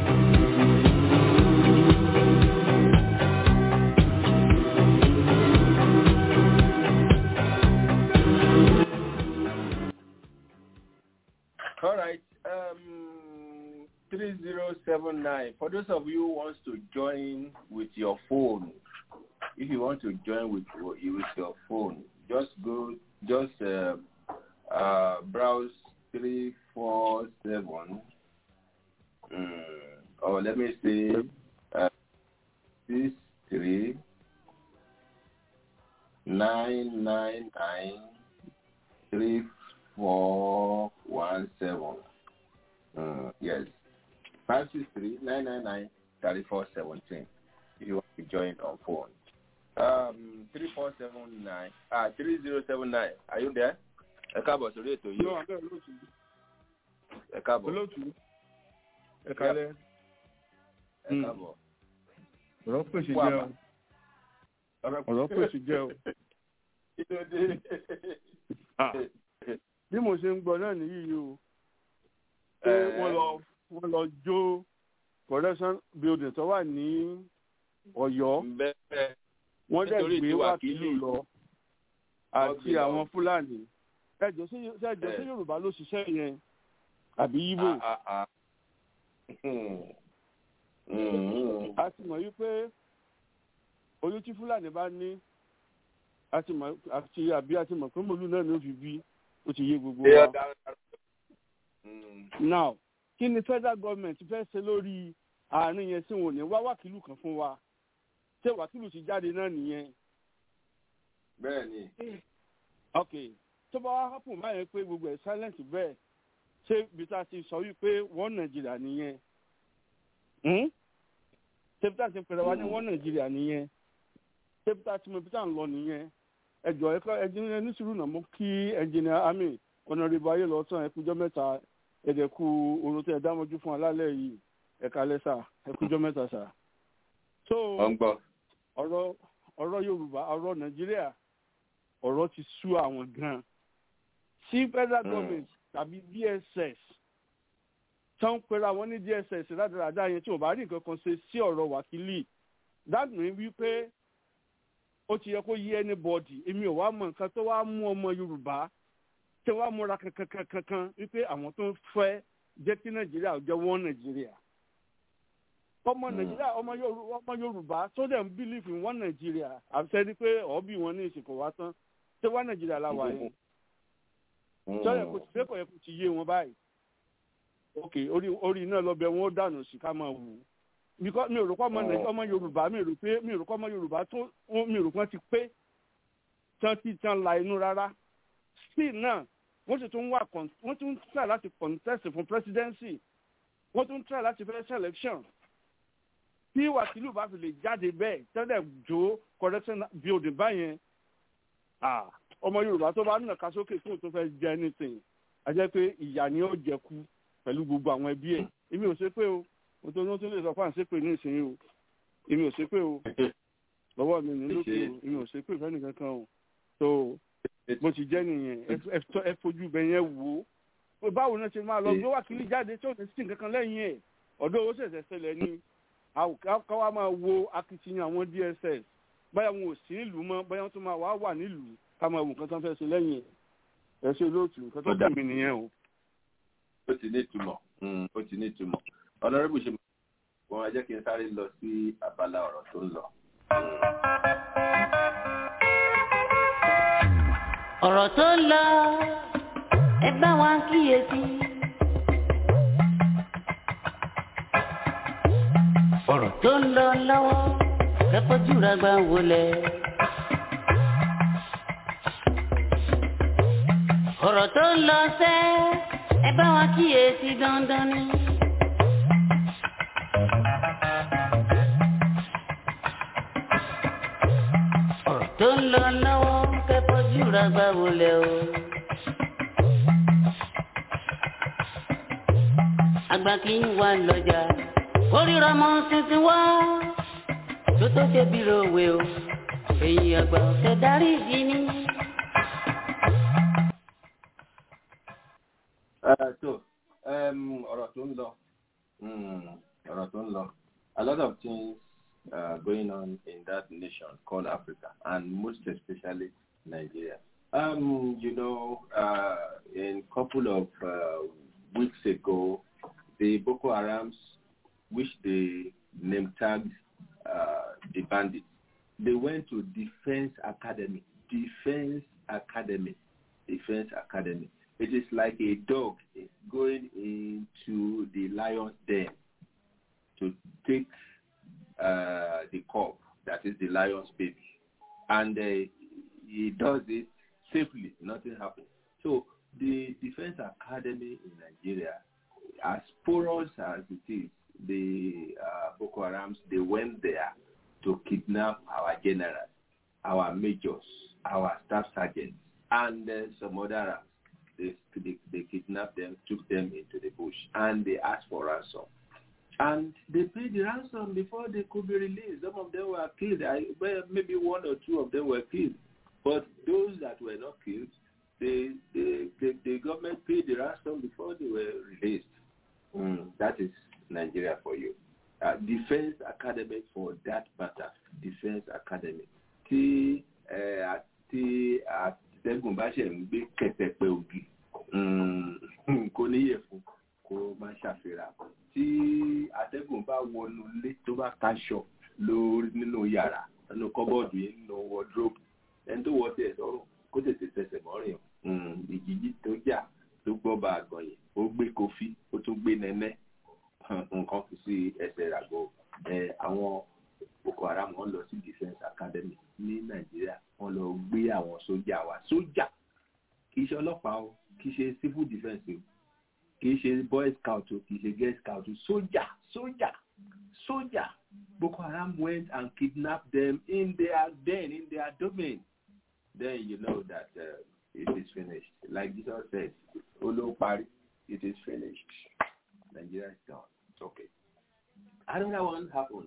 All right. Um, 3079. For those of you who wants to join with your phone, if you want to join with, with your phone, just go, just uh, uh, browse 347, um, or let me say, uh, 63 999 3417. Uh, yes. 563 999 3417. If you want to join on phone. Um, 3479. Ah, 3079. Are you there? Ẹ káàbọ̀ sórí ètò yìí. yóò abẹ́ olóòtú Ẹ káàbọ̀. olóòtú ẹ kalẹ̀ Ẹ káàbọ̀. ọ̀rọ̀ pèsè Wà jẹ́ má. o ọ̀rọ̀ pèsè jẹ́ o Kí ló dé? Ah, bí mo ṣe ń gbọ́ náà nìyí o pé wọ́n lọ wọ́n lọ jó correction building tó wà ní Ọ̀yọ́ Bẹ́ẹ̀ wọ́n dẹ̀ nítorí gbé ti wákìlì wákìlì. lọ Wọ́n àti gbé lọ. àwọn Fúlàní ẹjọ́ sí ẹjọ́ sí Yorùbá ló ṣiṣẹ́ yẹn àbí Yíbò Ah, ah, ah. Hmm. Hmm. a ti mọ̀ wípé oyún tí Fúlàní bá ní a ti mọ̀ àti àbí a ti mọ̀ pé mòlú náà ló fi bí ó ti yé gbogbo Ṣé wa. ọ̀dà Hmm. now kí ni federal government fẹ́ ṣe lórí àárín yẹn tí wọn ò ní wá wákìlù kan fún wa ṣé wákìlù ti jáde náà nìyẹn Bẹ́ẹ̀ ni. ok tó bá wá hápùn báyẹn pé gbogbo ẹ̀ silent bẹ́ẹ̀ ṣé bí tá a ti sọ wípé wọ́n nàìjíríà nìyẹn Hmm? ṣé bí tá a ti pèrè wá ní wọ́n nàìjíríà nìyẹn ṣé bí tá a ti mọ bí tá a ń lọ nìyẹn ẹjọ ẹkọ ẹjìnìyà ní sùúrù náà mo kí ẹnjìnìà àmì ọ̀nàrẹ́bù ayé lọ tán ẹkújọ́ mẹ́ta ẹ̀dẹ̀kú oorun tẹ́ ẹ dámọ́jú fún alálẹ̀ yìí ẹ̀ka lẹ́sà ẹkújọ́ mẹ́ta sà. so Wọ́n gbọ́. ọ̀rọ̀ ọ̀rọ̀ yorùbá ọ̀rọ̀ nàìjíríà ọ̀rọ̀ ti sú àwọn gan-an sí federal government tàbí dss tán pera wọn ní dss rádaràdá yẹn tí wọn bá rí nǹkan kan ṣe sí ọ̀rọ̀ wákìlì that mean wípé ó ti yẹ kó yí anybody èmi ò wá mọ nǹkan tó wá mú ọmọ yorùbá tí wàá múra kankan kankan wípé àwọn tó ń fẹ́ jẹ́ kí nàìjíríà jẹ́ wọ́n nàìjíríà ọmọ nàìjíríà ọmọ yorùbá ọmọ yorùbá tó dẹ̀ ń believe in one nàìjíríà àfẹ́ ni pé ọ̀ọ́bì wọn ní ìsìnkú wa tán ṣé wá nàìjíríà la wà yẹn sọ́yẹ̀ kò sí kò yẹ kò ti yé wọn báyìí ok orí orí iná lọ́bẹ̀ wọn ó dànù sí ká máa wù because mi ò rò pé ọmọ Oh. Nàìjíríà ọmọ Yorùbá mi ò rò pé mi ò rò pé ọmọ Yorùbá tó mi ò rò pé wọ́n ti pé tán tí tán la inú rárá still náà wọ́n sì tún wà con- wọ́n tún try láti contest fún presidency wọ́n tún try láti fẹ́ selection tí wàkìlù bá fi lè jáde bẹ́ẹ̀ tẹ́lẹ̀ jó correction building báyẹn ah, ọmọ Yorùbá tó bá nàka sókè fún tó fẹ́ jẹ anything a jẹ́ pé ìyà ni ó jẹ kú pẹ̀lú gbogbo àwọn ẹbí ẹ̀ èmi ò ṣe pé o mo tó ní tó lè sọ fún à ń ṣépè ní ìsinyìí o èmi ò ṣe pé o lọ́wọ́ mi ní lókè o èmi ò ṣe pé ìfẹ́ nìkan kan o tó bó ti jẹ́ nìyẹn ẹ- ẹ tọ́- ẹ fojú bẹ yẹn wò ó pé báwo náà ṣe máa lọ gbé wákìlì jáde tí ò ní sí nǹkan kan lẹ́yìn ẹ̀ ọ̀dọ́ owó ṣẹ̀ṣẹ̀ ṣẹlẹ̀ ni àw- ká ká wá máa wo akitiyan àwọn DSS báyà wọn ò sí nílùú mọ́ báyà wọn tún máa wá wà nílùú ká máa wo nǹkan tó ń fẹ́ ṣe lẹ́yìn ẹ̀ ẹ ṣe lóòtù nǹkan tó kàn mí nìyẹn o. ó ti ní ìtumọ̀ Mm, ó ti ní ìtumọ̀ ọ̀nàrẹ́bù ṣe wọn ẹ jẹ́ kí n sáré lọ sí abala ọ̀rọ̀ tó ń lọ. ọ̀rọ̀ tó ń lọ ẹ bá wa kíyèsí. ọ̀rọ̀ tó ń lọ lọ́wọ́ kẹ́kọ̀ọ́ jùlọ gbà wọlé. ọ̀rọ̀ tó ń lọ sẹ́ ẹ bá wa kíyèsí dandan ni. ọ̀rọ̀ tó ń lọ lọ́wọ́ kẹ́kọ̀ọ́ jùlọ gbà wọlé o. àgbà kì í wà lọ́jà kórìíra mọ́ tuntun wá tó tó ṣe bí lówe o èyí àgbà ọ̀sẹ̀ darí ìdí ni. Uh, so um, ọ̀rọ̀ tó ń lọ mm, ọ̀rọ̀ tó ń lọ a lot of things uh, going on in that nation called Africa and most especially Nigeria. Um, you know, uh, in couple of uh, weeks ago, the Boko Harams, which they name tagged uh, the bandits, they went to Defense Academy, Defense Academy, Defense Academy. It is like a dog going into the lion's den to take uh, the cub, that is the lion's baby. And uh, he does it safely, nothing happens. So the Defense Academy in Nigeria, as porous as it is, the uh, Boko Harams, they went there to kidnap our generals, our majors, our staff sergeants, and uh, some other ranks. They, they, they kidnapped them, took them into the bush, and they asked for ransom. And they paid the ransom before they could be released. Some of them were killed. I, well, maybe one or two of them were killed. But those that were not killed, they, they, the, the government paid the ransom before they were released. Mm, that is Nigeria for you. Uh, Defense Academy for that matter. Defense Academy. Tí ẹ àti àtẹ̀gùn bá ṣe ń gbé kẹ̀tẹ̀pẹ̀ ògì mm, kò níyẹ̀ fún kó má ṣàfihàn. Tí àtẹ̀gùn bá wọnú ilé tó bá kaṣọ lórí nínú yàrá nínú kọ́bọ́ọ̀dù yìí nínú wọ́dúrópù ẹni tó wọ́ tiẹ̀ sọ́rùn kó tètè tẹsẹ̀ mọ́rin o ìjìjì tó jà tó gbọ́ bá àgàn yìí ó gbé kofi ó tún gbé nẹ́nẹ́ nǹkan fi sí ẹsẹ̀ ràgọ́ ẹ àwọn boko haram wọ́n lọ sí defence academy ní nàìjíríà wọ́n lọ gbé àwọn sójà wa sójà kì í ṣe ọlọ́pàá o kì í ṣe civil defence o kì í ṣe boy scout o kì í ṣe girl scout o sójà sójà sójà boko haram went and kidnapped them in their den in their domain then you know that uh, it is finished. Like Jesus said, Olo Pari, it is finished. Nigeria is gone. It's okay. Another one happened.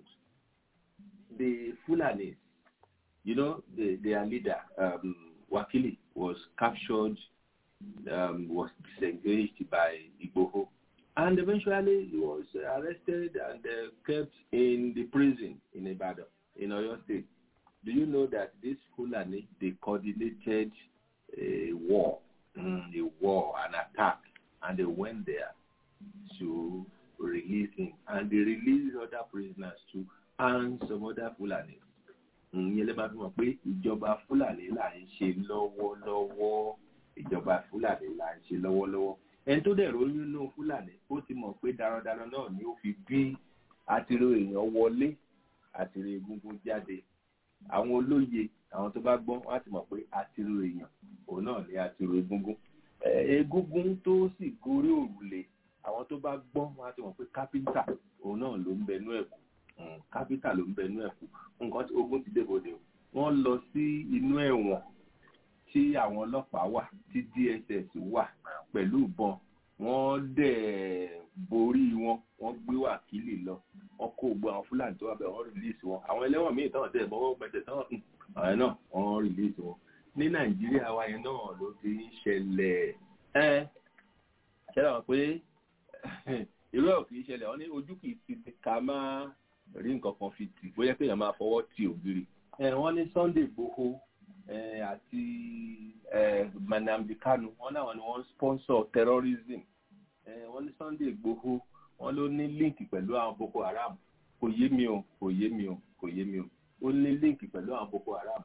The Fulanis, you know, the, their leader, um, Wakili, was captured, um, was disengaged by Igboho. And eventually he was arrested and uh, kept in the prison in Ibadan, in Oyo State. Do you know that this Fulani, they coordinated a war, mm, a war, an attack, and they went there to release him. And they released other prisoners too, and some other Fulani. ìyẹn lè máa fi mọ̀ pé ìjọba Fúlàní là ń ṣe lọ́wọ́lọ́wọ́ ìjọba Fúlàní là ń ṣe lọ́wọ́lọ́wọ́ ẹni tó dẹ̀ ròyìn nínú Fúlàní ó ti mọ̀ pé darandaran náà ni ó fi bí àtìrò èèyàn wọlé àtìrò egungun jáde àwọn olóye àwọn tó bá gbọ́n wọ́n á ti mọ̀ pé àtìrò èèyàn òun náà ní àtìrò egungun egungun tó sì gorí òrùlé àwọn tó bá gbọ́n wọ́n á ti mọ̀ pé kápẹ́ńtà òun náà ló ń bẹnu ẹ̀kú kápẹ́ńtà ló ń bẹnu ẹ̀kú nǹkan tí ogun ti débòde o wọ́n lọ sí inú ẹ̀wọ̀n tí àwọn ọlọ́pàá wà tí DSS wà pẹ̀lú ìbọn wọ́n dẹ̀ borí wọn wọ́n gbé wákìlì lọ wọ́n kó gbogbo àwọn fúlàní tó wà bẹ́ẹ̀ wọ́n rìlíìsì wọn àwọn ẹlẹ́wọ̀n míì tán tẹ̀ bọ́wọ́ gbẹ̀tẹ̀ tán àwọn náà wọ́n rìlíìsì wọn ní nàìjíríà wa yẹn náà ló ti ń ṣẹlẹ̀ ẹ́ ṣẹlẹ̀ wọn pé irú ẹ̀ kì í ṣẹlẹ̀ wọ́n ní ojú kì í ti ti ká máa rí nǹkan kan fi tì bóyá pé èèyàn máa fọwọ́ ti ògiri wọ́n ní Sunday Igboho àti Nnamdi Kanu wọ́n náà ni wọ́n sponsor terrorism wọ́n ní Sunday Igboho wọ́n ló ní líǹkì pẹ̀lú àwọn Boko Haram kò yé mi o kò yé mi o kò yé mi o ó ní líǹkì pẹ̀lú àwọn Boko Haram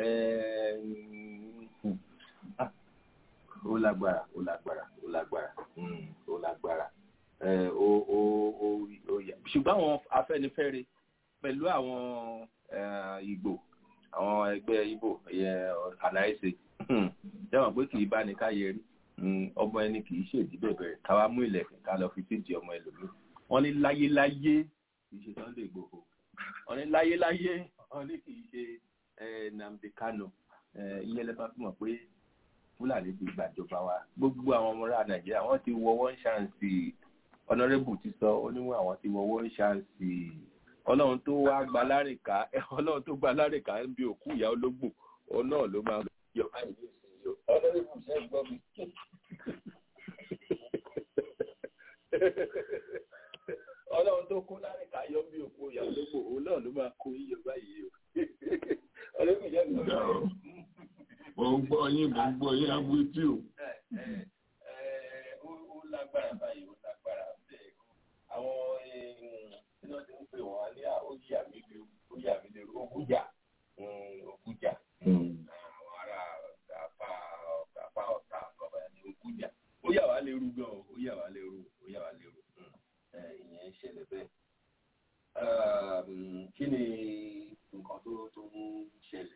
ó lágbára ó lágbára ó lágbára ó lágbára ó ó ó ó yà ṣùgbọ́n àwọn Afẹ́nifẹ́re pẹ̀lú àwọn Ìgbò àwọn ẹgbẹ́ Ìgbò àlàyé jẹ́wọ̀n pé kì í bá ní káyé rí ọmọ ẹni kì í ṣèdí bẹ̀bẹ̀ káwá mú ilẹ̀kùn ká lọ fi tíjì ọmọ ẹlòmíì wọ́n ní láyéláyé kì í ṣe Sunday Igboho wọ́n ní láyéláyé wọ́n ní kì í ṣe Nnamdi Kanu ìyẹn lẹ́fà fún wọn pé Fúlàní ti gbàjọba wa gbogbo àwọn ọmọ ará Nàìjíríà wọ́n ti wọ wọ́n ṣàǹsì ọ̀nàrẹ́bù ti sọ ó níwọ̀n àwọn ti wọ wọ́n ṣàǹsì ọlọ́run tó wá gba lárìnká ọlọ́run tó gba lárìnká ń bí òkú ìyá ológbò òun náà ló máa yọ báyìí ní ìsinyìí ọlọ́run ṣe gbọ́ mi. ọlọ́run tó kó lárìnká yọ bí òkú ìyá ológbò òun náà ló máa kó yíyọ báyìí o. ọlọ́run ṣe gbọ́ mi. mo ń gbọ́ yín mo ń gbọ́ yín agbótí o. ó lágbára báyìí ó lágbára bẹ́ẹ̀ àwọn iná tí ń pè wọ́n ní oyè àmìlẹ̀ oyè àmìlẹ̀ ogújà ogújà àwọn ará apá apá ọ̀tá ọ̀bà ní ogújà ó yà wá lérú gan o ó yà wá lérú ó yà wá lérú ìyẹn ń ṣẹlẹ̀ bẹ́ẹ̀. kí ni nǹkan tó tó ń ṣẹlẹ̀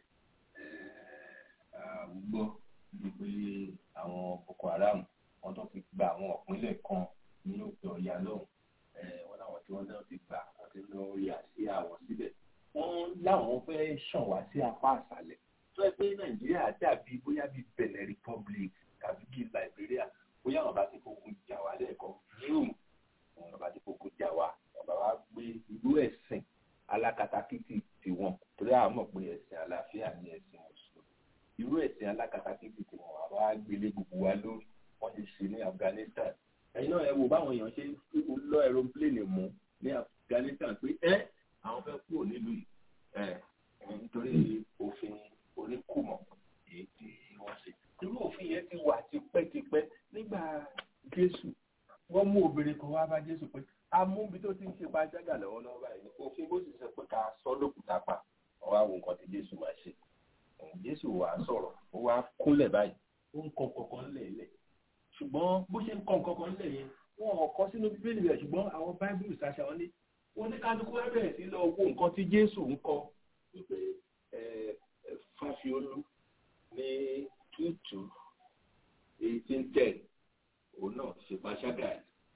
gbọ́ ni pé àwọn Boko Haram wọ́n tó fi gba àwọn ìpínlẹ̀ kan ní òkè ọ̀yà lọ́hùn wọn láwọn tí wọn náà ti gbà wọn ti lọ rí àsíá wọn síbẹ̀ wọn láwọn fẹ́ẹ́ ṣàn wá sí apá àṣálẹ́ tó ẹ pé nàìjíríà dàbí bóyá bíi benin republic tàbí bíi liberia bóyá wọn bá ti fokùn jà wá lẹ́ẹ̀kan zoom wọn bá ti fokùn jà wá wọn bá wá gbé ìlú ẹ̀sìn alákatakítí tiwọn torí àwọn mọ̀ pé ẹ̀sìn àlàáfíà ní ẹ̀sìn mùsùlùmí irú ẹ̀sìn alákatakítí tiwọn wọn bá gbélé gbogbo wa lórí wọn ti ṣe ní afghanistan ẹ̀yin náà ẹ wò báwọn èèyàn ṣe lọ aeroplane mú ní Afghanistan pé ẹ àwọn fẹ́ kúrò nílùú yìí ẹ nítorí òfin oníkùmọ̀ èyí tí wọ́n ṣe irú òfin yẹn ti wà tipẹ́tipẹ́ nígbà Jésù wọ́n mú obìnrin kan wá bá Jésù pé amúbi tó ti ń ṣe pàjágà lọ́wọ́lọ́wọ́ báyìí òfin bó sì sọ pé ká sọ lókùtà pa wọ́n wá wo nǹkan tí Jésù máa ṣe Jésù wàá sọ̀rọ̀ ó wá kúnlẹ̀ báyìí ó ń kọ kọ̀ọ̀kan lẹ̀ ṣùgbọ́n bó ṣe ń kọ́ nǹkan kan lẹ̀ yẹn wọn ò kọ́ sínú bíbélì rẹ̀ ṣùgbọ́n àwọn báíbùlù ṣàṣà wọn ní wọn ní kálukú wá bẹ̀rẹ̀ sí lọ wo nǹkan tí jésù ń kọ wípé fáfiolú ní tútù eighteen ten òun náà ṣe pàṣágà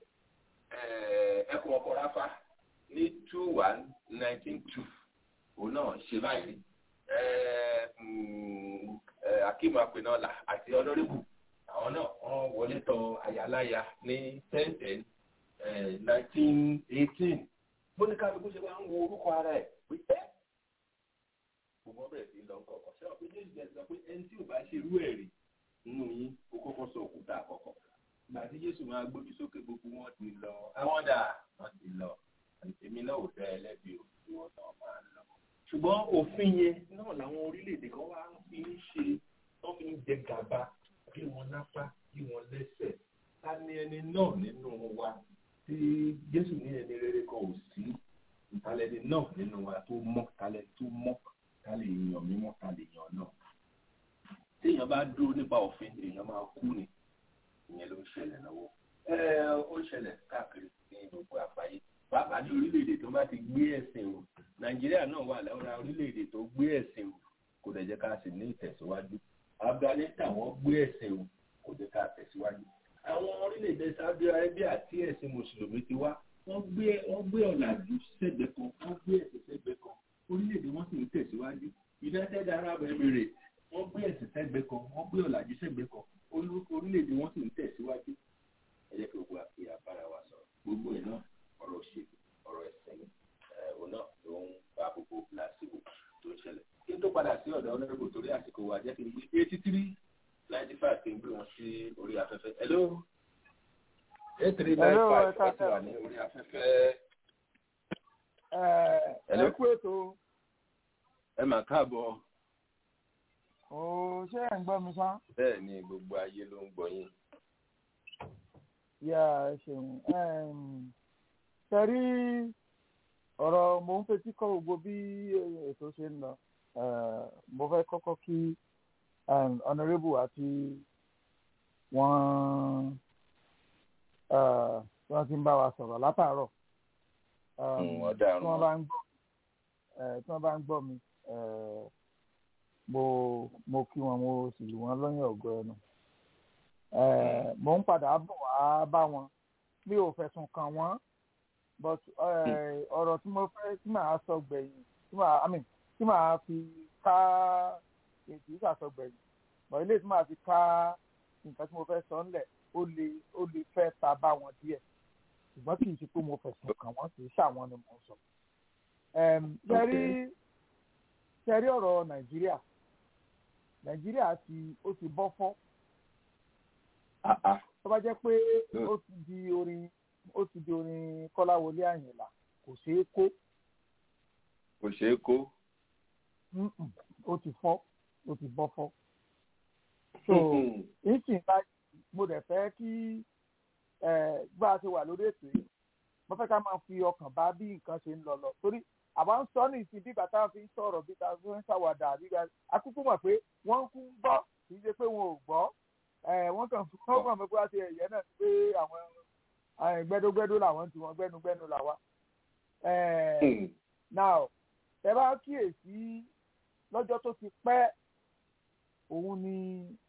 ẹkùn ọkọ̀ ráfá ní two one nineteen two òun náà ṣe báyìí akim apenola àti ọlọ́rìbù àwọn náà wọ́n wọlé tọ àyàláyà ní ten ten nineteen eighteen bóníkàlùkù ṣe máa ń wo orúkọ ara ẹ̀ pé ẹ́ gbogbo bẹ̀rẹ̀ sí lọ kọ̀ọ̀kan ṣé wọ́n pé jésù jẹ́ sọ pé ẹni tí ò bá ṣe irú ẹ̀ rí nínú yín ó kọ́kọ́ sọ òkúta àkọ́kọ́ ìgbà tí jésù máa gbójú sókè gbogbo wọn ti lọ àwọn dà wọn ti lọ èmi náà ò dá ẹlẹ́bi ò tí wọ́n náà máa lọ. ṣùgbọ́n òfin yẹn náà làwọn orílẹ̀-èdè kan wá fi ń ṣe wọ́n fi ń jẹ gàba bí wọn lápá bí wọn lẹ́sẹ̀ ta ni ẹni náà nínú wa tí jésù ní ẹni rere kan ò sí ìtàlẹ́ni náà nínú wa tó mọ́ talẹ́ tó mọ́ ta lè yàn mímọ́ ta lè yàn náà téèyàn bá dúró nípa òfin èèyàn máa kú ni ìyẹn ló ń ṣẹlẹ̀ lọ́wọ́ ó ń ṣẹlẹ̀ káàkiri ní gbogbo àgbáyé pàápàá ní orílẹ̀-èdè tó bá ti gbé ẹ̀sìn o nàìjíríà náà wà lára orílẹ̀-èdè tó gbé ẹ̀sìn o kò dẹ̀ jẹ́ ká sì ní ìtẹ̀síwájú afghanistan wọ́n gbé ẹ̀sìn o kò jẹ́ ká tẹ̀síwájú àwọn orílẹ̀-èdè saudi arabia tí ẹ̀sìn mùsùlùmí ti wá wọ́n gbé wọ́n gbé ọ̀làjú sẹ́gbẹ̀ẹ́ kan wọ́n gbé ẹ̀sìn sẹ́gbẹ̀ẹ́ kan orílẹ̀-èdè wọn sì ń tẹ̀síwájú united arab emirates wọ́n gbé ẹ̀sìn sẹ́gbẹ̀ẹ́ kan wọ́n gbé ọ̀làjú sẹ́gbẹ̀ẹ́ kan olú- orílẹ̀-èdè wọn sì ń tẹ̀síwájú ẹ jẹ́ kí gbogbo àti àbára wa sọ̀rọ̀ gbogbo ẹ̀ náà ọ̀rọ̀ òṣèlú ọ̀rọ̀ ẹ̀sìn ẹ̀ òun náà ló ń bá gbogbo lásìkò tó ń ṣẹlẹ̀ kí n tó padà sí ọ̀dọ̀ ọlọ́rìbò torí àsìkò wa jẹ́ kí n gbé eighty three ninety five kí n gbé wọn sí orí afẹ́fẹ́ hello eight three nine Hello, five ẹ ẹ ti káàsán. wà ní orí afẹ́fẹ́ Hello? ẹ kú ètò ẹ mà káàbọ̀ o ṣé ẹ̀ ń gbọ́ mi sán. bẹ́ẹ̀ ni gbogbo ayé ló ń gbọ́ yín yà ẹ ṣeun tẹ̀rí ọ̀rọ̀ mò ń fetí kọ́ gbogbo bí ètò ṣe ń lọ Eh, mo fẹ́ kọ́kọ́ kí um, honourable àti wọ́n eh, tí wọ́n ti ń bá wa sọ̀rọ̀ látàárọ̀ Um, Mm, wọ́n dàrú tí wọ́n bá ń gbọ́ eh, tí wọ́n bá ń gbọ́ mi eh, mo mo kí wọn mo sì lù wọ́n lọ́yìn ọ̀gọ́ ẹnu Eh, mo ń padà bọ̀ wá bá wọn mi ò fẹ̀sùn kàn wọ́n but eh, ọ̀rọ̀ tí mo fẹ́ tí màá sọ gbẹ̀yìn tí màá I mean tí màá fi ká ètò ìsàsọ gbẹ̀yìn but ilé tí màá fi ká nǹkan tí mo fẹ́ sọ ńlẹ̀ ó lè ó lè fẹ́ ta bá wọn díẹ̀ ṣùgbọ́n kì í ṣe pé mo fẹ̀sùn kàn wọ́n kì í ṣàwọn ni mo sọ. Em, ṣẹ́rí ṣẹ́rí ọ̀rọ̀ nàìjíríà nàìjíríà ti ó ti bọ́ fọ́ tó bá jẹ́ pé ó ti di orin ó ti di orin kọ́láwọlé àyìnlá kò ṣeé kó kò ṣeé kó Mm-mm. ó ti fọ́ ó ti bọ́ fọ́. so ìsìn báyìí mo dẹ̀ fẹ́ kí eh, gbá a ṣe wà lórí ètò yìí mo fẹ́ ká máa fi ọkàn bá bí nǹkan ṣe ń lọ lọ torí àwa ń sọ ní ìsìn bí bàtà fi ń sọ̀rọ̀ bí ta fi ń ṣàwàdà bí ga akúkú mọ̀ pé wọ́n kú ń gbọ́ kì í ṣe pé wọn ò gbọ́ Eh, wọ́n kàn fún wọ́n kàn mọ́ pé wá ṣe ẹ̀yẹ náà ni pé àwọn eh, gbẹ́dógbẹ́dó làwọn ti wọn gbẹ́nugbẹ́nu làwa. Eh, now ẹ bá kíyèsí lọ́jọ́ tó ti pẹ́ òun ni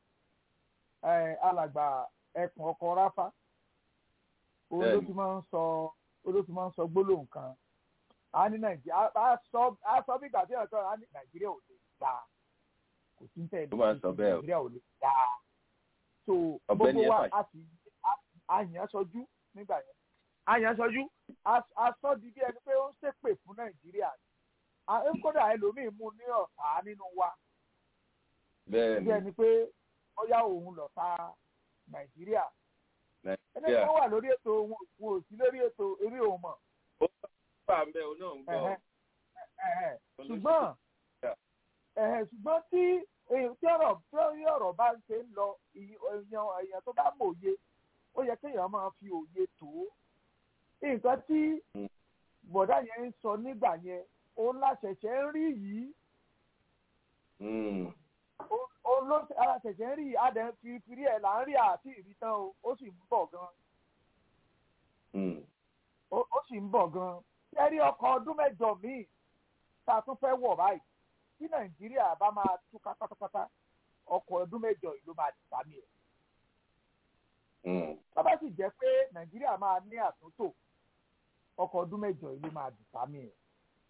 eh, alàgbà ẹkùn ọkọ̀ ráfá òun ló Bẹ́ẹ̀ni. ti máa ń sọ òun ló ti máa ń sọ gbólóhùn kan a ní nàìjíríà a sọ a sọ bí ìgbà tí ọ̀tọ̀ a ní nàìjíríà ò lè dá kò sí ní tẹ̀lé Ó máa ń sọ bẹ́ẹ̀ o. nàìjíríà ò lè dá so Ọ̀gbẹ́ni gbogbo wa Effa. a sì a yàn sọjú nígbà yẹn a yàn sọjú a- a sọ di bí ẹni pé ó ń ṣépè fún nàìjíríà a ń kódà ẹlòmíì mú ní ọ̀tá nínú wa bẹ́ẹ̀ bí ni ẹni pé ọyá òun lọ̀tá nàìjíríà ẹni nàìjíríà tó wà lórí ètò wọn wọn ò sí lórí ètò eré òun mọ̀ wà ń bẹ òun náà ń gbọ́ Ẹ̀hẹ́, ẹ̀hẹ́. ṣùgbọ́n ẹ̀hẹ́, ṣùgbọ́n tí èyí- tí ọ̀rọ̀ tí ọ̀rọ̀ bá ń ṣe ń lọ ìyí- èèyàn èèyàn tó bá mòye ó yẹ kéèyàn máa fi òye tó nǹkan tí bọ̀dá yẹn ń sọ nígbà yẹn òun láṣẹ̀ṣẹ̀ ń rí yìí Mm. òun ló aláṣẹ̀ṣẹ̀ ń rí yìí adẹ̀ fi fìrí ẹ̀ là ń rí àti ìrítán o ó sì ń bọ̀ gan Mm. ó ó sì ń bọ̀ gan kẹ́rí ọkọ̀ ọdún mẹ́jọ míì tá a tún fẹ́ wọ̀ báyìí tí nàìjíríà bá máa túká pátápátá ọkọ̀ ọdún mẹ́jọ yìí ló máa dìtà mí ẹ̀. Mm. bàbá sì jẹ́ pé nàìjíríà máa ní àtúntò ọkọ̀ ọdún mẹ́jọ yìí ló máa dìtà mí ẹ̀.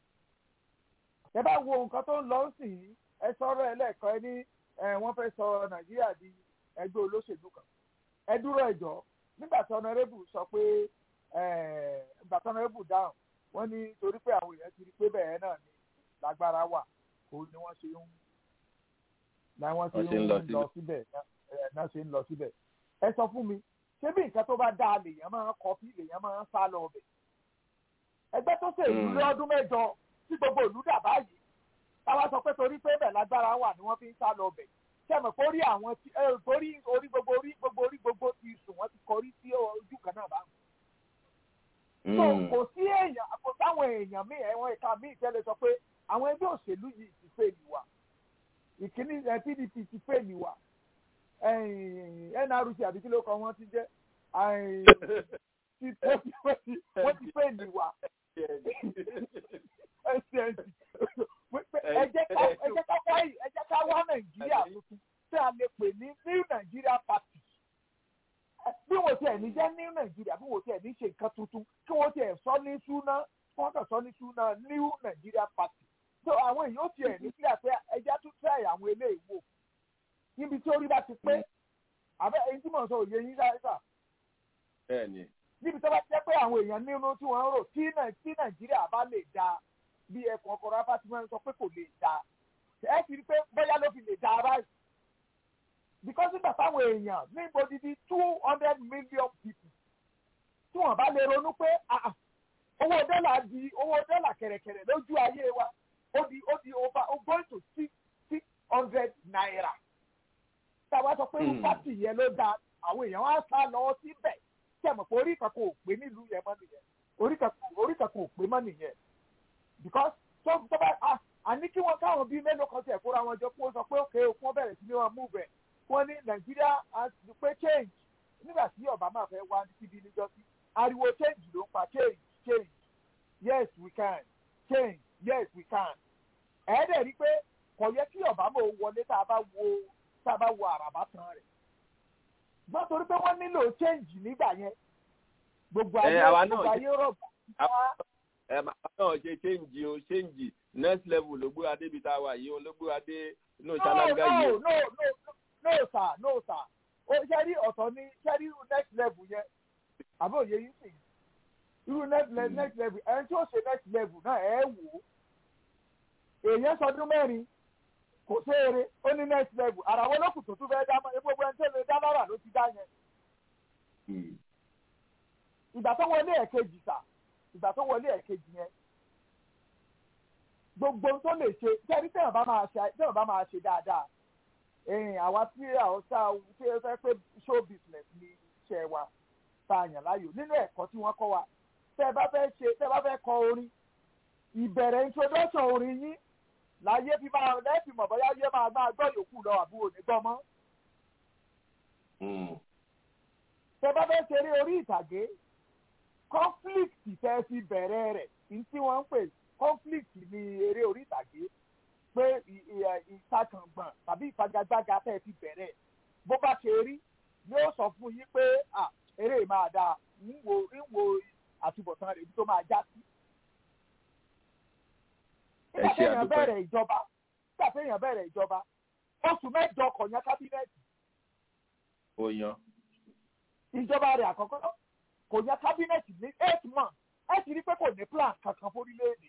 ẹ bá wo nǹkan tó ń lọ sí i ẹ sọ̀rọ̀ ẹ lẹ́ẹ̀kan ẹ ní ẹ, wọ́n fẹ́ sọ nàìjíríà di ẹgbẹ́ olóṣèlú kan ẹ dúró ẹjọ́ nígbà tí ọ̀nàrẹ́bù sọ pé ẹ, nígbà tí ọ̀nàrẹ́bù dáhùn wọ́n ní torí pé àwọn èèyàn ti rí pé bẹ́ẹ̀ náà ni lágbára wà òun ni wọ́n ṣe ń làwọn ṣe Wọ́n ṣe ń ń lọ lọ síbẹ̀ ẹ, náà ṣe ń lọ síbẹ̀ ẹ sọ fún mi ṣé bí nǹkan tó bá dáa lèèyàn máa ń kọfí lèèyàn máa ń sá lọ ọbẹ̀ ẹgbẹ́ tó ṣèlú Mm. lọ́dún mẹ́jọ tí gbogbo ìlú dà báyìí táwa sọ pé torí pé bẹ́ẹ̀ lágbára wà ni wọ́n fi ń sá lọ ọbẹ̀ sẹ́mi kó rí àwọn tí ẹ torí orí gbogbo orí gbogbo orí gbogbo ti sùn wọ́n ti kọrí sí ojú kan náà báwọn. so Mm. kò sí èèyàn kò sáwọn èèyàn míì ẹ̀wọ̀n ìka míì tẹ́lẹ̀ sọ pé àwọn ẹgbẹ́ òṣèlú yìí ti fèèlì wa ìkíní ẹ, pdp ti fèèlì wa ẹ̀yìn nrc àbí kí ló kọ wọ́n ti jẹ́ ẹ̀yìn ti wọ́n ti wọ́n ti wọ́n ti pè ní wa SND ẹ jẹ́ ká ẹ jẹ́ ká wá ẹ jẹ́ ká wá nàìjíríà tuntun tí a lè pè ní new nigeria party bí wọ́n tiẹ̀ ní jẹ́ new nigeria bí wọ́n tiẹ̀ ní ṣe nǹkan tuntun kí wọ́n tiẹ̀ sọ ní súná kí wọ́n kàn sọ ní súná new nigeria party so àwọn èèyàn tiẹ̀ ní kílẹ̀ pé ẹja tún tẹ̀ àwọn eléyìí wò níbi tí orí bá ti pé àbẹ èyí tí mò ń sọ òye yín sáyẹ́sà bẹ́ẹ̀ni níbi tó bá jẹ́ pé àwọn èèyàn nínú tí wọ́n ń rò tí Nàì- tí nàìjíríà bá lè da bí ẹ̀kọ́ ọkọ̀ rábà tí wọ́n sọ pé kò lè da ẹ ti rí pé bóyá ló fi lè da báyìí because nígbà táwọn èèyàn ní odidi two hundred million people tí wọ́n bá lè ronú pé ah, ah, owó dọ́là di owó dọ́là kẹ̀rẹ̀kẹ̀rẹ̀ lójú ayé wa ó di ó di over ó going to six six hundred naira táwa sọ pé irú Hmm. pátì yẹn ló da àwọn èèyàn wá sá lọ síbẹ̀ tí ẹ mọ̀ pé orí kankan ò pé nílùú yẹn mọ́ nìyẹn orí kankan orí kankan ò pé mọ́ nìyẹn because tó tó bá a àní kí wọ́n káwọn bíi mélòó kan tẹ̀ kóra wọn jọ kó sọ pé òkè òkú wọn bẹ̀rẹ̀ sí ní wọn move ẹ̀ wọ́n ní nàìjíríà has to pay change nígbà tí obama fẹ́ wá síbi níjọ́sí ariwo change ló ń pa change change yes we can change yes we can ẹ̀ẹ́dẹ̀ rí pé kò yẹ kí obama ó wọlé tá a bá wo tá a bá wo àràbá tán rẹ̀ gbọ́n torí pé wọ́n nílò change nígbà yẹn gbogbo Ẹ, ayé àwa náà gbogbo ṣe- ayé rọ̀gbà ẹ máa náà ṣe change o change next level ló gbé adé bíi tá a wà yìí o ló gbé adé inú no ṣáláńgá yìí no o. no no no sir no sir o ṣe rí ọ̀tọ̀ ní ṣe rí irú next level yẹn àbí òye yìí sì irú next level next level ẹni tí ó ṣe next level náà ẹ wò ó èèyàn sọdún mẹ́rin kò séere ó ní next level àràwọ̀ olókùn tó tún fẹ́ dá mọ́ gbogbo ẹni tó lè dá lára ló ti dá yẹn ìgbà tó wọlé ẹ̀kejì sà ìgbà tó wọlé ẹ̀kejì yẹn gbogbo ohun tó lè ṣe jẹ́rí tẹ̀yàn bá máa ṣe tẹ̀yàn bá máa ṣe dáadáa ẹ̀yìn àwa tí àwọn sá tí ó fẹ́ pé show business ni iṣẹ́ wa tá a yàn láàyò nínú ẹ̀kọ́ tí wọ́n kọ́ wa tẹ́ ẹ bá fẹ́ ṣe tẹ́ ẹ bá fẹ́ kọ orin ìbẹ̀rẹ̀ introduction orin yín láyé fi máa lẹ́ẹ̀fì mọ̀ bóyá yé máa máa gbọ́ yòókù lọ àbúrò ní gbọ́ mọ́ tẹ́ ẹ bá fẹ́ ṣeré orí ìtàgé conflict tẹ́ fi bẹ̀rẹ̀ rẹ̀ ní tí wọ́n ń pè conflict ní eré orí ìtàgé pé ì- ì- ẹ̀, ìtakàngbọ̀n tàbí ìfagagbága tẹ́ fi bẹ̀rẹ̀ bó bá ṣe rí ni ó sọ fún yín pé à eré yìí máa dáa ń wo ń wo àtúbọ̀tán rẹ̀ ibi tó máa já sí. ẹ nígbà ṣe téèyàn àdúpẹ́ bẹ̀rẹ̀ ìjọba nígbà téèyàn bẹ̀rẹ̀ ìjọba oṣù mẹ́jọ kọ̀ọ̀yàn kábínẹ̀tì ó yan. ìjọba rẹ̀ àkọ́kọ́ kò yẹ kábínẹ̀tì ní eight months ẹ ti rí pé kò ní plan kankan fórílẹ̀-èdè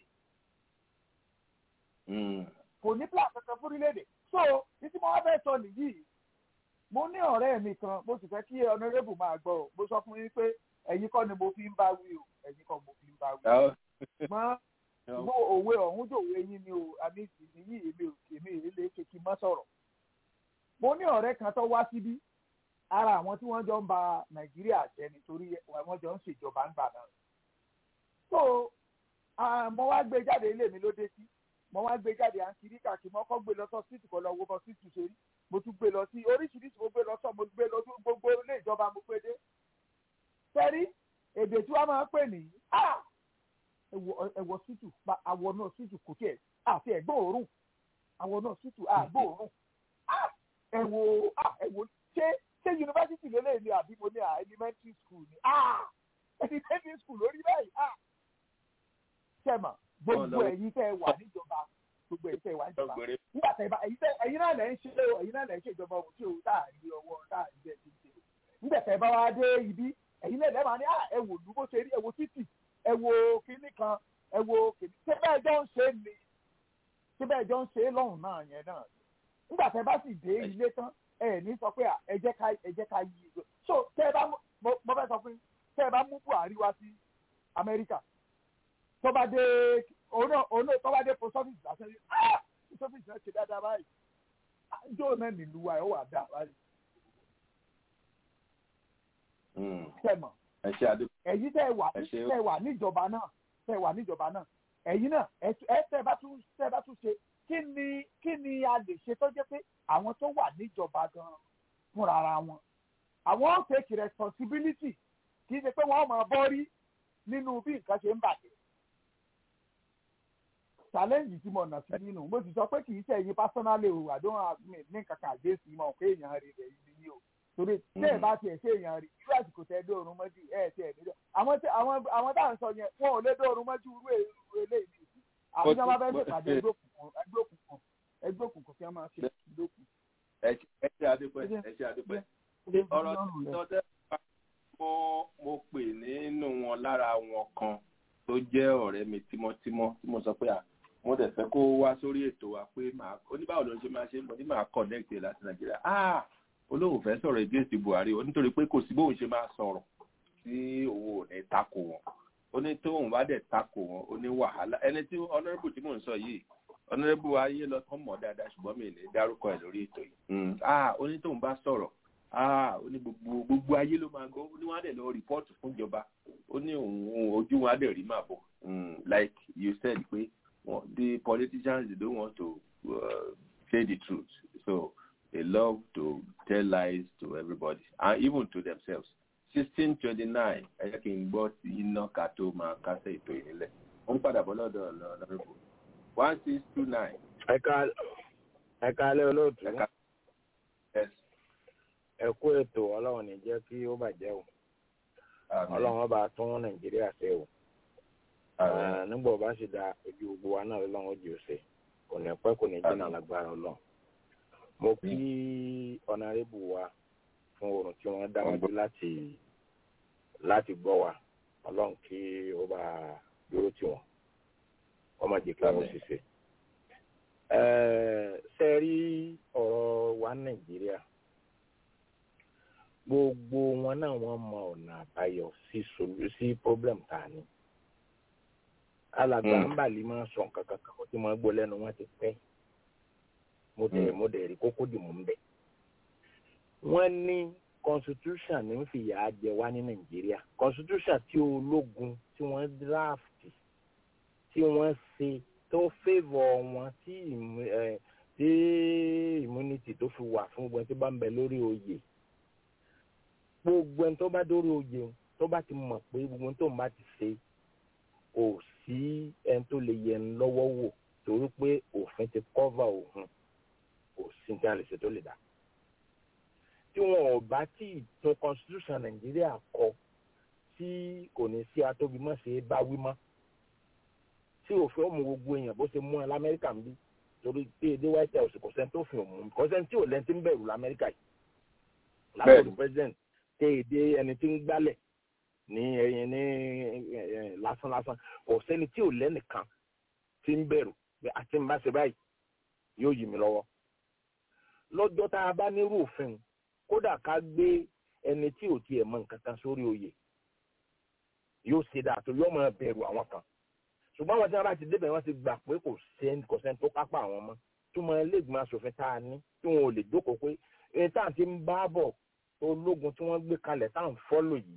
kò ní plan kankan fórílẹ̀-èdè so títí mo wá fẹ́ sọ nìyí mo ní ọ̀rẹ́ mi kan mo sì fẹ́ kí honourable máa gbọ́ ọ mo sọ fún yín pé ẹ̀yin kọ́ ni mo fi ń bá wí o ẹ̀yin kọ́ mo fi ń bá wí o ṣùgbọ́n ṣùgbọ́n òwe ọ̀hún dòwe yín ni o àmì ìsìn yìí èmi ò èmi ò lè ṣe kí n má sọ̀rọ̀ mo ní ọ̀rẹ́ kan tó wá síbí ara àwọn tí wọ́n jọ ń ba nàìjíríà jẹ́ nítorí wọ́n jọ ń ṣèjọba ńgbà náà so ah, mo wá gbé jáde ilé mi ló dé sí mo wá gbé jáde à ń kiri káàkiri mo kọ́ gbé lọ sọ síìtì kan lọ wo bọ síìtì ṣe rí mo tún gbé lọ sí oríṣiríṣi mo gbé lọ sọ mo gbé lọ sí gbogbo ilé ìjọba mo gbé dé sẹ́rí èdè tí wọ́n máa ń pè ní ah, ẹ̀wọ̀ ẹ̀wọ̀ síìtù pa àwọ̀ náà síìtù kò tiẹ̀ àti ẹ̀gbọ́n òórùn àwọ̀ náà síìtù àgbọ̀ òórùn ah, ẹ̀wọ̀ ah, ẹ̀wọ̀ ṣé ṣé yunifásitì lélẹ̀ ni àbí mo ní à elementary school ni ah elementary school lórí báyìí ah sẹ́mà gbogbo Ọ̀nà- ẹ̀yin tẹ́ ẹ wà níjọba gbogbo ẹ̀yin tẹ́ ẹ wà níjọba nígbà tẹ́ ẹ bá ẹ̀yin tẹ́ ẹ̀yin náà lẹ́ ń ṣe o ẹ̀yin náà lẹ́ ń ṣe ìjọba òun tí o tá à ní ọwọ́ tá à ní bẹ́ẹ̀ ti ń ṣe o nígbà tẹ́ ẹ bá wá dé ibi ẹ̀yin náà lẹ́ máa ní ah ẹ wò lú bó ṣe rí ẹ wo títì ẹ wo kinní kan ẹ wo kinní ṣé bẹ́ẹ̀ jọ ń ṣe ni ṣé bẹ́ẹ̀ jọ ń ṣe lọ́hùn náà yẹn náà nígbà tẹ́ ẹ bá sì dé ilé tán ẹ ní sọ pé à, ẹ jẹ́ ká ẹ jẹ́ ká yí ìgbò so tẹ́ ẹ bá mú mo mo fẹ́ sọ fún yín tẹ́ ẹ bá mú Buhari wá sí Amẹ́ríkà tó bá dé òun náà òun náà tó bá dé post office lásán yìí ah post office náà ṣe dáadáa báyìí Ah, jó náà nílùú wa ẹ̀ ó wà dáa báyìí tẹ̀mọ̀ ẹ ṣe àdúpẹ́ ẹ̀yin tẹ́ ẹ wà Ẹ ṣé. tẹ́ ẹ wà níjọba náà tẹ́ ẹ wà níjọba náà ẹ̀yin náà ẹ tú- ẹ tẹ́ ẹ bá tún tẹ́ ẹ bá tún ṣe kí ni kí ni a lè ṣe tó jẹ́ pé àwọn tó wà níjọba gan fúnra ara wọn àwọn ó take responsibility kì í ṣe pé wọ́n máa bọ́ rí nínú bí nǹkan ṣe ń bàjẹ́ challenge tí mo nà sí nínú mo sì sọ pé kì í ṣe ẹ̀yin personally o àdéhùn àgbẹ̀ ní kankan àdéhùn mọ̀ pé èèyàn rẹ̀ rẹ̀ yìí ni o torí tí ẹ bá tiẹ̀ ṣe èèyàn rí irú àsìkò tẹ dóorun mọ́jú ẹ tiẹ̀ nílò àwọn tí àwọn àwọn tá à ń sọ yẹn wọn ò lé dóorun mọ́jú irú èrú eléyìí nìyí àwọn tí wọn bá fẹ́ ṣèpàdé ẹgbẹ́ òkùnkùn ẹgbẹ́ òkùnkùn ẹgbẹ́ òkùnkùn kí wọ́n máa ṣe ìdókùn. ẹ ṣe adúpẹ́ ẹ ṣe adúpẹ́ ọ̀rọ̀ tí wọ́n tẹ́ mo mo pè nínú wọn lára wọn kan tó jẹ́ ọ̀rẹ́ mi tímọ́tímọ́ tí mo sọ pé à mo dẹ̀ fẹ́ kó wá sórí ètò wa pé màá oníbàwọ̀ ló ń ṣe máa ṣe mo ní màá connect láti nàìjíríà ah olóhùn fẹ́ sọ̀rọ̀ against buhari o nítorí pé kò sí bóun ṣe máa sọ̀rọ̀ tí òun ò ní takò wọn ó ní tóun bá dẹ̀ takò wọn ó ní wàhálà ẹni tí honourable tí mò ń sọ yìí honourable ayé lọ tán mọ̀ dáadáa ṣùgbọ́n mi ì ní dárúkọ ẹ̀ lórí ètò yìí ah ó ní tóun bá sọ̀rọ̀ ah ó ní gbogbo gbogbo ayé ló máa gbọ́ ó ní wọ́n á dẹ̀ lọ rìpọ́ọ̀tù fún ìjọba ó ní òun ojú wọn á dẹ̀ rí màá bọ̀ like you said pé the politicians they don't want to uh, say the truth so they love to tell lies to everybody and even to themselves. sixteen twenty nine ẹ jẹ́ kí n gbọ́ sí iná ká tó máa kásẹ̀ ètò ìnílẹ̀. ó ń padà bọ́ lọ́dọ̀ lọ́dọ̀ one six two nine. ẹ̀ka ẹ̀ka alẹ́ olóòtú. ẹ kú ètò ọlọ́run ní jẹ́ kí ó bàjẹ́ o. ọlọ́run bá tún nàìjíríà ṣe o. nígbà ó bá sì da ojú gbogbo wa náà lọ́wọ́ ojú ọ̀sẹ̀ kò ní pẹ́ kò ní jìnnà lágbára ọlọ́run mo kí ọ̀nàrẹ́bù wa fún oorun tí wọ́n dáwájú láti láti gbọ́ wa ọlọ́run kí ó bá dúró tì wọ́n ọmọ jẹ́ kí wọ́n ṣiṣẹ́. ṣe rí ọ̀rọ̀ wa nàìjíríà gbogbo wọn náà wọ́n mọ ọ̀nà àbáyọ sí sí problem tá a ní. alàgbà ń bàlí máa sọ nǹkan kankan kó tí wọ́n gbọ́ lẹ́nu wọn ti pẹ́ mo dẹ̀ mo dẹ̀ rí kókó dì mú ń bẹ̀. wọ́n ní constitution ní ń fìyà jẹ wá ní nàìjíríà constitution tí ológun tí wọ́n draft tí wọ́n ṣe tó favour wọn tí tí immunity tó fi wà fún gbogbo ẹni tó bá ń bẹ lórí oyè gbogbo ẹni tó bá dórí oyè tó bá ti mọ̀ pé gbogbo ẹni tó ń bá ti ṣe kò sí ẹni tó lè yẹ ń lọ́wọ́ wò torí pé òfin ti cover òun kò sí ní àlè ṣe tó lè dá tí wọn ò bá tí ì tún constitution nàìjíríà kọ tí kò ní sí atóbimọ́ ṣe é bá wí mọ́ tí òfin ọmọ gbogbo èèyàn bó ṣe mú ẹ lamẹ́ríkà ń bí torí pé èdè white house kò sẹ́ni tó fi òun kò sẹ́ni tí ò lẹ́ni tí ń bẹ̀rù lamẹ́ríkà yìí látọ̀dù president tẹ èdè ẹni tí ń gbálẹ̀ ní ẹyin ní lásán lásán kò sẹ́ni tí ò lẹ́nìkan tí ń bẹ̀rù àti ń bá ṣe báyìí yóò yí mi lọ́wọ́ lọ́jọ́ tá a bá nírú òfin kódà ká gbé ẹni tí ò tiẹ̀ mọ nǹkan kan sórí oyè yóò ṣe dáa tó yóò máa bẹ̀rù àwọn kan ṣùgbọ́n àwọn tí wọ́n bá ti débẹ̀ wọ́n ti gbà pé kò sẹ́ni kò sẹ́ni tó kápá àwọn ọmọ tí wọ́n ẹlẹ́gbọ̀n aṣòfin tá a ní tí wọ́n ò lè jókòó pé ẹni tá à ń ti ń bá bọ̀ ológun tí wọ́n gbé kalẹ̀ tá à ń fọ́lò yìí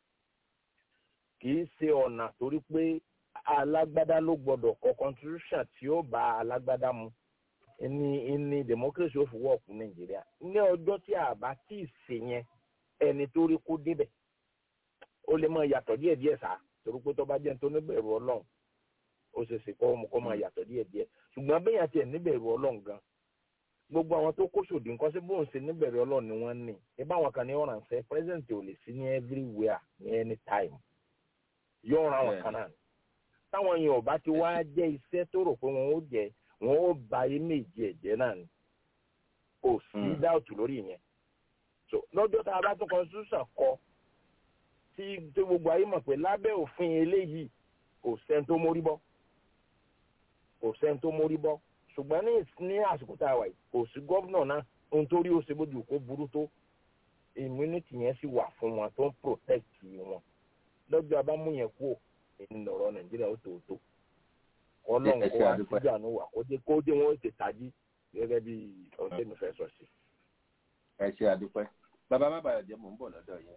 kì í ṣe ọ̀nà torí pé alágbádá ló gbọ́dọ̀ kọ constitution tí ó bá alágbádá mu ní ní democracy ó fi wọ́ọ̀kù nàìjíríà ní ọjọ́ tí a bá tí ì ṣe yẹn ẹni tó rí kó débẹ̀ ó lè máa yàtọ̀ díẹ̀díẹ̀ sá torí pé tó bá jẹ́ tó níbẹ̀rù ọlọ́run ó ṣe ṣe kọ́ kó máa yàtọ̀ díẹ̀díẹ̀ ṣùgbọ́n bẹ́yà tiẹ̀ níbẹ̀rù ọlọ́run gan gbogbo àwọn tó kó sòdì nǹkan sí bóun ṣe níbẹ̀rù ọlọ́run ni wọ́n ní ibà àwọn kan ní ọ̀ràn ṣe president ò lè sí ní everywhere ní anytime yóò ran àwọn kan náà táwọn yẹn ò bá ti wá jẹ́ iṣẹ́ tó rò pé wọn ó jẹ́ wọn ó ba méjì ẹ̀jẹ̀ náà ni kò sí dáùtù lórí yẹn so lọ́jọ́ tá a bá tún constitution kọ tí tí gbogbo ayé mọ̀ pé lábẹ́ òfin eléyìí kò sẹ́ni tó mórí bọ́ kò sẹ́ni tó mórí bọ́ ṣùgbọ́n ní ní àsìkò tá a wà yìí kò sí gómìnà náà ohun tó rí ó ṣe bójú kó burú tó immunity yẹn sì wà fún wọn tó ń protect wọn lọ́jọ́ abámú yẹn kú ìnọ̀rọ̀ nàìjíríà ó tòótọ́ ọlọ́run kó wá síjú àánú wà kó dé kó dé wọn ó ti tají gẹ́gẹ́ bí ọ̀sẹ̀ mi fẹ́ sọ sí. ẹ ṣe àdúpẹ́ bàbá má bàa jẹ́ mò ń bọ̀ lọ́dọ̀ yẹn.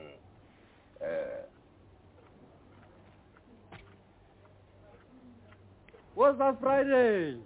What's that Friday?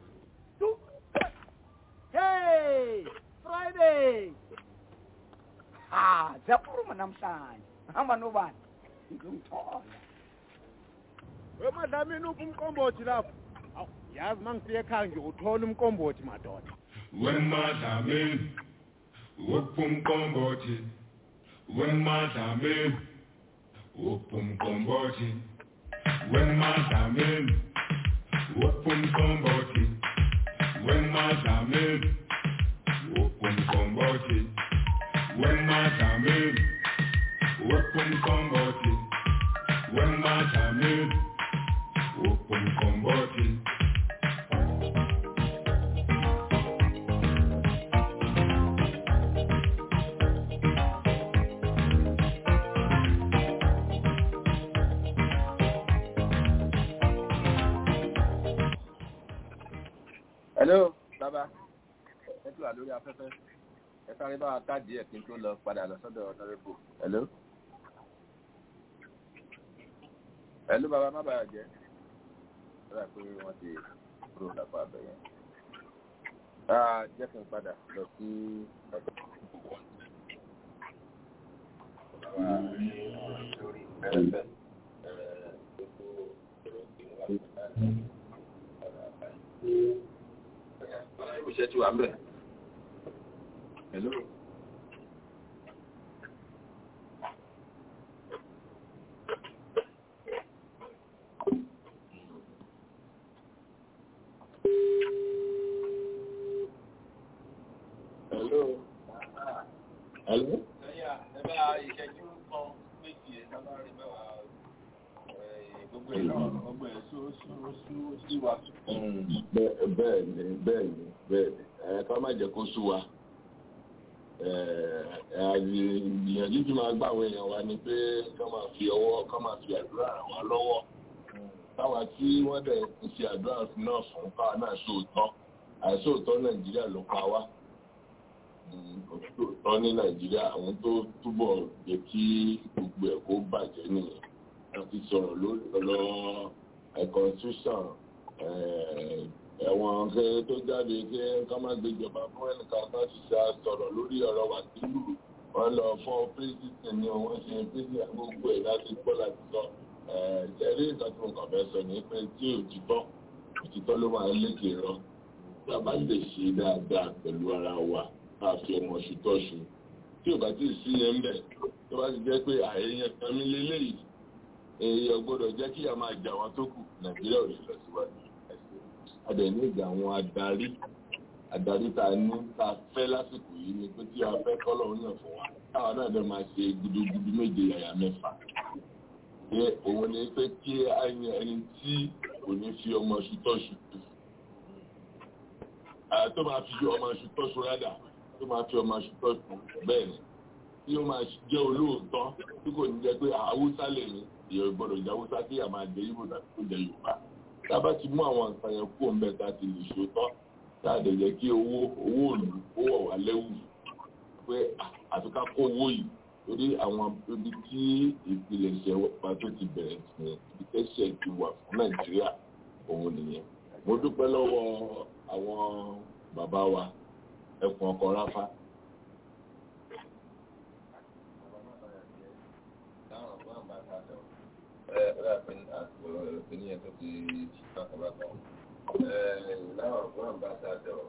Hey, Friday. Ah, zapuru manamsan. Ama nuban. we madam inuphi umqombothi lapho Awu, yazi mangifike ekhaya nje uthola umqombothi madoda wemadlamini uphumqombothi wemadlamini uphumqombothi wemadlamini uphumqombothi wemadlamini uphumqombothi wemadlamini uphumqombothi wemadlamini uphumqombothi hello bàbá ẹ tún wà lórí afẹ́fẹ́ ẹ sáré bá wa káàdì ẹ̀ kí n tó lọ padà lọ sọ́dọ̀ ọ̀nàrẹ́bù hello. hello bàbá má bàa jẹ́ ó dà pé wọ́n ti kúrò lápá abẹ́ yẹn. Ah, jẹ́ kí n padà lọ sí ọ̀dọ̀ bàbá lórí ẹ̀fẹ́ iṣẹ́ tí wà ń bẹ̀. Hello. Hello. Hello. Ẹ bá ìṣẹ́jú kan méjì ẹ̀ sábà rí mẹ́wàá gbogbo ẹ̀ náà gbogbo ẹ̀ só só só sí wa. Bẹ́ẹ̀ bẹ́ẹ̀ ni bẹ́ẹ̀ ni bẹ́ẹ̀ ni ẹ ká má jẹ́ kó sú wa. Ìgbìyànjú tí máa gbà àwọn èèyàn wa ni pé ká máa fi ọwọ́ ká máa fi àdúrà ràn wá lọ́wọ́. Táwa tí wọ́n dẹ̀ ń ṣe àdúrà náà fún káwa náà sóòótọ́. Àìsóòótọ́ Nàìjíríà ló pa wá. Òtítọ́ ní Nàìjíríà àwọn tó túbọ̀ jẹ́ kí gbogbo ẹ̀ kó bàjẹ́ nìyẹn. A ti sọ̀rọ̀ lórí ọ̀rọ̀ constitution ẹ̀wọ̀n kẹ́ tó jáde kí ká má gbéjọba fún ẹnìkan kan ti ṣe sọ̀rọ̀ lórí ọ̀rọ̀ wa sílù wọ́n lọ fọ́ pírẹ́sìtì ni wọ́n ṣe pírẹ́sìtì gbogbo ẹ̀ láti gbọ́ láti sọ ìṣẹ̀rí nǹkan tó nǹkan fẹ́ sọ ní pé tí òtítọ́ òtítọ́ ló máa lékè rọ tí a bá lè ṣe dáadáa pẹ̀lú ara wa ká fi ọmọ ṣùtọ́ṣù tí ò bá tí ì sí yẹn bẹ̀ tó bá ti jẹ́ pé àyẹ̀yẹ tẹ̀mí lélẹ́yìí èèyàn gbọ́dọ̀ jẹ́ kí a máa jà wọn tó kù nàìjíríà ò lè lọ síwájú adẹ̀ní ìgbà àwọn adarí adarí tá a ní tá a fẹ́ lásìkò yìí ni pé tí a fẹ́ kọ́lọ̀ ń yàn fún wa táwa náà dẹ̀ máa ṣe gudugudu méje yàyà mẹ́fà ṣé òun ni pé kí a yan ẹni tí kò ní fi ọmọ ṣutọ́ṣu tó máa fi ọmọ ṣutọ́ṣu rádà tó máa fi ọmọ ṣutọ́ṣu bẹ́ẹ̀ ni tí ó máa jẹ́ olóòótọ́ tí kò ní jẹ́ pé haúsá lè ní ìyẹn gbọ́dọ̀ jẹ́ haúsá tí a máa jẹ ibo tàbí tó jẹ yorùbá tá a bá ti mú àwọn nǹkan yẹn kú ọ̀nbẹ tá a ti lè ṣòótọ́ tá a dẹ̀ jẹ́ kí owó owó òlù ó wọ̀ wá lẹ́wù pé àfi ká kó owó yìí torí àwọn ibi tí ìpilẹ̀ṣẹ̀ wa tó ti bẹ̀rẹ̀ sí ibi tẹ́ṣẹ̀ ti wà fún nàìjíríà òun nìyẹn mo dúpẹ́ lọ́wọ́ àwọn bàbá wa ẹkùn ọkọ̀ ráfá láwọn fún àmbásádọ̀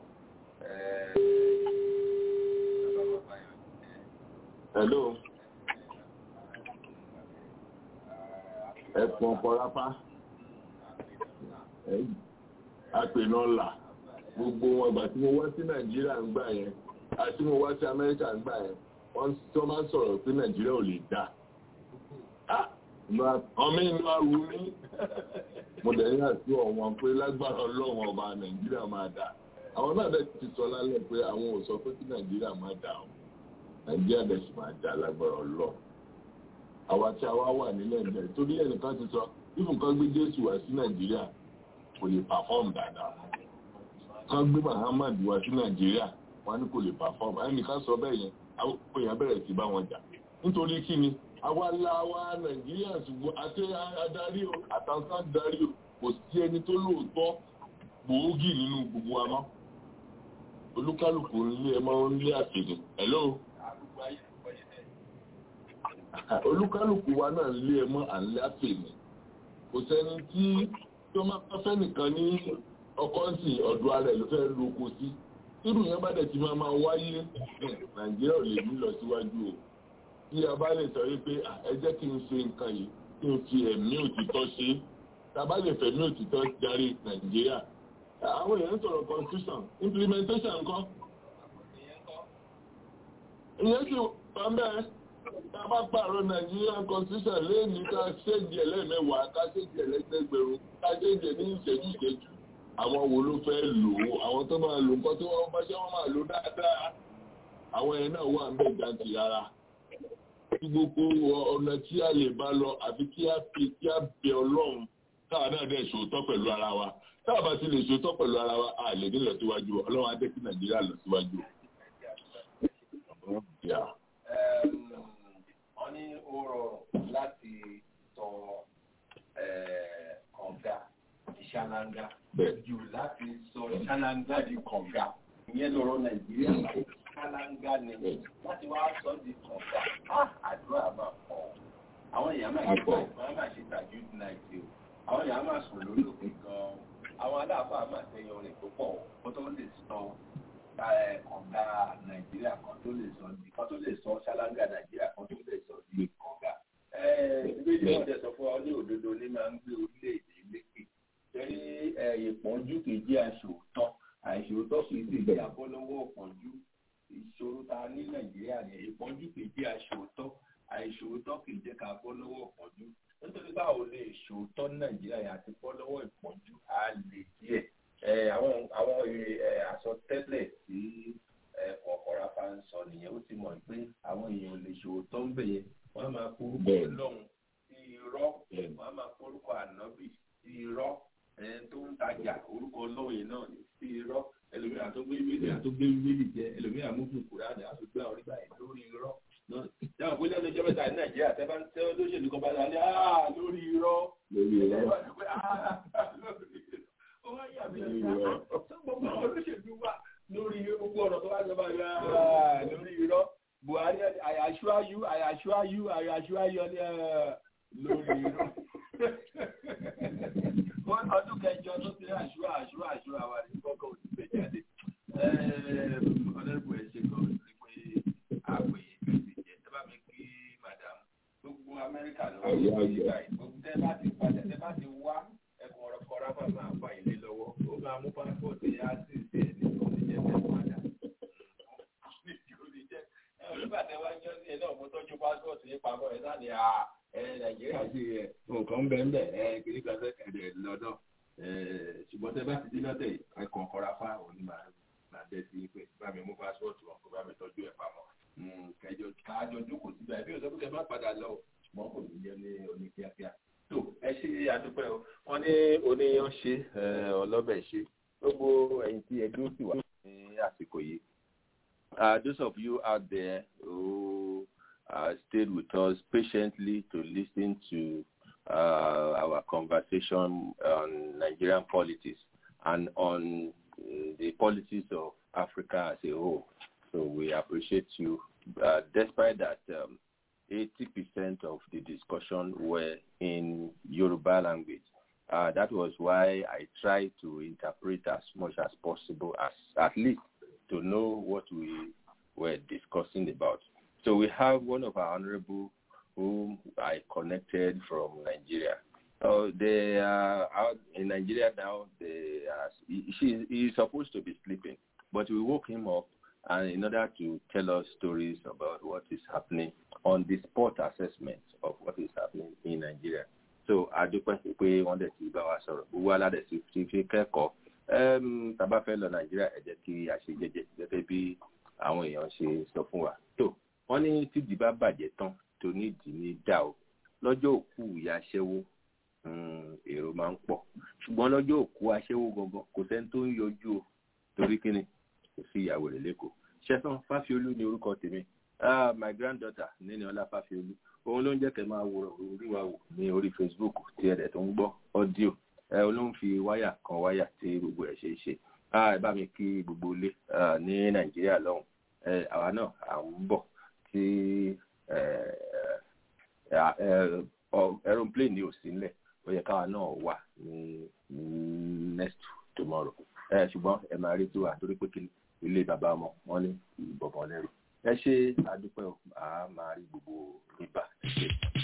hello ẹkùn ọkọ̀ ráfá apènọ́là gbogbo wọn ìgbà tí mo wá sí nàìjíríà ń gbà yẹn àti mo wá sí amẹ́ríkà ń gbà yẹn wọ́n tó máa ń sọ̀rọ̀ pé nàìjíríà ò lè dá ọmọ inú aru ní mo dẹ̀ ní àti ọ̀wọ́n pé lágbára ọlọ́run ọba nàìjíríà máa dà àwọn náà dẹ̀ ti sọ lálẹ́ pé àwọn ò sọ pé kí nàìjíríà máa dà o nàìjíríà dẹ̀ sì máa dà lágbára ọlọ́run àwa tí a wá wà nílẹ̀ ńbẹ̀ torí ẹnìkan ti sọ bí nǹkan gbé jésù wá sí nàìjíríà kò lè pàfọ́ọ̀mù dáadáa kan gbé Muhammad wá sí Nàìjíríà wọn ní kò lè perform ẹnìkan sọ bẹ́ẹ̀ yẹn àwọn èèyàn bẹ̀rẹ̀ sí bá wọn jà nítorí kí ni àwa la wa Nàìjíríà ṣùgbọ́n àti adarí o àtàwọn adarí o kò sí ẹni tó lóòótọ́ gbòógì nínú gbogbo wa mọ́ olúkálùkù nílé ẹ máa ń lé àtẹ̀lẹ̀ hello olúkálùkù wa náà lé ẹ mọ́ à ń lé àpè ní kò sẹ́ni tí tí wọ́n máa fẹ́ nìkan ní ọkọ̀ ń sìn ọ̀dọ̀ ara ẹ̀ ló fẹ́ lu oko sí irú yẹn bá dẹ̀ ti máa máa wáyé nàìjíríà ò lè ní lọ síwájú o tí a bá lè sọ wípé ẹ jẹ́ kí n ṣe nǹkan yìí kí n fi ẹ̀mí òtítọ́ ṣe é tá a bá lè fẹ̀mí òtítọ́ darí nàìjíríà àwọn èèyàn ń sọ̀rọ̀ constitution implementation ńkọ́ ìyẹn sì wà ń bẹ́ẹ̀ tá a bá pààrọ̀ nàìjíríà constitution lẹ́ẹ̀ni ká ṣéǹjì ẹlẹ́mẹ̀wàá ká ṣéǹjì ẹlẹ́gbẹ̀rún ká ṣéǹjì ní ìṣẹ́jú ìṣẹ́jú àwọn wo ló fẹ́ lò ó àwọn tó máa lò nǹkan tí wọ́n bá ṣe wọ́n máa lò dáadáa àwọn yẹn náà wà ń bẹ̀ jàǹtì rárá tí gbogbo ọ̀nà tí a lè bá lọ àfi kí a fi kí a bẹ ọlọ́run táwa náà dẹ̀ ṣòótọ́ pẹ̀lú ara wa táwa bá ti lè ṣòótọ́ pẹ̀lú ara wa a lè ní lọ síwájú ọlọ́run á jẹ́ kí nàìjíríà lọ síwájú. wọ́n ní ó rọrùn láti sọ kànga ìṣáláńgá jù láti sọ ìṣáláńgá di kànga ìyẹn lọ́rọ̀ nàìjíríà ṣáláńgá ni láti wá sọ di kànga àdúrà máa pọ̀ àwọn èèyàn máa ṣe àwọn máa ṣe tàjú náìtì o àwọn èèyàn máa sùn lórí òkè gan-an àwọn aláàfáà máa tẹyọ rẹ̀ tó pọ̀ kó tó lè sọ kànga nàìjíríà kan tó lè sọ di kan tó lè sọ ṣáláńgá nàìjíríà kan tó lè sọ di kànga. ìbéèrè náà jẹ́ sọ fún ọ ní òdodo ní máa ń gbé orílẹ̀-èdè lékè torí ìpọ́njú kì í jẹ́ aṣòótọ́ àìṣòótọ́ kì í sì jẹ́ abọ́lọ́wọ́ ìpọ́njú ìṣòro ta ní nàìjíríà ní ìpọ́njú kì í jẹ́ aṣòótọ́ àìṣòótọ́ kì í jẹ́ ká bọ́ lọ́wọ́ ìpọ́njú nítorí báwo lè ṣòótọ́ nàìjíríà yà ti bọ́ lọ́wọ́ ìpọ́njú á lè díẹ̀ àwọn àwọn àsọtẹ́lẹ̀ tí kọ̀ọ̀kọ̀ra bá ń sọ nìyẹn ó ti mọ̀ pé àwọn èèyàn lè ṣòótọ́ ń bẹ̀ yẹn wọ́n á máa forúkọ lọ́hùn sí irọ́ wọ́n á máa forúkọ ànábì sí irọ́ tó ń tajà orúkọ lọ́wọ́ náà sí irọ́ ẹlòmíràn tó gbé wíìlì àtúgbé wíìlì jẹ ẹlòmíràn mú fún kúrẹ́ àdá àtúgbé àwọn orí báyìí lórí irọ́ dáhùn pé lẹ́nu ìjọba ìta ní nàìjíríà tẹ́ bá ń tẹ́ olóṣèlú kan bá dá ní àá lórí irọ́ lórí irọ́ ó wá yà mí lọ́wọ́ tó gbogbo àwọn olóṣèlú wà lórí gbogbo ọ̀rọ̀ tó wá sọ bá yà lórí irọ́ buhari àyàṣúáyú àyàṣúáyú àyàṣúáyú lórí irọ́ wọ́n ọdún kẹjọ tó ti rí àṣúà àṣúà àṣúà wà ní kọ́kọ́ òsì gbé jáde ọlọ́rùbù ẹ̀ ṣe kàn ní pé àpèyè fèsì jẹ ẹ bá mi kí madam gbogbo amẹ́ríkà ló ń bọ̀ yíká yìí gbogbo tẹ́ bá ti padà tẹ́ bá ti wá ẹkùn ọ̀rọ̀ kọ́ra bá máa fà ilé lọ́wọ́ ó máa mú pásítọ̀tì yá sí ìṣe ẹ̀ ní oníjẹ́ tẹ́ padà nígbà tẹ́ wá jọ́ sí ẹ náà mo tọ́jú pásítọ̀tì yín pamọ́ ẹ sáà ní à ẹ nàìjíríà ṣe ẹ nǹkan ń bẹ ń bẹ ẹ kiri kan fẹ́ kẹ̀dẹ̀ lọ́dọ̀ ṣùgbọ́n tẹ́ bá ti dín lọ́tẹ̀ ẹ̀kọ́ kọ́ra fá òní máa máa dẹ́ sí pé bá mi mú pásítọ̀tì wọn kó bá mi tọ́jú ẹ̀ pamọ́ kẹjọ káàjọ jókòó síbẹ̀ ẹbí òsèpé kẹ má padà lọ ṣùgbọ́n kò ní jẹ́ ní oní kíákíá tó ẹ ṣe àdúpẹ́ o wọ́n ní oníyan ṣe ọlọ́bẹ̀ ṣe gbogbo ẹ̀yin tí ẹgbẹ́ òsì wà ní àsìkò yìí Uh, those of you out there who uh, stayed with us patiently to listen to uh, our conversation on Nigerian politics and on the politics of Africa as a whole. So we appreciate you. despite that, um, 80% of the discussion were in Yoruba language. that was why I tried to interpret as much as possible, as at least to know what we were discussing about. So we have one of our honorable whom I connected from Nigeria. Uh, they are out in Nigeria now. They are, he, she, he is supposed to be sleeping, but we woke him up and in order to tell us stories about what is happening on the spot assessment of what is happening in Nigeria. So adúpẹ́ pé wọ́n dẹ̀ ti bá wa sọ̀rọ̀ gbogbo aládẹ̀ ti fi fi kẹ́kọ̀ọ́ tàbá fẹ́ lọ nàìjíríà ẹ jẹ́ kí a ṣe jẹ́jẹ́ gẹ́gẹ́ bí àwọn èèyàn ṣe sọ fún wa tó wọ́n ní tídìí bá bàjẹ́ tán tó nídìí ní dà o lọ́jọ́ òkú ìyá aṣẹ́wó èrò máa ń pọ̀ ṣùgbọ́n lọ́jọ́ òkú aṣẹ́wó gangan kò sẹ́ni tó ń yọjú o torí kíni kò sí ìyàwó rẹ̀ lẹ́kọ̀ọ́ ṣẹ́sán fáfiolú ni orúkọ tèmi ah my granddaughter nínú ọlá fáfiolú òun ló ń jẹ́ kẹ́ máa wo orí wa wò ní orí facebook tí ẹ̀dẹ̀ tó ń gbọ́ ọ́díò ẹ ló ń fi wáyà kan wáyà tí gbogbo ẹ̀ ṣe é ṣe ẹ bá mi kí gbogbo ilé ní nàìjíríà lọ́hùn àwa náà à ń bọ̀ tí aeroplane ni ò sí nílẹ̀ ó yẹ káwa náà wà ní next tomorrow ẹ ṣùgbọ́n ẹ máa rí tiwa torí pé kí ilé bàbá ọmọ wọn ní ìbọ̀bọ̀ lẹ́rù ẹ ṣe àdúpẹ́ a máa rí gbogbo rìbá ṣe.